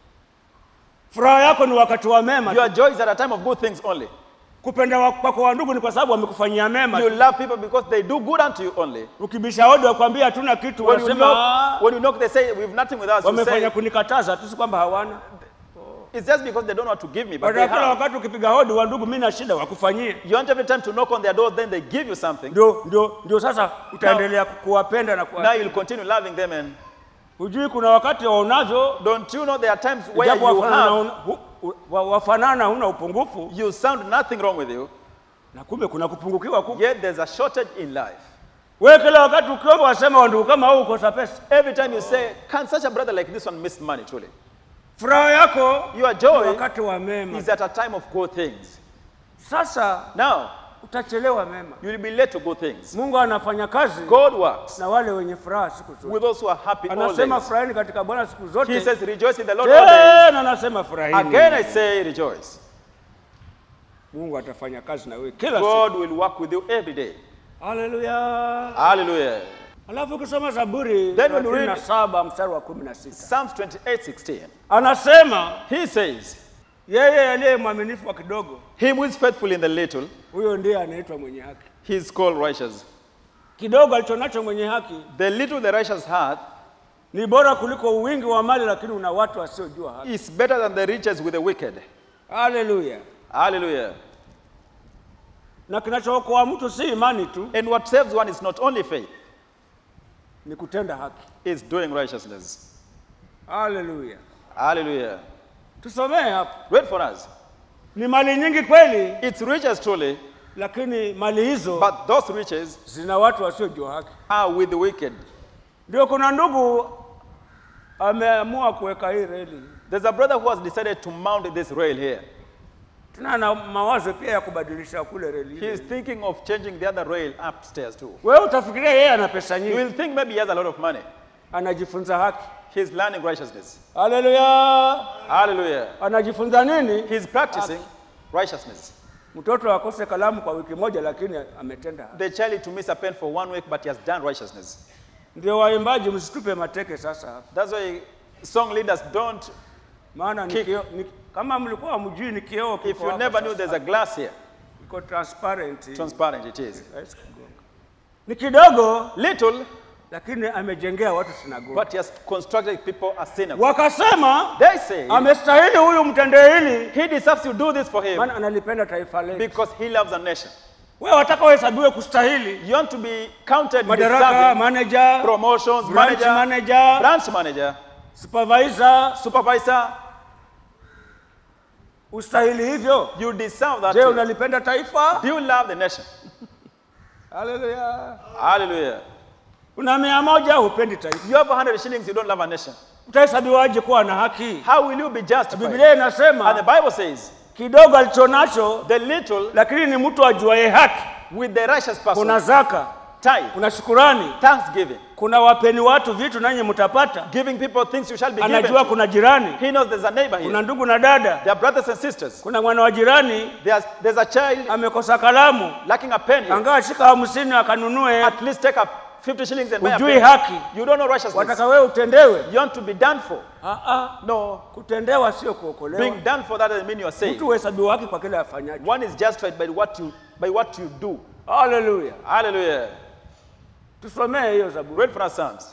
D: Furaha yako ni wakati wa mema.
C: Your joy is at a time of good things only.
D: Kupenda wa- kwako wa ndugu ni kwa sababu wamekufanyia mema.
C: You love people because they do good unto you only.
D: Ukibisha hodi wakwambia hatuna kitu,
C: When you
D: wanasema
C: knock,
D: "Ah,
C: when you knock, they say, "We have nothing with us." You
D: wamefanya
C: say,
D: kunikataza tu, si kwamba hawana.
C: it's just because they don't know what to give me, but
D: Baada
C: they
D: ya kila
C: have.
D: wakati ukipiga hodi wa ndugu, mimi na shida, wakufanyie.
C: You want every time to knock on their doors, then they give you something.
D: Ndio, ndio, ndio sasa utaendelea ku- kuwapenda na
C: Now
D: kuwa.
C: you'll continue loving them, and
D: Hujui kuna wakati waonavyo
C: don't you know there are times where
D: japo
C: you
D: wafanana,
C: have,
D: huna- hu- hu- wa- wafanana huna upungufu,
C: you sound nothing wrong with you,
D: na kumbe kuna kupungukiwa kuko.
C: yet there's a shortage in life.
D: Wewe kila wakati ukiomba wasema wa ndugu kama huu ukosa pesa,
C: Every time you say, "Can such a brother like this one miss money?" Truly,
D: furaha yako
C: your
D: ni
C: joy
D: wakati wa mema.
C: is at a time of good things.
D: Sasa
C: Now
D: utachelewa mema.
C: you will be late to good things.
D: Mungu anafanya kazi
C: God works
D: na wale wenye furaha siku zote.
C: with those who are happy all
D: Anasema
C: days.
D: furahini katika Bwana siku
C: He
D: zote.
C: says, "Rejoice in the Lord all days."
D: Tena anasema furahini.
C: Again, I say, rejoice.
D: Mungu atafanya kazi na wewe kila siku.
C: God will work with you every day.
D: Haleluya.
C: Hallelujah.
D: Alafu ukisoma Zaburi
C: Then when you read-
D: 37 mstari wa 16
C: Psalms 28 16.
D: anasema
C: He says,
D: yeye aliye mwaminifu wa kidogo,
C: Him who is faithful in the little,
D: huyo ndiye anaitwa mwenye haki.
C: he is called righteous.
D: Kidogo alichonacho mwenye haki
C: The little the righteous hath
D: ni bora kuliko wingi wa mali, lakini una watu wasiojua haki.
C: is better than the riches with the wicked.
D: Haleluya.
C: Hallelujah.
D: Na kinachookoa mtu si imani tu,
C: And what saves one is not only faith,
D: ni kutenda haki.
C: is doing righteousness.
D: Haleluya.
C: Hallelujah.
D: Tusomee hapa.
C: Read for us.
D: Ni mali nyingi kweli,
C: It's riches truly,
D: lakini mali hizo
C: but those riches
D: zina watu wasiojua haki.
C: are with the wicked.
D: Ndio kuna ndugu ameamua kuweka hii reli,
C: There's a brother who has decided to mount this rail here.
D: tena na mawazo pia ya kubadilisha kule reli
C: He is
D: ile.
C: thinking of changing the other rail upstairs too.
D: Wewe utafikiria yeye ana pesa
C: You
D: nyingi,
C: will think maybe he has a lot of money.
D: anajifunza haki.
C: He's learning righteousness.
D: Haleluya!
C: Hallelujah.
D: Anajifunza nini?
C: He's practicing righteousness.
D: Mtoto akose kalamu kwa wiki moja, lakini ametenda haki.
C: The child to miss a pen for one week, but he has done righteousness.
D: Ndio waimbaji, msitupe mateke sasa hapa,
C: That's why song leaders don't.
D: maana ni
C: Kick.
D: kioo- ni- kama mlikuwa mjui ni kioo
C: If
D: kiko
C: you
D: hapa
C: never knew
D: sasa.
C: there's a glass here,
D: iko transparent,
C: transparent it is.
D: Haiwezi kugonga. ni kidogo,
C: Little,
D: lakini amejengea watu sinagogi.
C: but he has constructed people a synagogue.
D: Wakasema
C: They say
D: amestahili huyu mtendee hili,
C: he deserves to do this for him
D: maana analipenda taifa letu.
C: because he loves a nation.
D: Wewe wataka uhesabiwe kustahili
C: You want to be counted
D: madaraka,
C: deserving
D: manager,
C: promotions,
D: branch
C: manager,
D: manager,
C: branch manager,
D: supervisor,
C: supervisor.
D: ustahili hivyo
C: You deserve that.
D: je
C: too.
D: unalipenda taifa
C: Do you love the nation?
D: haleluya
C: Hallelujah.
D: una mia moja hupendi taifa
C: You have 100 shillings, you don't love a nation.
D: utahesabiwaje kuwa na haki
C: How will you be justified?
D: biblia
C: And the
D: inasema
C: Bible says,
D: kidogo alichonacho
C: the little
D: lakini ni mtu ajuaye haki
C: with the righteous person,
D: kuna zaka
C: tithe,
D: kuna shukurani
C: thanksgiving,
D: kuna wapeni watu vitu nanyi mtapata
C: giving people things you shall be given.
D: anajua
C: to.
D: kuna jirani
C: He knows there's a neighbor here.
D: kuna ndugu na dada
C: There are brothers and sisters.
D: kuna mwana wa jirani
C: There's, there's a child
D: amekosa kalamu
C: lacking a pen here.
D: angaa shika hamsini akanunue
C: At least take up 50 shillings and buy a
D: Hujui
C: pen.
D: haki.
C: You don't know righteousness.
D: wataka wewe utendewe
C: You want to be done for.
D: Ah, ah.
C: No.
D: kutendewa sio kuokolewa
C: Being done for that doesn't mean you are saved.
D: mtu huhesabiwa haki kwa kile afanyacho
C: One is justified by what you by what you do.
D: haleluya
C: Hallelujah.
D: tusomee hiyo zaburi
C: Read for us Psalms.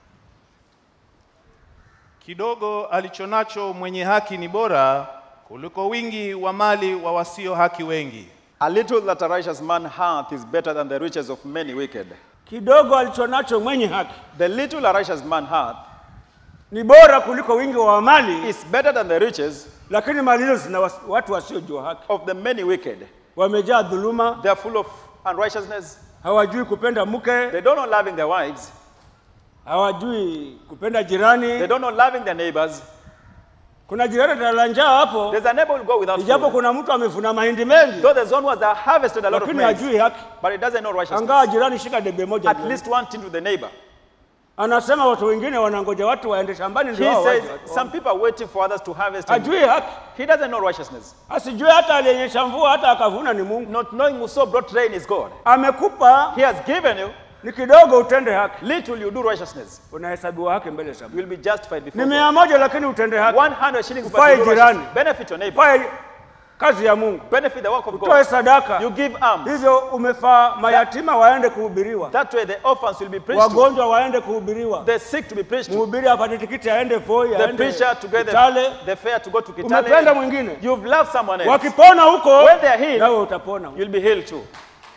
E: Kidogo alichonacho mwenye haki ni bora kuliko wingi wa mali wa wasio haki wengi.
C: A little that a righteous man hath is better than the riches of many wicked.
D: kidogo alichonacho mwenye haki
C: The little a righteous man hath
D: ni bora kuliko wingi wa mali
C: is better than the riches
D: lakini mali hizo zina was- watu wasiojua haki
C: of the many wicked.
D: wamejaa dhuluma
C: They are full of unrighteousness.
D: hawajui kupenda mke
C: They don't know loving their wives.
D: hawajui kupenda
C: They
D: jirani
C: don't know loving their neighbors.
D: kuna jirani atalala njaa hapo
C: There's a neighbor who will go without
D: ijapo
C: food.
D: kuna mtu amevuna mahindi mengi
C: Though there's one who has harvested a lot of
D: lakini
C: maize,
D: hajui haki
C: but he doesn't know righteousness.
D: angaa jirani shika debe moja
C: At
D: jioni.
C: least one thing to the neighbor.
D: anasema watu wengine wanangoja watu waende shambani
C: He
D: ndio hao
C: says
D: waje watu
C: some people are waiting for others to harvest. and
D: hajui haki
C: He doesn't know righteousness.
D: asijue hata aliyenyesha mvua hata akavuna ni mungu
C: Not knowing who so brought rain is God.
D: amekupa
C: He has given you
D: ni kidogo utende haki
C: little, you do righteousness.
D: unahesabiwa haki mbele za
C: You
D: Mungu.
C: will be justified
D: ni
C: before
D: mia
C: God.
D: moja lakini utende haki
C: 100 shillings but
D: Ufae
C: you do
D: jirani.
C: righteousness. Benefit your neighbor.
D: fae kazi ya mungu
C: Benefit the work of
D: utoe
C: God.
D: sadaka
C: You give alms.
D: hivyo umefaa mayatima waende kuhubiriwa
C: That way the orphans will be preached to.
D: wagonjwa waende kuhubiriwa
C: The sick to be preached to.
D: mhubiri apate tikiti aende voi
C: The
D: aende
C: preacher to get
D: Kitale.
C: the, the fare to go to
D: umependa
C: Kitale.
D: mwingine
C: You've loved someone else.
D: wakipona huko
C: When they are healed,
D: nawe utapona
C: you'll be healed too.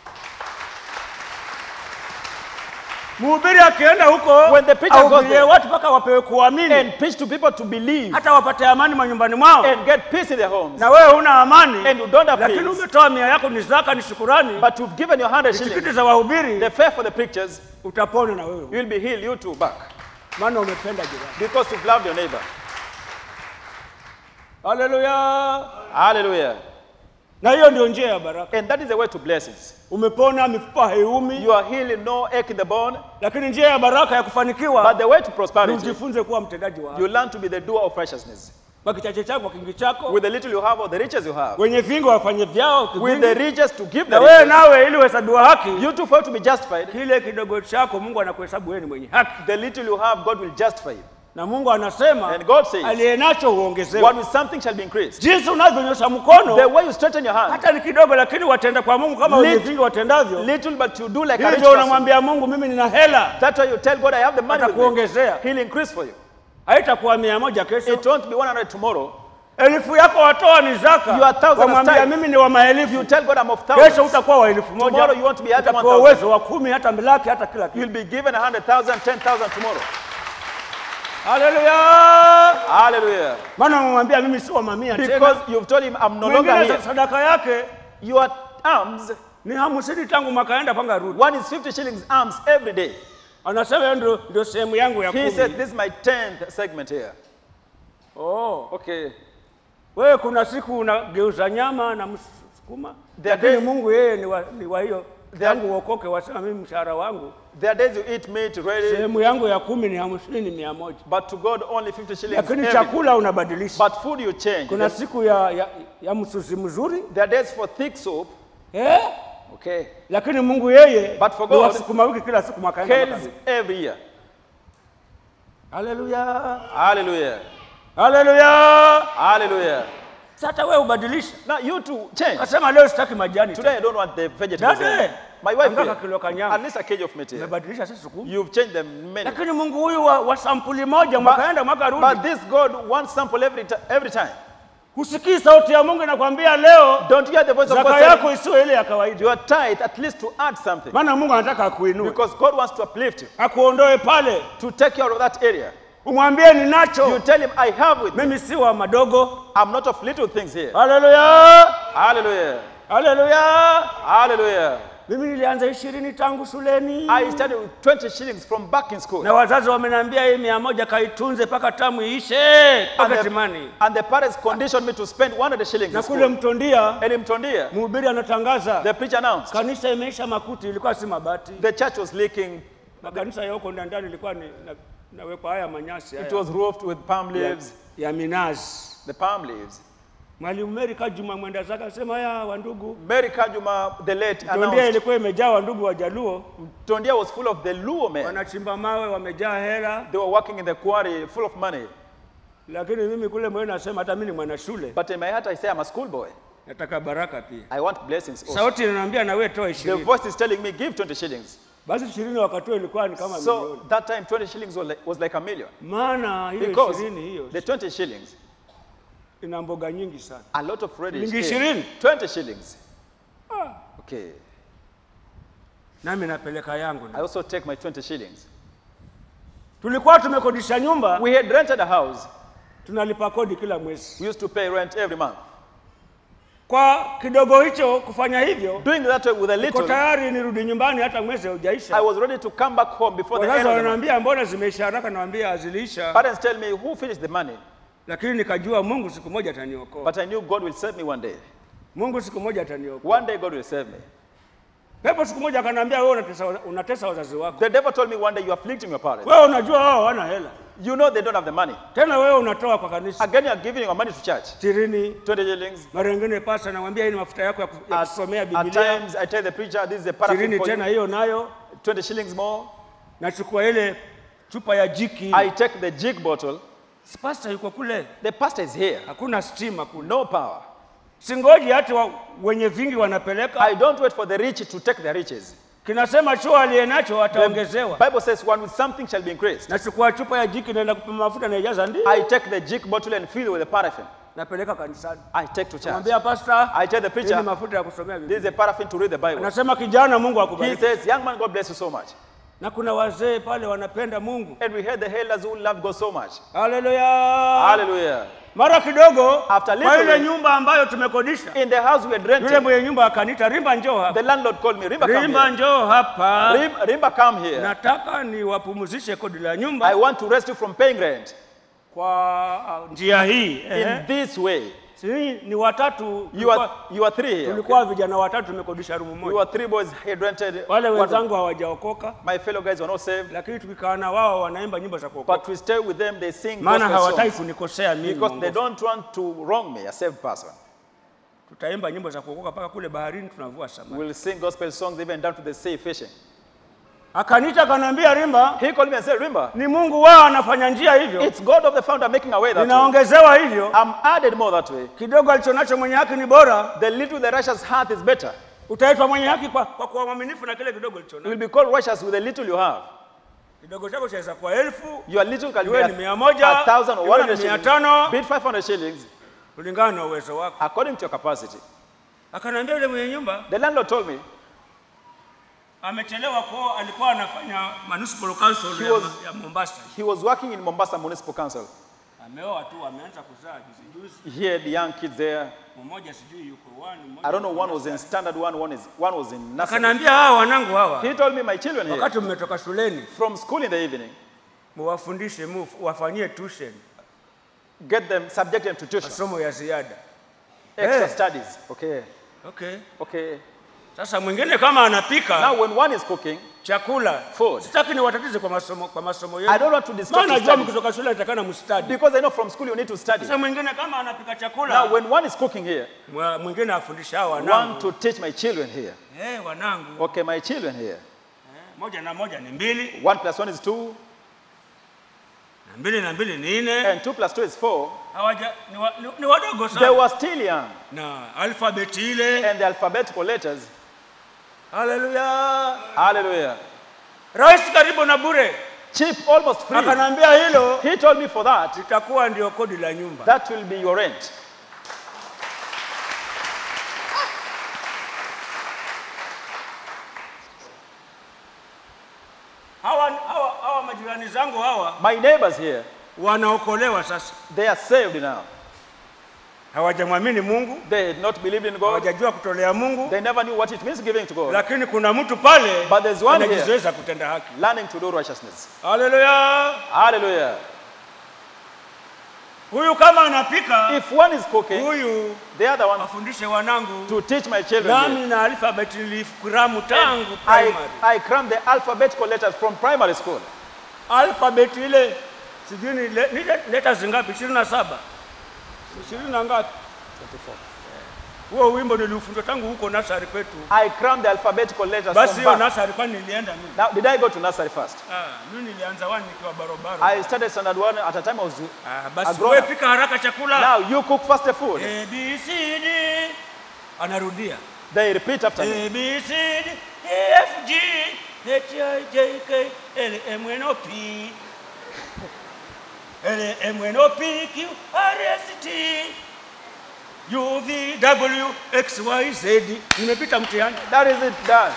D: mhubiri akienda huko
C: When the preacher goes
D: ahubirie
C: there-
D: watu mpaka wapewe kuamini
C: And preach to people to believe
D: hata wapate amani manyumbani mwao
C: and get peace in their homes.
D: na wewe huna amani
C: And you don't have
D: lakini
C: peace.
D: umetoa mia yako ni zaka ni shukurani
C: But you've given your 100
D: tikiti
C: shillings.
D: za wahubiri
C: The fare for the preachers,
D: utapona na wewe
C: you'll be healed, you too, back.
D: maana umependa jirani
C: Because you've loved your neighbor.
D: haleluya
C: Hallelujah.
D: na hiyo ndio njia ya baraka
C: And that is the way to blessings.
D: umepona mifupa haiumi
C: You are healing, no ache in the bone.
D: lakini njia ya baraka ya kufanikiwa
C: But the way to
D: ni
C: prosperity,
D: ujifunze kuwa mtendaji wa haki.
C: you learn to be the doer of righteousness.
D: kwa kichache chako kwa kingi chako
C: With the little you have or the riches you have.
D: wenye vingi wafanye vyao
C: With
D: kivingi.
C: the riches to give
D: na
C: the
D: wewe
C: riches.
D: nawe ili uhesabiwa haki
C: You too, for you to be justified.
D: kile kidogo chako mungu anakuhesabu wewe ni mwenye haki
C: The little you have, God will justify you.
D: na mungu anasema
C: And God says,
D: aliye nacho huongezewa
C: What with something shall be increased.
D: jinsi unavyonyosha
C: The
D: mkono
C: way you straighten your hand,
D: hata ni kidogo lakini watenda kwa mungu kama
C: Lit-
D: wenye vingi watendavyo
C: little but you do like a rich
D: hivyo
C: person.
D: unamwambia mungu mimi nina hela
C: That's why you tell God, I have the money with me.
D: atakuongezea
C: He'll increase for you.
D: haitakuwa mia moja kesho
C: It won't be 100 tomorrow.
D: elfu yako watoa ni
C: Your
D: zaka
C: thousand
D: wamwambia
C: is tithe.
D: mimi ni wa
C: You
D: maelfu
C: tell God I'm of
D: kesho
C: thousands.
D: utakuwa wa elfu moja
C: Tomorrow you want to be at
D: utapewa
C: 1,000.
D: uwezo wa kumi hata milaki hata kila
C: You'll
D: kitu
C: be given 100,000, 10,000 tomorrow.
D: haleluya
C: Hallelujah.
D: maana umemwambia mimi si wa mamia tena
C: Because you've told him, I'm no longer
D: mwingine
C: here.
D: sadaka yake
C: Your arms,
D: ni hamsini tangu mwakaenda panga rudi
C: one is 50 shillings arms every day.
D: anasema hiyo ndio, ndio sehemu yangu ya
C: He
D: kumi
C: said, This is my 10th segment here.
D: oh.
C: Okay.
D: wewe kuna siku unageuza nyama na msukuma
C: There are
D: lakini
C: days-
D: mungu yeye ni wa, ni wa hiyo
C: There are-
D: tangu uokoke wasema mimi mshahara wangu
C: There are days you eat meat ready,
D: sehemu yangu ya kumi ni hamsini ni mia moja
C: but to God only 50 shillings.
D: lakini
C: every-
D: chakula unabadilisha
C: But food you change.
D: kuna siku ya, ya, ya msusi mzuri
C: There are days for thick soup.
D: eh?
C: Okay.
D: lakini mungu yeye
C: But for
D: ni wa
C: God,
D: sukuma wiki kila siku mwakaenda
C: Kales
D: mwaka.
C: every year.
D: haleluya
C: Hallelujah.
D: haleluya
C: Hallelujah.
D: sasa wewe ubadilisha
C: Now you too change.
D: kasema leo sitaki majani
C: Today
D: tena.
C: I don't want the vegetables.
D: Dade,
C: anymore. My wife
D: angalia
C: here,
D: kilo kanyama.
C: at least a kg of meat here.
D: umebadilisha sisi sukuma
C: You've changed them many.
D: lakini mungu huyu wa, wa sampuli moja mwakaenda mwaka
C: But
D: rudi
C: this God wants sample every, ti- every time.
D: husikii sauti ya mungu inakwambia leo
C: Don't you hear the voice of
D: zaka
C: God
D: yako
C: saying,
D: isiwe ile ya kawaida
C: your tithe at least to add something.
D: maana mungu anataka akuinue
C: Because God wants to uplift you,
D: akuondoe pale
C: to take you out of that area.
D: umwambie
C: You
D: ninacho.
C: tell him, I have with me.
D: Mimi si wa madogo.
C: I'm not of little things here.
D: Haleluya,
C: Hallelujah.
D: haleluya.
C: Hallelujah.
D: Mimi nilianza ishirini tangu shuleni
C: I started with 20 shillings from back in school.
D: na wazazi wameniambia hii mia moja kaitunze mpaka tamu iishe
C: And
D: pocket
C: the,
D: money.
C: and the parents conditioned me to spend 100 shillings
D: Na
C: in
D: kule
C: school.
D: Mtondia
C: And in Mtondia,
D: mhubiri anatangaza
C: the preacher announced
D: kanisa imeisha makuti, ilikuwa si mabati.
C: the church was leaking.
D: Makanisa ya huko ndani ilikuwa ni na, nawekwa haya manyasi
C: It
D: haya
C: was roofed with palm
D: ya,
C: leaves,
D: ya minazi.
C: the palm leaves.
D: Mwalimu Mary Kajuma mwenda zake akasema, haya wandugu,
C: Mary Kajuma, the late,
D: Mtondia
C: announced
D: ilikuwa imejaa wandugu wa Jaluo,
C: Mtondia was full of the Luo men.
D: wanachimba mawe, wamejaa hela,
C: They were working in the quarry full of money.
D: lakini mimi kule moyo nasema hata mimi ni mwana shule,
C: But in my heart, I say, I'm a schoolboy.
D: nataka baraka pia.
C: I want blessings also.
D: Sauti inaniambia na wewe toa
C: The
D: ishirini.
C: voice is telling me, give 20 shillings.
D: Basi ishirini wakati huo ilikuwa ni kama
C: So
D: milioni,
C: that time, 20 shillings was like, was like a million.
D: maana hiyo
C: Because
D: ishirini hiyo
C: the 20 shillings,
D: ina mboga nyingi sana.
C: a lot of radish.
D: Shilingi
C: came.
D: ishirini?
C: 20 shillings.
D: Ah,
C: Okay.
D: nami napeleka yangu.
C: I also take my 20 shillings.
D: Tulikuwa tumekodisha nyumba,
C: We had rented a house.
D: tunalipa kodi kila mwezi.
C: We used to pay rent every month.
D: Kwa kidogo hicho kufanya hivyo,
C: Doing that with a
D: niko
C: little,
D: tayari nirudi nyumbani hata mwezi
C: I
D: haujaisha.
C: was ready to come back home before the end
D: Wazazi
C: of the month.
D: wananiambia mbona zimeisha haraka, nawaambia haziliisha,
C: Parents tell me, who finished the money?
D: lakini nikajua Mungu siku moja ataniokoa.
C: But I knew God will save me one day.
D: Mungu siku moja ataniokoa.
C: One day God will save me.
D: Pepo siku moja akaniambia, wewe unatesa, unatesa wazazi wako,
C: The devil told me one day, you are afflicting your parents.
D: wewe unajua wao hawana hela,
C: You know they don't have the money.
D: tena wewe unatoa kwa kanisa
C: Again, you are giving your money to church.
D: ishirini
C: 20 shillings.
D: mara nyingine pasa namwambia hii ni mafuta yako ya ku- ya
C: At,
D: kusomea
C: at
D: Biblia,
C: times, I tell the preacher, this is a paraffin
D: ishirini
C: for
D: tena
C: you.
D: hiyo nayo.
C: 20 shillings more.
D: Nachukua ile chupa ya jiki,
C: I take the jig bottle.
D: Si pastor yuko kule,
C: The pastor is here.
D: hakuna stima kule,
C: No power.
D: singoji hata wa, wenye vingi wanapeleka,
C: I don't wait for the rich to take their riches.
D: kinasema chuo aliye nacho ataongezewa.
C: Bible says one with something shall be increased.
D: Nachukua chupa ya jiki naenda kupima mafuta naijaza ndio
C: I take the jig bottle and fill with the paraffin.
D: napeleka kanisani.
C: I take to church.
D: Namwambia pastor,
C: I tell the
D: hii
C: preacher,
D: ni mafuta ya kusomea
C: this is
D: Biblia.
C: a paraffin to read the Bible.
D: Anasema kijana, Mungu
C: He
D: akubariki.
C: says, young man, God bless you so much.
D: Na kuna wazee pale wanapenda Mungu.
C: And we heard the elders who love God so much.
D: Haleluya.
C: Hallelujah.
D: Mara kidogo
C: After
D: kwa ile
C: little-
D: nyumba ambayo tumekodisha,
C: In the house we had
D: yule
C: rented,
D: mwenye nyumba akaniita, Rimba njoo hapa.
C: the landlord called me, Rimba, come
D: Rimba
C: here.
D: njoo hapa.
C: Rim- Rimba, come here.
D: Nataka niwapumzishe kodi la
C: I
D: nyumba
C: want to rest you from paying rent
D: kwa njia hii.
C: in
D: Eh.
C: this way.
D: Si ni watatu
C: You
D: tulikuwa-
C: are, you are three here.
D: tulikuwa vijana watatu tumekodisha rumu
C: You
D: moja.
C: are three boys had rented.
D: Wale
C: one-
D: wenzangu hawajaokoka,
C: My fellow guys were not saved.
D: lakini tukikaa na wao wanaimba nyimbo za kuokoka,
C: But we stay with them, they sing
D: maana
C: gospel
D: hawataki
C: songs
D: kunikosea mimi.
C: because they
D: mwongofu.
C: don't want to wrong me, a saved person.
D: Tutaimba nyimbo za kuokoka mpaka kule baharini tunavua samaki.
C: We'll sing gospel songs even down to the sea fishing.
D: Akaniita akaniambia, Rimba,
C: He called me and said, Remember,
D: ni Mungu wao anafanya njia hivyo,
C: it's God of the founder making a way that way.
D: ninaongezewa hivyo.
C: I'm added more that way.
D: Kidogo alichonacho mwenye haki ni bora,
C: The little the righteous heart is better.
D: utaitwa mwenye haki kwa, kwa kuwa mwaminifu na kile kidogo
C: You
D: ulichonacho.
C: will be called righteous with the little you have.
D: Kidogo chako chaweza kuwa elfu,
C: Your little can be
D: iwe
C: a,
D: ni mia moja,
C: a thousand or
D: iwe
C: one
D: ni
C: hundred
D: mia
C: shillings,
D: tano,
C: be it 500 shillings,
D: kulingana na uwezo wako.
C: according to your capacity.
D: Akaniambia yule mwenye nyumba
C: The landlord told me
D: amechelewa kwao, alikuwa anafanya municipal council
C: He
D: ya,
C: was-
D: ya Mombasa.
C: he was working in Mombasa Municipal Council.
D: Ameoa tu, ameanza kuzaa juzi juzi.
C: He had young kids there.
D: Mmoja sijui yuko one, mmoja
C: I don't know,
D: yuko
C: one was in standard one, one, is, one was in nursery.
D: Akaniambia hawa wanangu hawa,
C: He told me, my children here,
D: wakati mmetoka shuleni
C: from school in the evening,
D: muwafundishe, mu wafanyie tuition,
C: get them, subject them to tuition,
D: masomo ya ziada.
C: extra
D: Eh.
C: studies. Okay,
D: Okay.
C: okay.
D: Sasa mwingine kama anapika
C: Now, when one is cooking,
D: chakula
C: Food.
D: sitaki niwatatize kwa masomo kwa masomo
C: I
D: yenu,
C: don't want to distract
D: maana
C: you
D: najua
C: studies,
D: mkitoka shule atakana mstadi.
C: because I know from school you need to study.
D: Sasa mwingine kama anapika
C: Now,
D: chakula
C: when one is cooking here,
D: mwa- mwingine afundisha hawa
C: one
D: wanangu,
C: to teach my children here.
D: eh, wanangu
C: Okay, my children here.
D: eh, moja na moja ni mbili
C: One plus one is two,
D: na mbili na mbili ni nne.
C: and two plus two is four.
D: Hawaja ni, wa, ni, ni wadogo
C: They
D: sana
C: were still young,
D: na alfabeti ile.
C: and the alphabetical letters.
D: Haleluya!
C: Hallelujah.
D: Rahisi karibu na bure.
C: Cheap, almost free.
D: Akanambia hilo
C: He told me for that,
D: litakuwa ndio kodi la nyumba.
C: that will be your rent.
D: Hawa, hawa, hawa majirani majirani zangu hawa
C: My neighbors here,
D: wanaokolewa sasa,
C: they are saved now.
D: hawajamwamini Mungu,
C: They had not believed in God.
D: hawajajua kutolea Mungu,
C: They never knew what it means giving to God.
D: lakini kuna mtu pale
C: But there's one here.
D: anajizoeza kutenda haki.
C: Learning to do righteousness.
D: Haleluya!
C: Hallelujah.
D: Huyu kama anapika,
C: If one is cooking,
D: huyu
C: the other one
D: afundishe wanangu.
C: to teach my children.
D: Nami
C: here.
D: na alfabeti nilifukuramu tangu
C: I,
D: primary.
C: I crammed the alphabetical letters from primary school.
D: Alfabeti ile sijui ni le- ni le- letters ngapi? ishirini na saba ishirini na ngapi? Huo wimbo niliufundwa tangu huko nasari kwetu.
C: I crammed the alphabetical letters
D: Basi
C: from
D: hiyo
C: birth.
D: nasari kwani nilienda mimi?
C: Now, did I go to nursery first?
D: Ah, mimi nilianza wani nikiwa barobaro.
C: I started standard one at a time I was.
D: Ah,
C: a
D: basi
C: grown
D: wewe
C: up.
D: pika haraka chakula.
C: Now you cook first the food.
D: A B C D anarudia.
C: They repeat after me.
D: A B C D E F G H I J K L M N O P L M N O P Q R S T U V W X Y Z. Nimepita mtihani.
C: That is it done.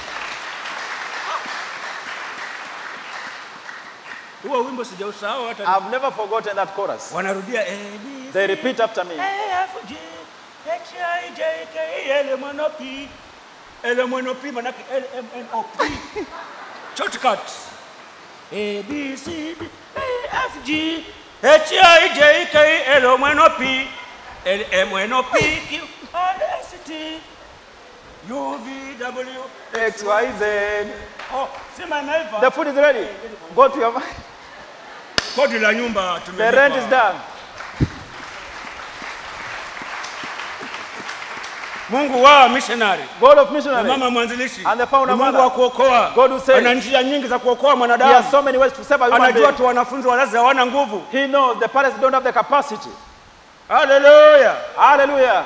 D: Huo wimbo sijausahau hata.
C: I've never forgotten that chorus.
D: Wanarudia A B C
C: They repeat after me.
D: A F G H I J K L M N O P L M N O P manake L M N O P shortcut A B C D E F G H I J K L M N O P L M N O P Q R S T U V W
C: X, Y, Z.
D: Oh, sema imeiva.
C: The food is ready. Go to your.
D: Kodi la nyumba
C: The
D: tumelipa.
C: rent is done.
D: Mungu wa missionary
C: God of
D: na
C: missionary.
D: mama mwanzilishi
C: And the founder
D: ni Mungu
C: mother.
D: wa kuokoa.
C: God who saves.
D: Ana njia nyingi za kuokoa
C: He
D: mwanadamu.
C: has so many ways to save a human
D: Anajua
C: being.
D: tu wanafunzi wazazi hawana nguvu.
C: He knows the parents don't have the capacity.
D: Haleluya!
C: Hallelujah.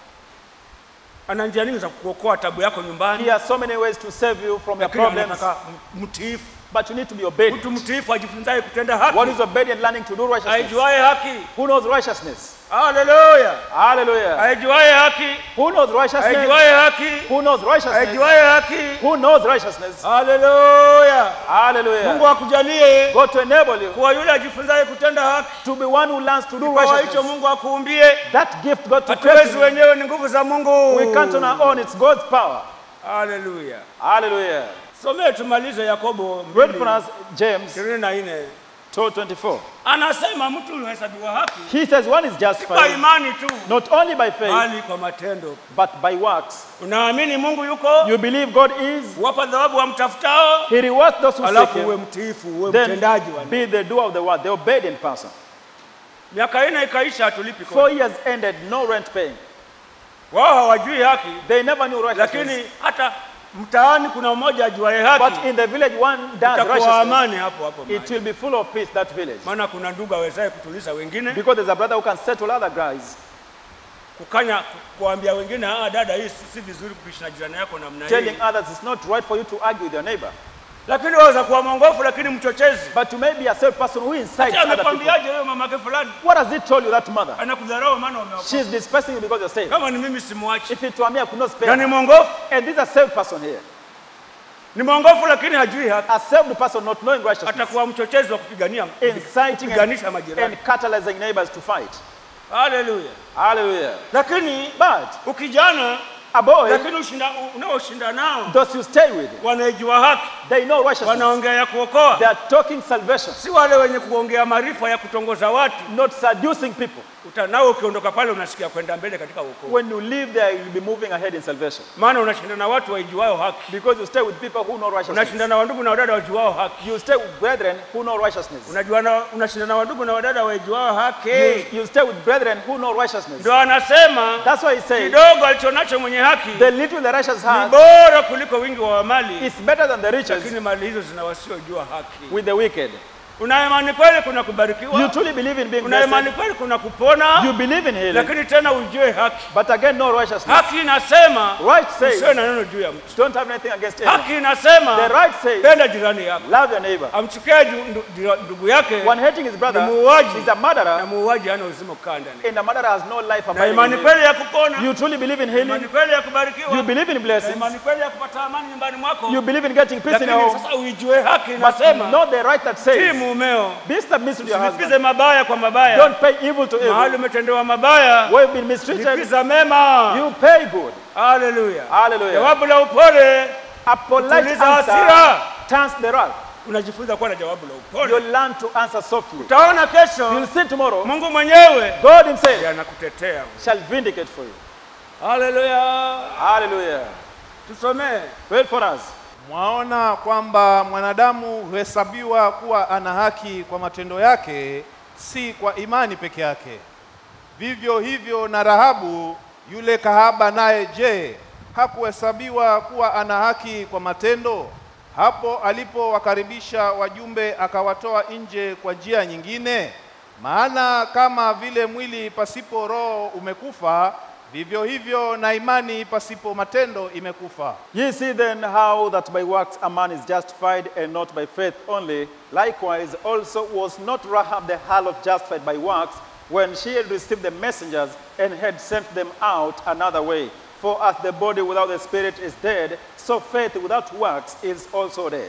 D: Ana njia nyingi za kuokoa tabu yako
C: He
D: nyumbani,
C: has so many ways to save you from your
D: lakini
C: problems.
D: anataka m- mtiifu.
C: But you need to be obedient.
D: Mtu mtiifu ajifunzaye kutenda
C: What
D: haki,
C: is obedient? Learning to do righteousness.
D: aijuaye haki.
C: Who knows righteousness?
D: Haleluya!
C: Hallelujah.
D: Aijuaye haki,
C: Who knows righteousness?
D: aijuaye haki,
C: Who knows righteousness?
D: aijuaye haki.
C: Who knows righteousness?
D: Haleluya! Mungu
C: Hallelujah.
D: akujalie
C: God to enable you
D: kuwa yule ajifunzaye kutenda haki.
C: to be one who learns to do
D: Kipawa hicho
C: righteousness.
D: Mungu akuumbie.
C: That gift God to
D: Hatuwezi
C: create.
D: wenyewe, ni nguvu za Mungu.
C: We can't on our own. It's God's power.
D: Haleluya.
C: Hallelujah.
D: Somee tumalize Yakobo
C: Read
D: mbili,
C: for us James
D: ishirini na nne.
C: 12:24.
D: Anasema mtu huhesabiwa haki
C: He says one is
D: kwa
C: justified
D: imani tu,
C: not only by faith
D: bali kwa matendo.
C: but by works.
D: Unaamini Mungu yuko,
C: You believe God is.
D: wapa thawabu wamtafutao,
C: He rewards those who seek
D: alafu uwe
C: Him.
D: mtiifu, uwe
C: Then
D: mtendaji wa
C: be the doer of the word, the obedient person.
D: miaka ine ikaisha, hatulipi
C: Four
D: kodi.
C: years ended, no rent paying.
D: Wao hawajui haki,
C: They never knew righteousness.
D: lakini hata mtaani kuna mmoja ajuaye
C: But
D: haki,
C: in the village, one does
D: itakuwa
C: righteousness.
D: amani hapo hapo
C: It
D: mahali.
C: will be full of peace, that village.
D: Maana kuna ndugu awezaye kutuliza wengine,
C: Because there's a brother who can settle other guys,
D: kukanya kuambia wengine, ah, dada, hii si- si vizuri kuishi na jirani yako namna
C: telling
D: hii.
C: others it's not right for you to argue with your neighbor.
D: Lakini waweza kuwa mwongofu, lakini mchochezi.
C: But you may be a self person who incites
D: Ati
C: other people.
D: amekwambiaje wewe mamake fulani
C: What has he told you, that mother?
D: anakudharau maana umeokoka?
C: She's despising you because you're saved.
D: Kama ni mimi simwachi.
C: If it were me, I could not spare
D: Na ni
C: her.
D: mwongofu,
C: And this is a saved person here.
D: ni mwongofu lakini hajui haki.
C: A saved person not knowing righteousness.
D: Atakuwa mchochezi wa kupigania
C: Inciting
D: kupiganisha
C: and,
D: majirani.
C: and catalyzing neighbors to fight.
D: Haleluya.
C: Hallelujah.
D: Lakini
C: But
D: ukijana,
C: a boy,
D: lakini ushinda unaoshinda nao
C: those you stay with,
D: wanaijua haki,
C: they know righteousness.
D: wanaongea ya kuokoa,
C: They are talking salvation,
D: si wale wenye kuongea maarifa ya kutongoza watu.
C: not seducing people.
D: Uta- Nao ukiondoka pale unasikia kwenda mbele katika wokovu,
C: When you live there, you'll be moving ahead in salvation.
D: maana unashinda na watu waijuao haki,
C: Because you stay with people who know righteousness.
D: unashinda na wandugu na wadada wajuao haki,
C: You stay with brethren who know righteousness.
D: unajua na unashinda na wandugu na wadada waijuao haki.
C: You, you stay with brethren who know righteousness.
D: Ndio anasema
C: That's why he says,
D: kidogo alichonacho mwenye haki
C: the little the righteous
D: ni
C: has
D: bora kuliko wingi wa mali,
C: is better than the riches
D: lakini mali hizo zina wasiojua haki.
C: with the wicked.
D: una imani kweli kuna
C: You
D: kubarikiwa
C: truly believe in being
D: una imani
C: blessed.
D: kweli kuna kupona
C: You believe in healing.
D: lakini tena ujue haki
C: But again, no righteousness.
D: haki inasema
C: Right says,
D: usiwe na neno juu ya mtu
C: don't have anything against anyone.
D: haki inasema
C: The right says,
D: penda jirani yako
C: love your neighbor.
D: amchukia ju- ndu- ndu- ndugu yake
C: One hating his brother
D: Ni muuaji.
C: is a
D: na
C: murderer,
D: muuaji hana uzima kukaa ndani
C: and the murderer has no life
D: na
C: abiding
D: imani
C: in him.
D: kweli ya kupona
C: You truly believe in
D: imani
C: healing.
D: kweli ya kubarikiwa
C: You believe in
D: na
C: blessings.
D: imani kweli ya kupata amani nyumbani mwako
C: You believe in getting peace in your
D: lakini
C: home.
D: sasa uijue haki
C: But
D: inasema
C: not the right that
D: tii
C: says,
D: mumeo
C: be submissive to your
D: lipize
C: husband.
D: mabaya kwa mabaya
C: Don't pay evil to
D: mahali
C: evil.
D: umetendewa mabaya
C: Where you've been mistreated,
D: lipiza mema
C: you pay good.
D: haleluya
C: Hallelujah.
D: jawabu la upole
C: A polite
D: Kutuliza
C: answer
D: hasira.
C: turns the wrath.
D: unajifunza kuwa na jawabu la
C: You
D: upole
C: learn to answer softly.
D: utaona kesho
C: You'll see tomorrow,
D: mungu mwenyewe
C: God Himself
D: anakutetea
C: shall vindicate for you.
D: haleluya
C: Hallelujah.
D: tusomee
C: Wait for us.
E: Mwaona kwamba mwanadamu huhesabiwa kuwa ana haki kwa matendo yake, si kwa imani peke yake. Vivyo hivyo na Rahabu yule kahaba, naye je, hakuhesabiwa kuwa ana haki kwa matendo? Hapo alipowakaribisha wajumbe akawatoa nje kwa njia nyingine. Maana kama vile mwili pasipo roho umekufa, vivyo hivyo na imani pasipo matendo imekufa.
C: Ye see then how that by works a man is justified and not by faith only. Likewise also was not Rahab the harlot justified by works when she had received the messengers and had sent them out another way. For as the body without the spirit is dead, so faith without works is also dead.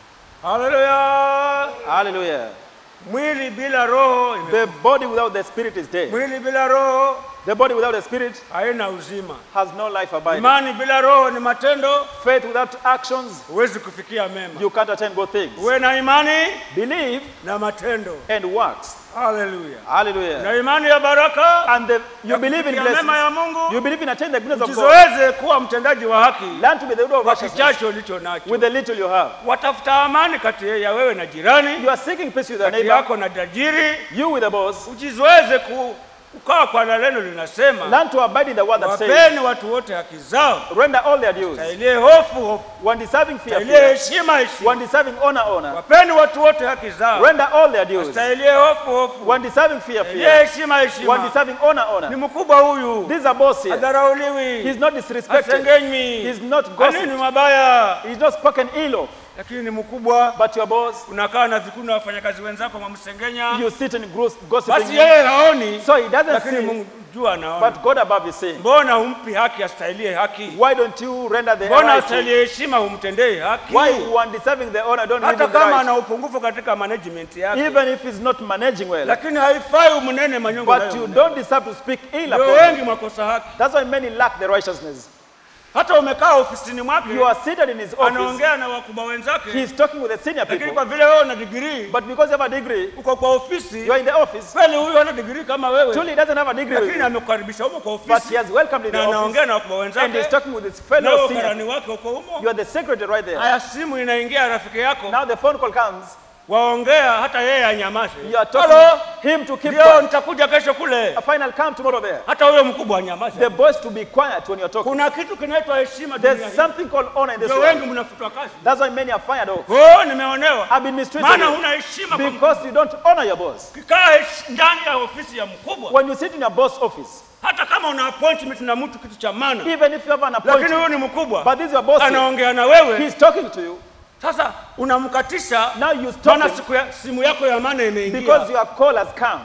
D: haleluya
C: Hallelujah.
D: mwili bila roho ime-
C: The body without the spirit is dead.
D: mwili bila roho
C: The body without the spirit
D: haina uzima
C: has no life abiding.
D: imani bila roho ni matendo
C: Faith without actions,
D: huwezi kufikia mema
C: you can't attain good things.
D: uwe na imani
C: Believe
D: na matendo
C: and works.
D: haleluya
C: Hallelujah.
D: na imani ya baraka
C: And the, you
D: ya
C: believe in
D: kufikia mema ya
C: blessings.
D: mungu
C: You believe in attaining the goodness of God.
D: ujizoeze kuwa mtendaji wa haki
C: Learn to be the widow of
D: kwa
C: righteousness
D: kichache ulicho nacho
C: with the little you have.
D: watafuta amani kati ya wewe na jirani
C: You are seeking peace with your
D: kati
C: neighbor,
D: yako na tajiri
C: you with the boss.
D: ujizoeze ku, kukaa kwa na neno linasema
C: Learn to abide in the word that says,
D: wapeni watu wote haki zao
C: render all their dues.
D: tailie hofu hofu
C: One deserving fear,
D: tailie
C: fear.
D: heshima heshima
C: One deserving honor, honor.
D: wapeni watu wote haki zao
C: Render all their dues.
D: tailie hofu hofu
C: One deserving fear,
D: tailie
C: fear.
D: heshima
C: One
D: heshima
C: deserving honor,
D: ni
C: honor.
D: mkubwa huyu
C: This is a boss here.
D: adharauliwi
C: He's not disrespected.
D: asengenywi
C: He's not
D: anini
C: gossiped.
D: mabaya
C: He's not spoken ill of.
D: lakini ni mkubwa
C: But your boss,
D: unakaa na vikuni na wafanyakazi wenzako mwamsengenya
C: you sit and gross- gossiping.
D: basi yeye haoni
C: So he doesn't
D: lakini
C: see,
D: mungu juu anaona
C: but God above is seeing.
D: mbona humpi haki astahilie haki
C: Why don't you render the
D: mbona
C: right?
D: astahilie heshima humtendei haki
C: Why one deserving the honor don't give
D: hata
C: him the
D: kama
C: right?
D: ana upungufu katika management yake
C: Even if he's not managing well.
D: lakini haifai umunene manyongo
C: But
D: nayo
C: you
D: unene.
C: don't deserve to speak ill
D: ndio
C: upon
D: wengi
C: him.
D: mwakosa haki
C: That's why many lack the righteousness.
D: hata umekaa ofisini mwake
C: You are seated in his office.
D: anaongea na wakubwa wenzake
C: He's talking with the senior
D: lakini
C: people.
D: kwa vile wewe una digrii
C: But because you have a degree,
D: uko kwa ofisi
C: you are in the office.
D: kweli huyu hana digrii kama wewe
C: Truly, he doesn't have a degree with
D: lakini
C: you.
D: amekukaribisha humo kwa
C: But
D: ofisi
C: he has welcomed in the
D: na anaongea
C: office.
D: na wakubwa
C: And
D: wenzake
C: he's talking with his
D: na
C: fellow
D: wewe
C: senior.
D: karani wake uko humo
C: You are the secretary right there.
D: haya simu inaingia rafiki yako
C: Now the phone call comes.
D: waongea hata yeye anyamaze
C: You are talking
D: Hello?
C: him to keep
D: ndio
C: quiet.
D: nitakuja kesho kule
C: A final come tomorrow there.
D: hata huyo mkubwa anyamaze
C: The boys to be quiet when you're talking.
D: kuna kitu kinaitwa heshima dunia
C: There's
D: hii.
C: something called honor in this
D: ndio wengi
C: world.
D: mnafutwa kazi
C: That's why many are fired off.
D: oh nimeonewa
C: I've been mistreated
D: maana huna heshima kwa mkubwa.
C: because you don't honor your boss.
D: ukikaa hesh- ndani ya ofisi ya mkubwa
C: When you sit in your boss office,
D: hata kama una appointment na mtu kitu cha maana
C: even if you have an
D: lakini
C: appointment,
D: huyu ni mkubwa
C: but this is your boss, here,
D: anaongea na wewe
C: he's talking to you.
D: sasa unamkatisha
C: Now you stop
D: maana
C: him
D: siku ya, simu yako ya maana imeingia
C: because your call has come.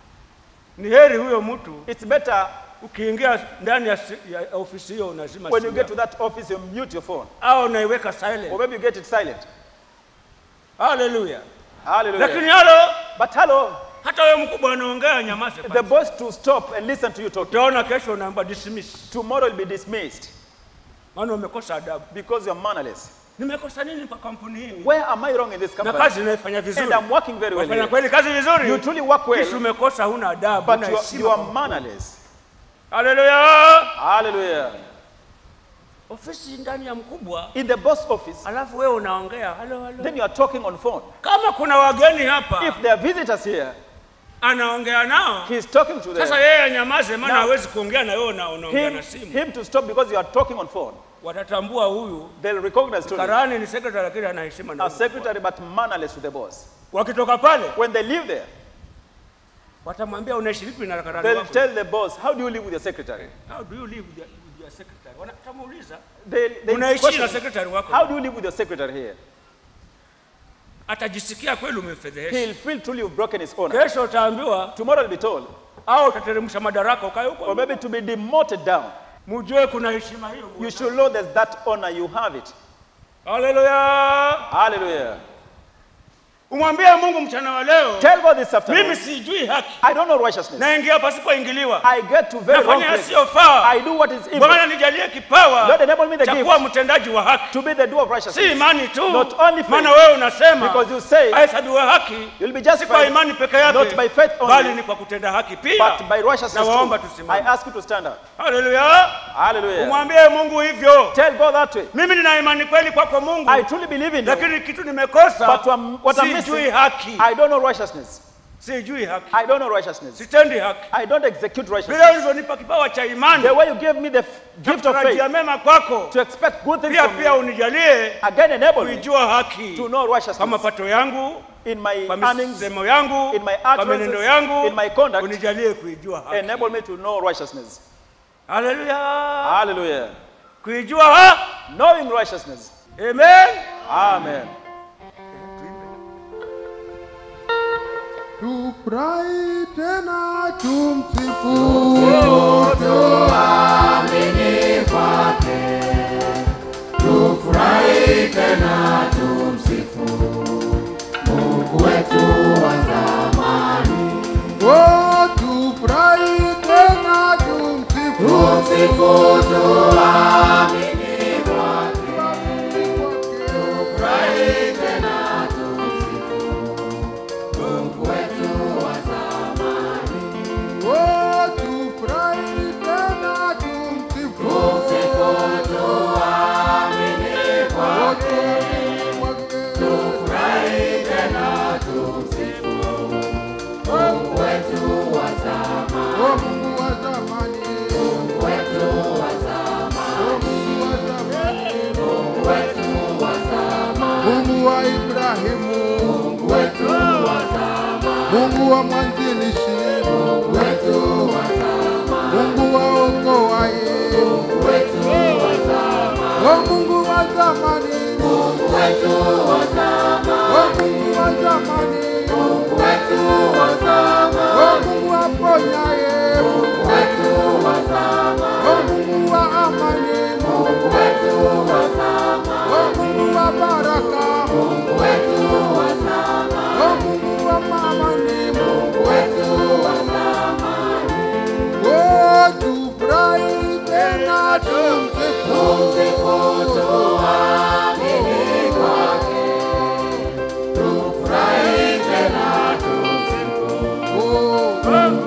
D: ni heri huyo mtu
C: It's better
D: ukiingia ndani ya, si- ya ofisi hiyo unazima
C: when you
D: simu
C: get to
D: yako.
C: that office, you mute your phone.
D: au unaiweka silent
C: Or maybe you get it silent.
D: haleluya
C: Hallelujah.
D: lakini halo
C: But hello,
D: hata wewe mkubwa anaongea nyamaze
C: the
D: kwanza.
C: boss to stop and listen to you talking.
D: utaona kesho unaamba dismiss
C: Tomorrow will be dismissed
D: maana umekosa adabu
C: because you're mannerless.
D: nimekosa nini kwa kampuni hii
C: Where am I wrong in this
D: na
C: company?
D: kazi inaifanya vizuri
C: And I'm working very well.
D: wafanya
C: Here.
D: kweli kazi vizuri
C: You truly work
D: kisha
C: well,
D: umekosa huna adabu
C: but
D: huna
C: you are,
D: heshima
C: you are
D: kwa-
C: mannerless.
D: haleluya
C: Hallelujah.
D: ofisi ndani ya mkubwa
C: In the boss office,
D: alafu wewe unaongea halo halo
C: then you are talking on phone.
D: kama kuna wageni hapa
C: If there are visitors here,
D: anaongea nao
C: he's talking to
D: sasa
C: them.
D: yeye anyamaze maana
C: Now-
D: hawezi kuongea na wewe na unaongea
C: Him,
D: na simu
C: him to stop because you are talking on phone.
D: watatambua huyu
C: They'll recognize to
D: karani ni secretary lakini ana heshima na
C: a
D: huyu.
C: secretary but mannerless to the boss.
D: wakitoka pale
C: when they leave there,
D: watamwambia unaishi vipi na karani
C: they'll
D: wako
C: tell the boss, How do you live with your secretary?
D: how do you live with your, with your secretary wanatamuuliza
C: They, they
D: unaishi
C: question,
D: na secretary wako
C: How do you live with your secretary here?
D: atajisikia kweli umemfedhehesha
C: He'll feel truly you've broken his honor.
D: kesho utaambiwa
C: Tomorrow he'll be told,
D: au utateremsha madaraka ukae
C: or
D: huko
C: maybe to be demoted down.
D: mujue kuna heshima hiyo
C: You should know there's that honor, you have it.
D: haleluya
C: Hallelujah.
D: umwambie mungu mchana wa leo
C: Tell God this afternoon,
D: mimi sijui haki
C: I don't know righteousness.
D: naingia pasipoingiliwa
C: I get to very wrong
D: nafanya
C: place.
D: yasiyofaa
C: I do what is evil.
D: bwana nijalie kipawa
C: Lord, enable me the
D: cha
C: gift
D: kuwa mtendaji wa haki
C: to be the doer of
D: si
C: righteousness.
D: imani tu
C: Not only faith.
D: maana wewe unasema
C: Because you say
D: ahesabiwa haki
C: you'll be
D: si kwa
C: justified
D: imani peke
C: not by
D: yake
C: faith
D: bali
C: only,
D: ni kwa kutenda haki pia
C: but by righteousness
D: na waomba
C: too. I
D: tusimame
C: ask you to stand up.
D: haleluya
C: Hallelujah.
D: umwambie mungu hivyo
C: Tell God that way.
D: mimi nina imani kweli kwako mungu
C: I truly believe in you,
D: lakini kitu nimekosa
C: but um, what I'm
D: sijui
C: missing,
D: haki
C: I don't know righteousness.
D: sijui haki
C: I don't know righteousness.
D: sitendi haki
C: I don't execute
D: vile
C: righteousness.
D: ulivyonipa kipawa cha imani
C: The way you gave me the f- gift of
D: tarajia
C: faith
D: mema kwako
C: to expect good things
D: pia
C: from
D: pia
C: you,
D: unijalie
C: again enable me
D: kuijua haki
C: to know
D: kwa
C: righteousness
D: mapato yangu
C: in my
D: kwa
C: earnings,
D: misemo yangu
C: in my
D: kwa
C: utterances,
D: menendo yangu
C: in my conduct.
D: unijalie kuijua haki
C: enable me to know righteousness.
D: haleluya
C: Hallelujah.
D: kuijua ha
C: Knowing righteousness.
D: amen
C: Amen.
A: Tufurahi tena tumsifu Oh, tufurahi tena tumsifu Oh, tufurahi tena tumsifu Oh, tuamini kwake. Oh, Mungu wa zamani. Oh, Mungu wa zamani. Mungu wa Ibrahimu, Mungu wa mwanzilishi, Mungu wa okoaye, O Mungu wa zamani, O Mungu wa zamani, O Mungu aponyaye, O Mungu wa amani, O Mungu wa baraka, O Mungu wa amani, Oh, tufurahi tena tumsifu. Oh,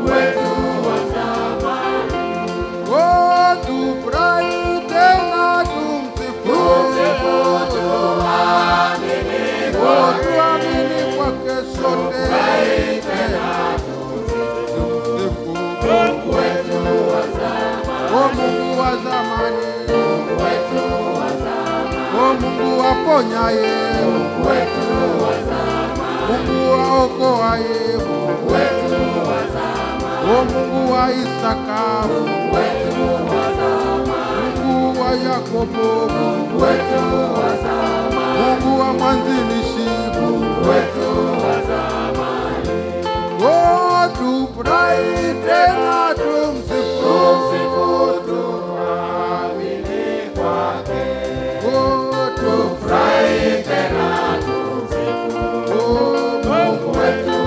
A: Oh, tufurahi tena tumsifu. Oh, tuamini kwake sote. Tumsifu. Oh, Mungu wa zamani. Oh, Mungu aponyaye. Mungu aokoaye. O Mungu wa Isaka, Mungu wa Yakobo, Mungu wa mwanzilishi, Oh, tufurahi tena tumsifu, tuamini kwake. Oh, tufurahi tena tumsifu, Oh, Mungu wetu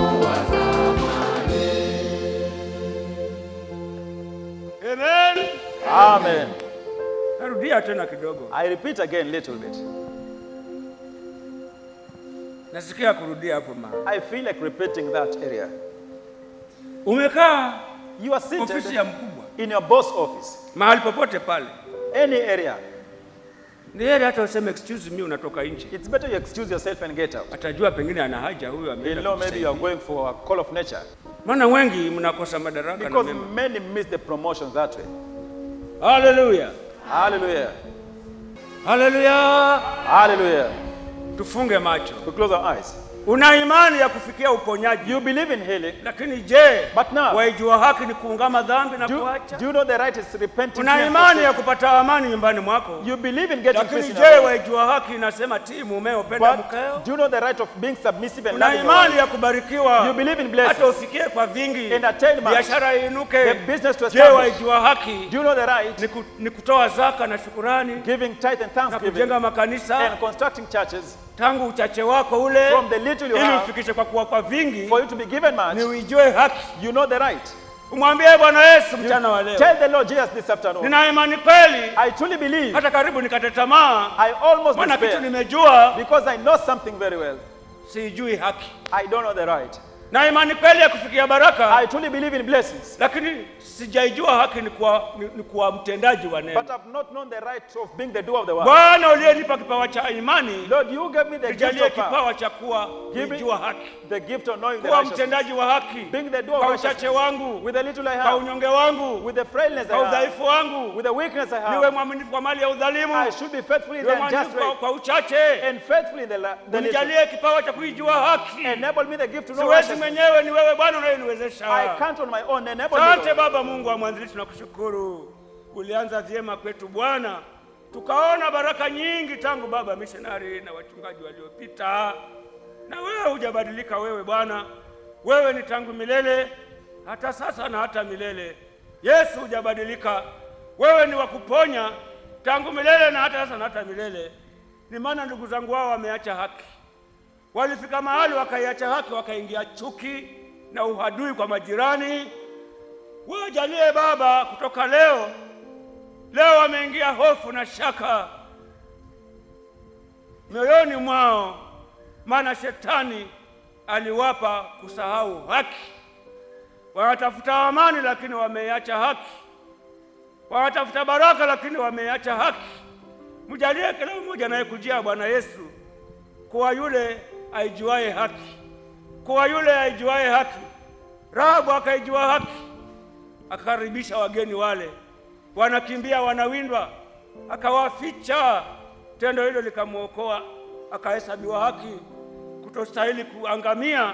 D: amen
C: Amen.
D: narudia tena kidogo
C: I repeat again a little bit.
D: nasikia kurudia hapo ma
C: I feel like repeating that area.
D: umekaa
C: You are
D: ofisi
C: seated
D: ya mkubwa
C: in your boss office,
D: mahali popote pale
C: any area.
D: ni heri hata useme excuse me unatoka nje
C: It's better you excuse yourself and get out.
D: atajua pengine ana haja huyu
C: You
D: ameenda
C: know, maybe you are
D: kumsaidia.
C: going for a call of nature.
D: maana wengi mnakosa madaraka na
C: Because
D: mema
C: many miss the promotion that way.
D: haleluya
C: Hallelujah.
D: haleluya
C: Hallelujah.
D: tufunge macho
C: We close our eyes.
D: una imani ya kufikia uponyaji,
C: You believe in healing.
D: lakini je,
C: But now-
D: waijua haki ni kuungama dhambi na
C: Do,
D: kuacha?
C: do you know the right is repenting?
D: Una
C: and
D: imani ya
C: forsaking?
D: kupata amani nyumbani mwako,
C: You believe in getting
D: lakini
C: peace in
D: je,
C: your home.
D: waijua haki inasema tii mumeo, penda
C: But
D: mkeo?
C: do you know the right of being submissive and
D: Una
C: loving your
D: imani
C: wife?
D: ya kubarikiwa,
C: You believe in
D: hata
C: blessings.
D: ufikie kwa vingi,
C: And attain much.
D: biashara
C: The
D: iinuke.
C: business to
D: Je,
C: establish.
D: waijua haki
C: Do you know the right?
D: ni, ku, ni kutoa zaka na shukurani
C: Giving tithe and
D: na
C: thanksgiving
D: kujenga makanisa
C: and constructing churches
D: tangu uchache wako ule,
C: from the little you
D: ili
C: have
D: ufikishe kwa kuwa kwa vingi,
C: for you to be given
D: ni
C: much.
D: uijue haki.
C: You know the right.
D: Umwambie Bwana Yesu mchana wa leo,
C: Tell the Lord Jesus this afternoon.
D: nina imani kweli,
C: I truly believe.
D: hata karibu nikate tamaa,
C: I almost
D: maana kitu
C: despair
D: nimejua
C: because I know something very well.
D: siijui haki.
C: I don't know the right.
D: Na imani kweli ya kufikia baraka,
C: I truly believe in blessings,
D: lakini sijaijua haki ni kuwa, ni, ni kuwa mtendaji wa neno.
C: but I've not known the right of being the doer of the word.
D: Bwana uliyenipa kipawa cha imani,
C: Lord, you gave me the gift
D: nijalie
C: of power,
D: kipawa cha kuwa
C: Give me-
D: kuijua haki,
C: the gift of knowing the
D: kuwa
C: righteousness,
D: mtendaji wa haki
C: being the doer
D: kwa
C: of
D: uchache
C: righteousness,
D: wangu,
C: with the little I
D: kwa
C: have,
D: unyonge wangu,
C: with the frailness
D: kwa
C: I have,
D: udhaifu wangu,
C: with the weakness I
D: niwe
C: have.
D: mwaminifu kwa mali ya udhalimu,
C: I should be faithful in
D: niwe
C: the unjust
D: mwaminifu kwa,
C: rate
D: kwa uchache,
C: and faithful in the, la- the little.
D: unijalie kipawa cha kuijua haki.
C: Enable me the gift to know
D: Siwezi
C: righteousness.
D: mwenyewe, ni wewe Bwana
C: I
D: unayeniwezesha.
C: can't on my own. Enable me.
D: Asante
C: Lord.
D: Baba Mungu wa mwanzilishi, tunakushukuru. Ulianza vyema kwetu Bwana, tukaona baraka nyingi tangu baba missionary na wachungaji waliopita, na wewe hujabadilika. Wewe Bwana, wewe ni tangu milele, hata sasa na hata milele. Yesu hujabadilika, wewe ni wa kuponya tangu milele na hata sasa na hata milele. Ni maana ndugu zangu wao wameacha haki, walifika mahali wakaiacha haki, wakaingia chuki na uhadui kwa majirani. Wajalie Baba, kutoka leo leo wameingia hofu na shaka mioyoni mwao, maana shetani aliwapa kusahau haki. Wanatafuta amani lakini wameiacha haki, wanatafuta baraka lakini wameiacha haki. Mjalie kila mmoja anayekujia Bwana Yesu kuwa yule aijuaye haki, kuwa yule aijuaye haki. Rahabu akaijua haki, akakaribisha wageni wale, wanakimbia wanawindwa, akawaficha. Tendo hilo likamwokoa, akahesabiwa haki, kutostahili kuangamia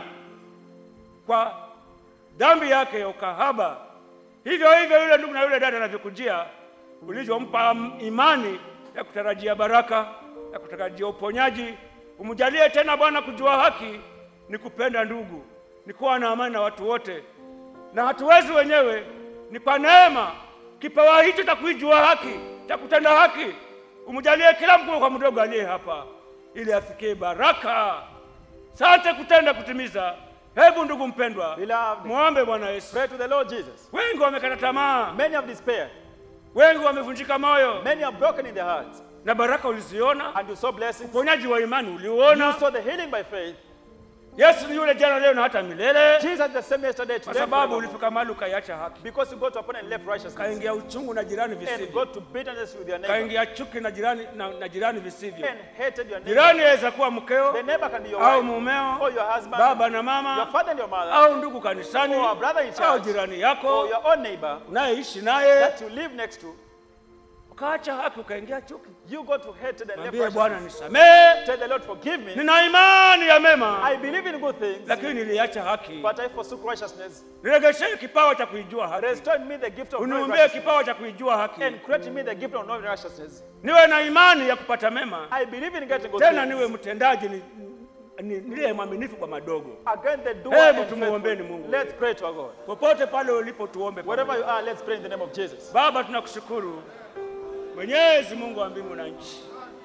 D: kwa dhambi yake ya ukahaba. Hivyo hivyo yule ndugu na yule dada anavyokujia, ulivyompa imani ya kutarajia baraka, ya kutarajia uponyaji, umjalie tena Bwana kujua haki ni kupenda ndugu, ni kuwa na amani na watu wote, na hatuwezi wenyewe, ni kwa neema. Kipawa hicho cha kuijua haki, cha kutenda haki, umjalie kila mkubwa kwa mdogo aliye hapa, ili afikie baraka. Sante kutenda kutimiza. Hebu ndugu mpendwa,
C: Beloved,
D: muombe Bwana Yesu.
C: pray to the Lord Jesus.
D: Wengi wamekata tamaa,
C: Many have despaired.
D: wengi wamevunjika moyo,
C: Many are broken in their hearts.
D: na baraka uliziona,
C: And you saw blessings.
D: uponyaji wa imani
C: You
D: uliuona.
C: saw the healing by faith.
D: Yesu ni yule jana, leo na hata milele,
C: Jesus the same yesterday,
D: kwa
C: today,
D: sababu
C: forevermore.
D: ulifika mahali ukaiacha haki,
C: Because you got upon and left righteousness.
D: kaingia uchungu na jirani
C: And
D: visivyo,
C: got to bitterness with your neighbor.
D: kaingia chuki na jirani, na, na jirani visivyo.
C: And hated your neighbor.
D: Jirani aweza kuwa mkeo
C: The neighbor can be your
D: au
C: wife,
D: mumeo,
C: or your husband,
D: baba na
C: your
D: mama,
C: father and your mother,
D: au ndugu kanisani,
C: or a brother in
D: au
C: church,
D: jirani
C: or
D: yako
C: your own neighbor
D: unayeishi naye,
C: that you live next to.
D: ukaacha haki ukaingia chuki.
C: You got to hate and left
D: Mwambie Bwana
C: righteousness.
D: nisamehe,
C: Tell the Lord, forgive me.
D: nina imani ya mema,
C: I believe in good things,
D: lakini niliacha haki.
C: but I forsook righteousness.
D: Niregeshee kipawa cha kuijua haki,
C: Restore in me the gift of knowing
D: uniumbie
C: righteousness.
D: kipawa cha kuijua haki,
C: And create in me the gift of knowing righteousness.
D: niwe na imani ya kupata mema,
C: I believe in getting good
D: tena niwe
C: things.
D: mtendaji, ni, ni, niliye mwaminifu kwa madogo.
C: Again, the doer
D: Hebu
C: and
D: tumuombeni
C: faithful.
D: Mungu.
C: Let's pray to our God.
D: Popote pale ulipo, tuombe
C: Wherever
D: pamoja.
C: you are, let's pray in the name of Jesus.
D: Baba, tunakushukuru Mwenyezi Mungu wa mbingu na nchi,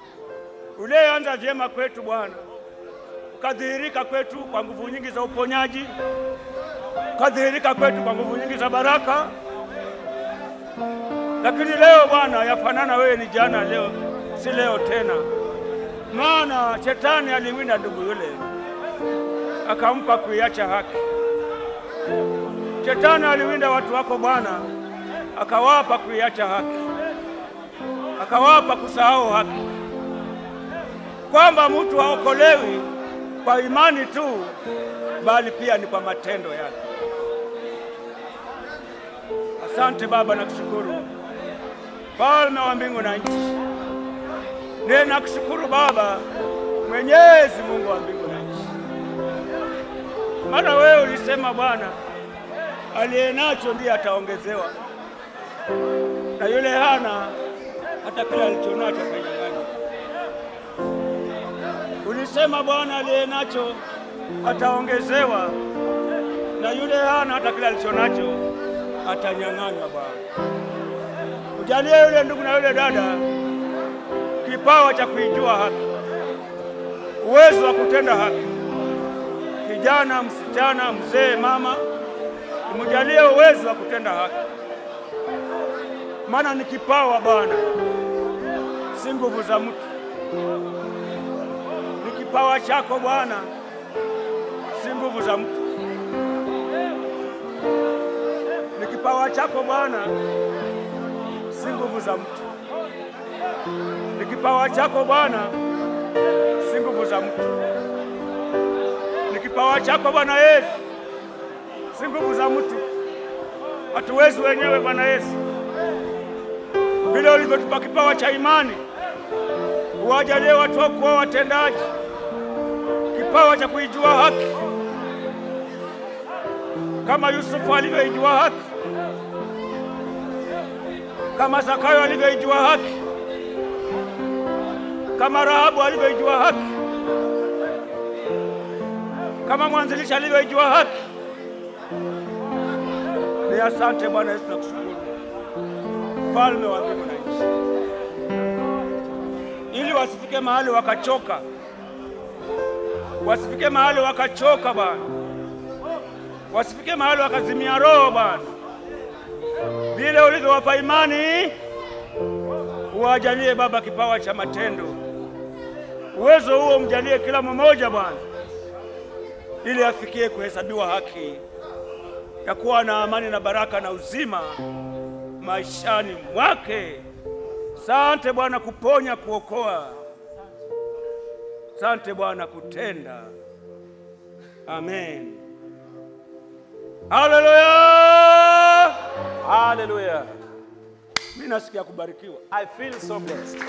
D: uliyeanza vyema kwetu Bwana, ukadhihirika kwetu kwa nguvu nyingi za uponyaji, ukadhihirika kwetu kwa nguvu nyingi za baraka. Lakini leo Bwana, yafanana wewe ni jana, leo si leo tena, maana shetani aliwinda ndugu yule akampa kuiacha haki. Shetani aliwinda watu wako Bwana, akawapa kuiacha haki, akawapa kusahau haki, kwamba mtu haokolewi kwa imani tu, bali pia ni kwa matendo yake. Asante Baba, nakushukuru Mfalme wa mbingu na nchi, ninakushukuru Baba, Mwenyezi Mungu wa mbingu na nchi, Maana wewe ulisema Bwana, aliye nacho ndiye ataongezewa, na yule hana hata kile alichonacho atanyang'anywa. Ulisema Bwana, aliye nacho ataongezewa, na yule hana hata kile alichonacho atanyang'anywa. Bwana, ujalie yule ndugu na yule dada kipawa cha kuijua haki, uwezo wa kutenda haki kijana, msichana, mzee, mama, umjalie uwezo wa kutenda haki, maana ni kipawa Bwana, si nguvu za mtu. Ni kipawa chako Bwana, si nguvu za mtu. Ni kipawa chako Bwana, si nguvu za mtu. Ni kipawa chako Bwana, si nguvu za mtu ni kipawa chako Bwana Yesu, si nguvu za mtu. Hatuwezi wenyewe Bwana Yesu, vile ulivyotupa kipawa cha imani, uwajalie watu wako kuwa watendaji, kipawa cha kuijua haki kama Yusufu alivyoijua haki, kama Zakayo alivyoijua haki, kama Rahabu alivyoijua haki kama mwanzilishi alivyoijua haki. Ni asante Bwana Yesu, nakushukuru mfalme wa mbingu na nchi, ili wasifike mahali wakachoka, wasifike mahali wakachoka Bwana, wasifike mahali wakazimia roho Bwana, vile ulivyowapa imani, uwajalie Baba kipawa cha matendo, uwezo huo mjalie kila mmoja Bwana ili afikie kuhesabiwa haki ya kuwa na amani na baraka na uzima maishani mwake. Sante Bwana kuponya, kuokoa. Sante Bwana kutenda. Amen. Haleluya!
C: Hallelujah.
D: Mimi nasikia kubarikiwa.
C: I feel so blessed.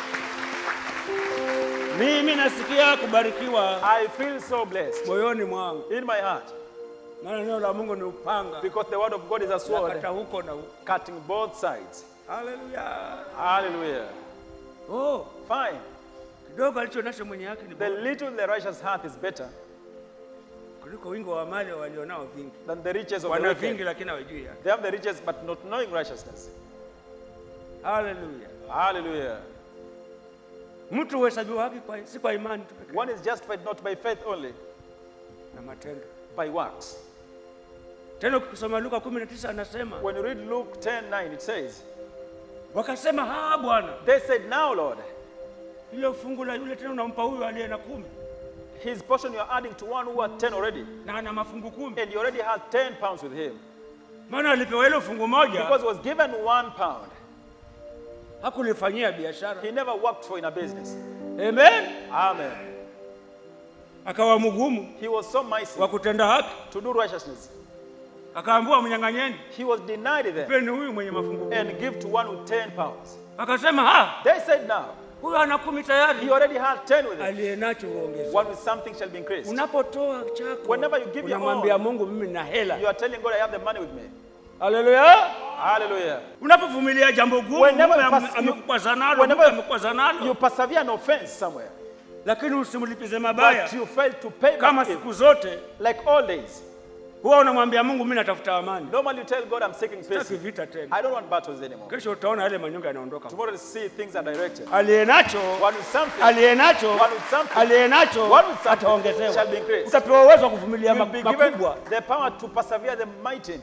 D: Mimi nasikia kubarikiwa
C: I feel so blessed
D: moyoni mwangu,
C: in my heart
D: maana neno la Mungu ni upanga
C: because the word of God is a sword
D: nakata huko na huko.
C: cutting both sides.
D: Haleluya!
C: Hallelujah.
D: Oh,
C: Fine.
D: kidogo alicho nacho mwenye haki ni
C: The
D: bora
C: little the righteous hath is better
D: kuliko wingi wa mali walionao vingi.
C: than the riches of the
D: Wana vingi
C: wicked.
D: lakini hawajui haki.
C: They have the riches but not knowing righteousness.
D: Haleluya!
C: Hallelujah.
D: Mtu huhesabiwa haki kwa, si kwa imani tu pekee
C: One is justified not by faith only,
D: na matendo.
C: by works.
D: Tena ukisoma Luka 19 anasema
C: When you read Luke 10 9, it says,
D: wakasema, haa Bwana,
C: They said, Now, Lord,
D: hilo fungu la yule tena unampa huyu aliye na kumi
C: his portion you are adding to one who had 10 already,
D: na ana mafungu kumi,
C: and you already had 10 pounds with him.
D: maana alipewa hilo fungu moja
C: Because he was given one pound.
D: hakulifanyia biashara.
C: He never worked for in a business.
D: Amen.
C: Amen.
D: Akawa mgumu
C: He was so mighty
D: wa kutenda haki,
C: to do righteousness.
D: akaambiwa mnyang'anyeni,
C: He was denied them
D: peni huyu mwenye mafungu kumi.
C: and give to one with 10 pounds.
D: Akasema ha,
C: They said, Now,
D: huyu ana kumi
C: he
D: tayari,
C: already had 10 with him.
D: aliye nacho huongezwa.
C: One with something shall be increased.
D: Unapotoa chako,
C: Whenever you give your
D: unamwambia
C: own,
D: Mungu, mimi na hela.
C: You are telling God, I have the money with me.
D: Haleluya!
C: Hallelujah.
D: Unapovumilia jambo gumu,
C: Whenever
D: Mungu
C: you
D: ame-
C: pass-
D: amekukwaza nalo,
C: whenever
D: Mungu amekukwaza nalo,
C: You persevere an offense somewhere,
D: lakini usimlipize mabaya.
C: but you fail to pay
D: Kama
C: back
D: siku
C: evil.
D: zote
C: Like all days.
D: huwa unamwambia Mungu, mimi natafuta amani,
C: Normally you tell God, I'm seeking
D: sitaki
C: peace.
D: vita tena.
C: I don't want battles anymore.
D: Kesho utaona yale manyonga yanaondoka.
C: Tomorrow you see things are directed.
D: Aliye nacho
C: One with something,
D: aliye nacho
C: One with something.
D: aliye nacho
C: One with something shall be
D: ataongezewa.
C: increased.
D: Utapewa uwezo wa kuvumilia
C: you'll
D: ma-
C: be given
D: makubwa.
C: the power to persevere the mighty.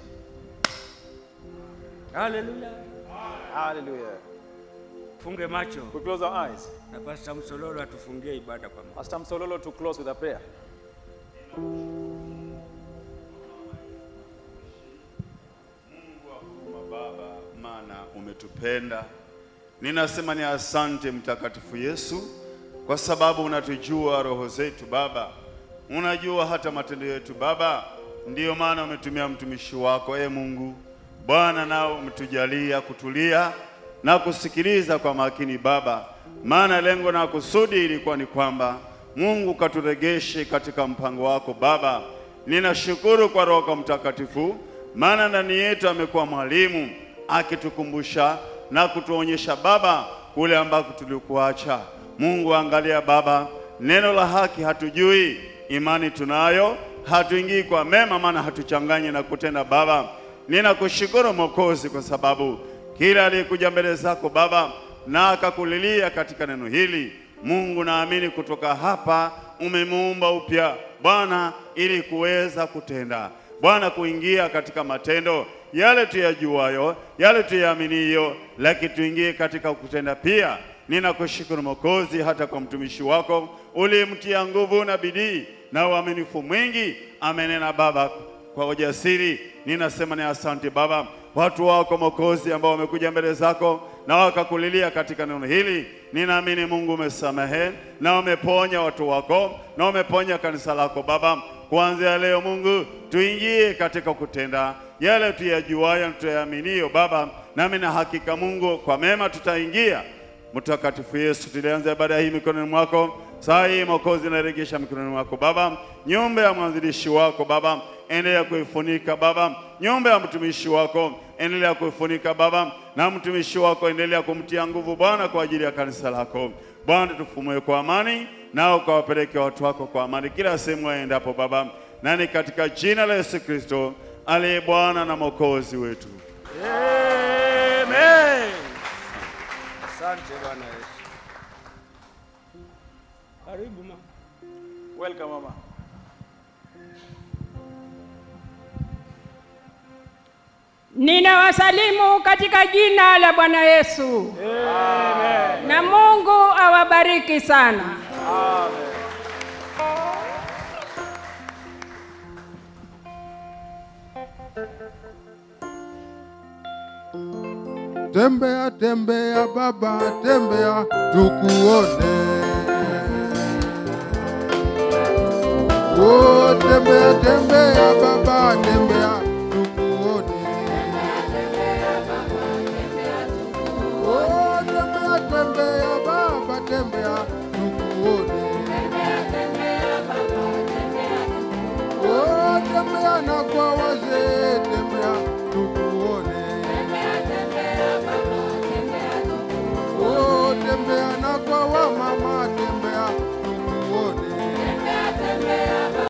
D: Haleluya!
C: Hallelujah.
D: Funge macho
C: We close our eyes.
D: na Pastor Msololo atufungie ibada kwa Mungu.
C: Pastor Msololo to close with a prayer.
F: Baba, maana umetupenda. Ninasema ni asante Mtakatifu Yesu, kwa sababu unatujua roho zetu Baba, unajua hata matendo yetu Baba. Ndiyo maana umetumia mtumishi wako e Mungu Bwana, nao umetujalia kutulia na kusikiliza kwa makini Baba, maana lengo na kusudi ilikuwa ni kwamba Mungu katuregeshe katika mpango wako Baba, Ninashukuru kwa Roho Mtakatifu, maana ndani yetu amekuwa mwalimu akitukumbusha na kutuonyesha Baba kule ambako tulikuacha. Mungu, angalia Baba, neno la haki hatujui, imani tunayo, hatuingii kwa mema, maana hatuchanganyi na kutenda. Baba, ninakushukuru Mwokozi kwa sababu kila aliyekuja mbele zako Baba na akakulilia katika neno hili, Mungu, naamini kutoka hapa umemuumba upya Bwana, ili kuweza kutenda Bwana, kuingia katika matendo yale tuyajuayo, yale tuyaaminiyo, lakini tuingie katika kutenda pia. Ninakushukuru Mwokozi, hata kwa mtumishi wako ulimtia nguvu na bidii na uaminifu mwingi, amenena Baba kwa ujasiri. Ninasema ni asante Baba, watu wako Mwokozi ambao wamekuja mbele zako na wakakulilia katika neno hili. Ninaamini Mungu umesamehe na umeponya watu wako na umeponya kanisa lako Baba. Kuanzia leo Mungu, tuingie katika kutenda yale tuyajuayo na tuyaaminiyo Baba, nami na hakika Mungu, kwa mema tutaingia. Mtakatifu Yesu, tulianza ibada hii mikononi mwako. Saa hii Mwokozi, naregesha mikononi mwako Baba, nyumba ya mwanzilishi wako Baba, endelea kuifunika Baba, nyumba ya mtumishi wako endelea kuifunika Baba, na mtumishi wako endelea kumtia nguvu Bwana kwa ajili ya kanisa lako Bwana, tufumue kwa amani, nao ukawapeleke watu wako kwa amani kila sehemu waendapo Baba, nani katika jina la Yesu Kristo aliye Bwana na Mwokozi wetu.
D: Amen. Asante Bwana Yesu. Karibu mama. Welcome mama.
G: Ninawasalimu katika jina la Bwana Yesu. Na Mungu awabariki sana.
H: Tembea tembea baba, tembea tukuone. Oh, tembea tembea baba, tembea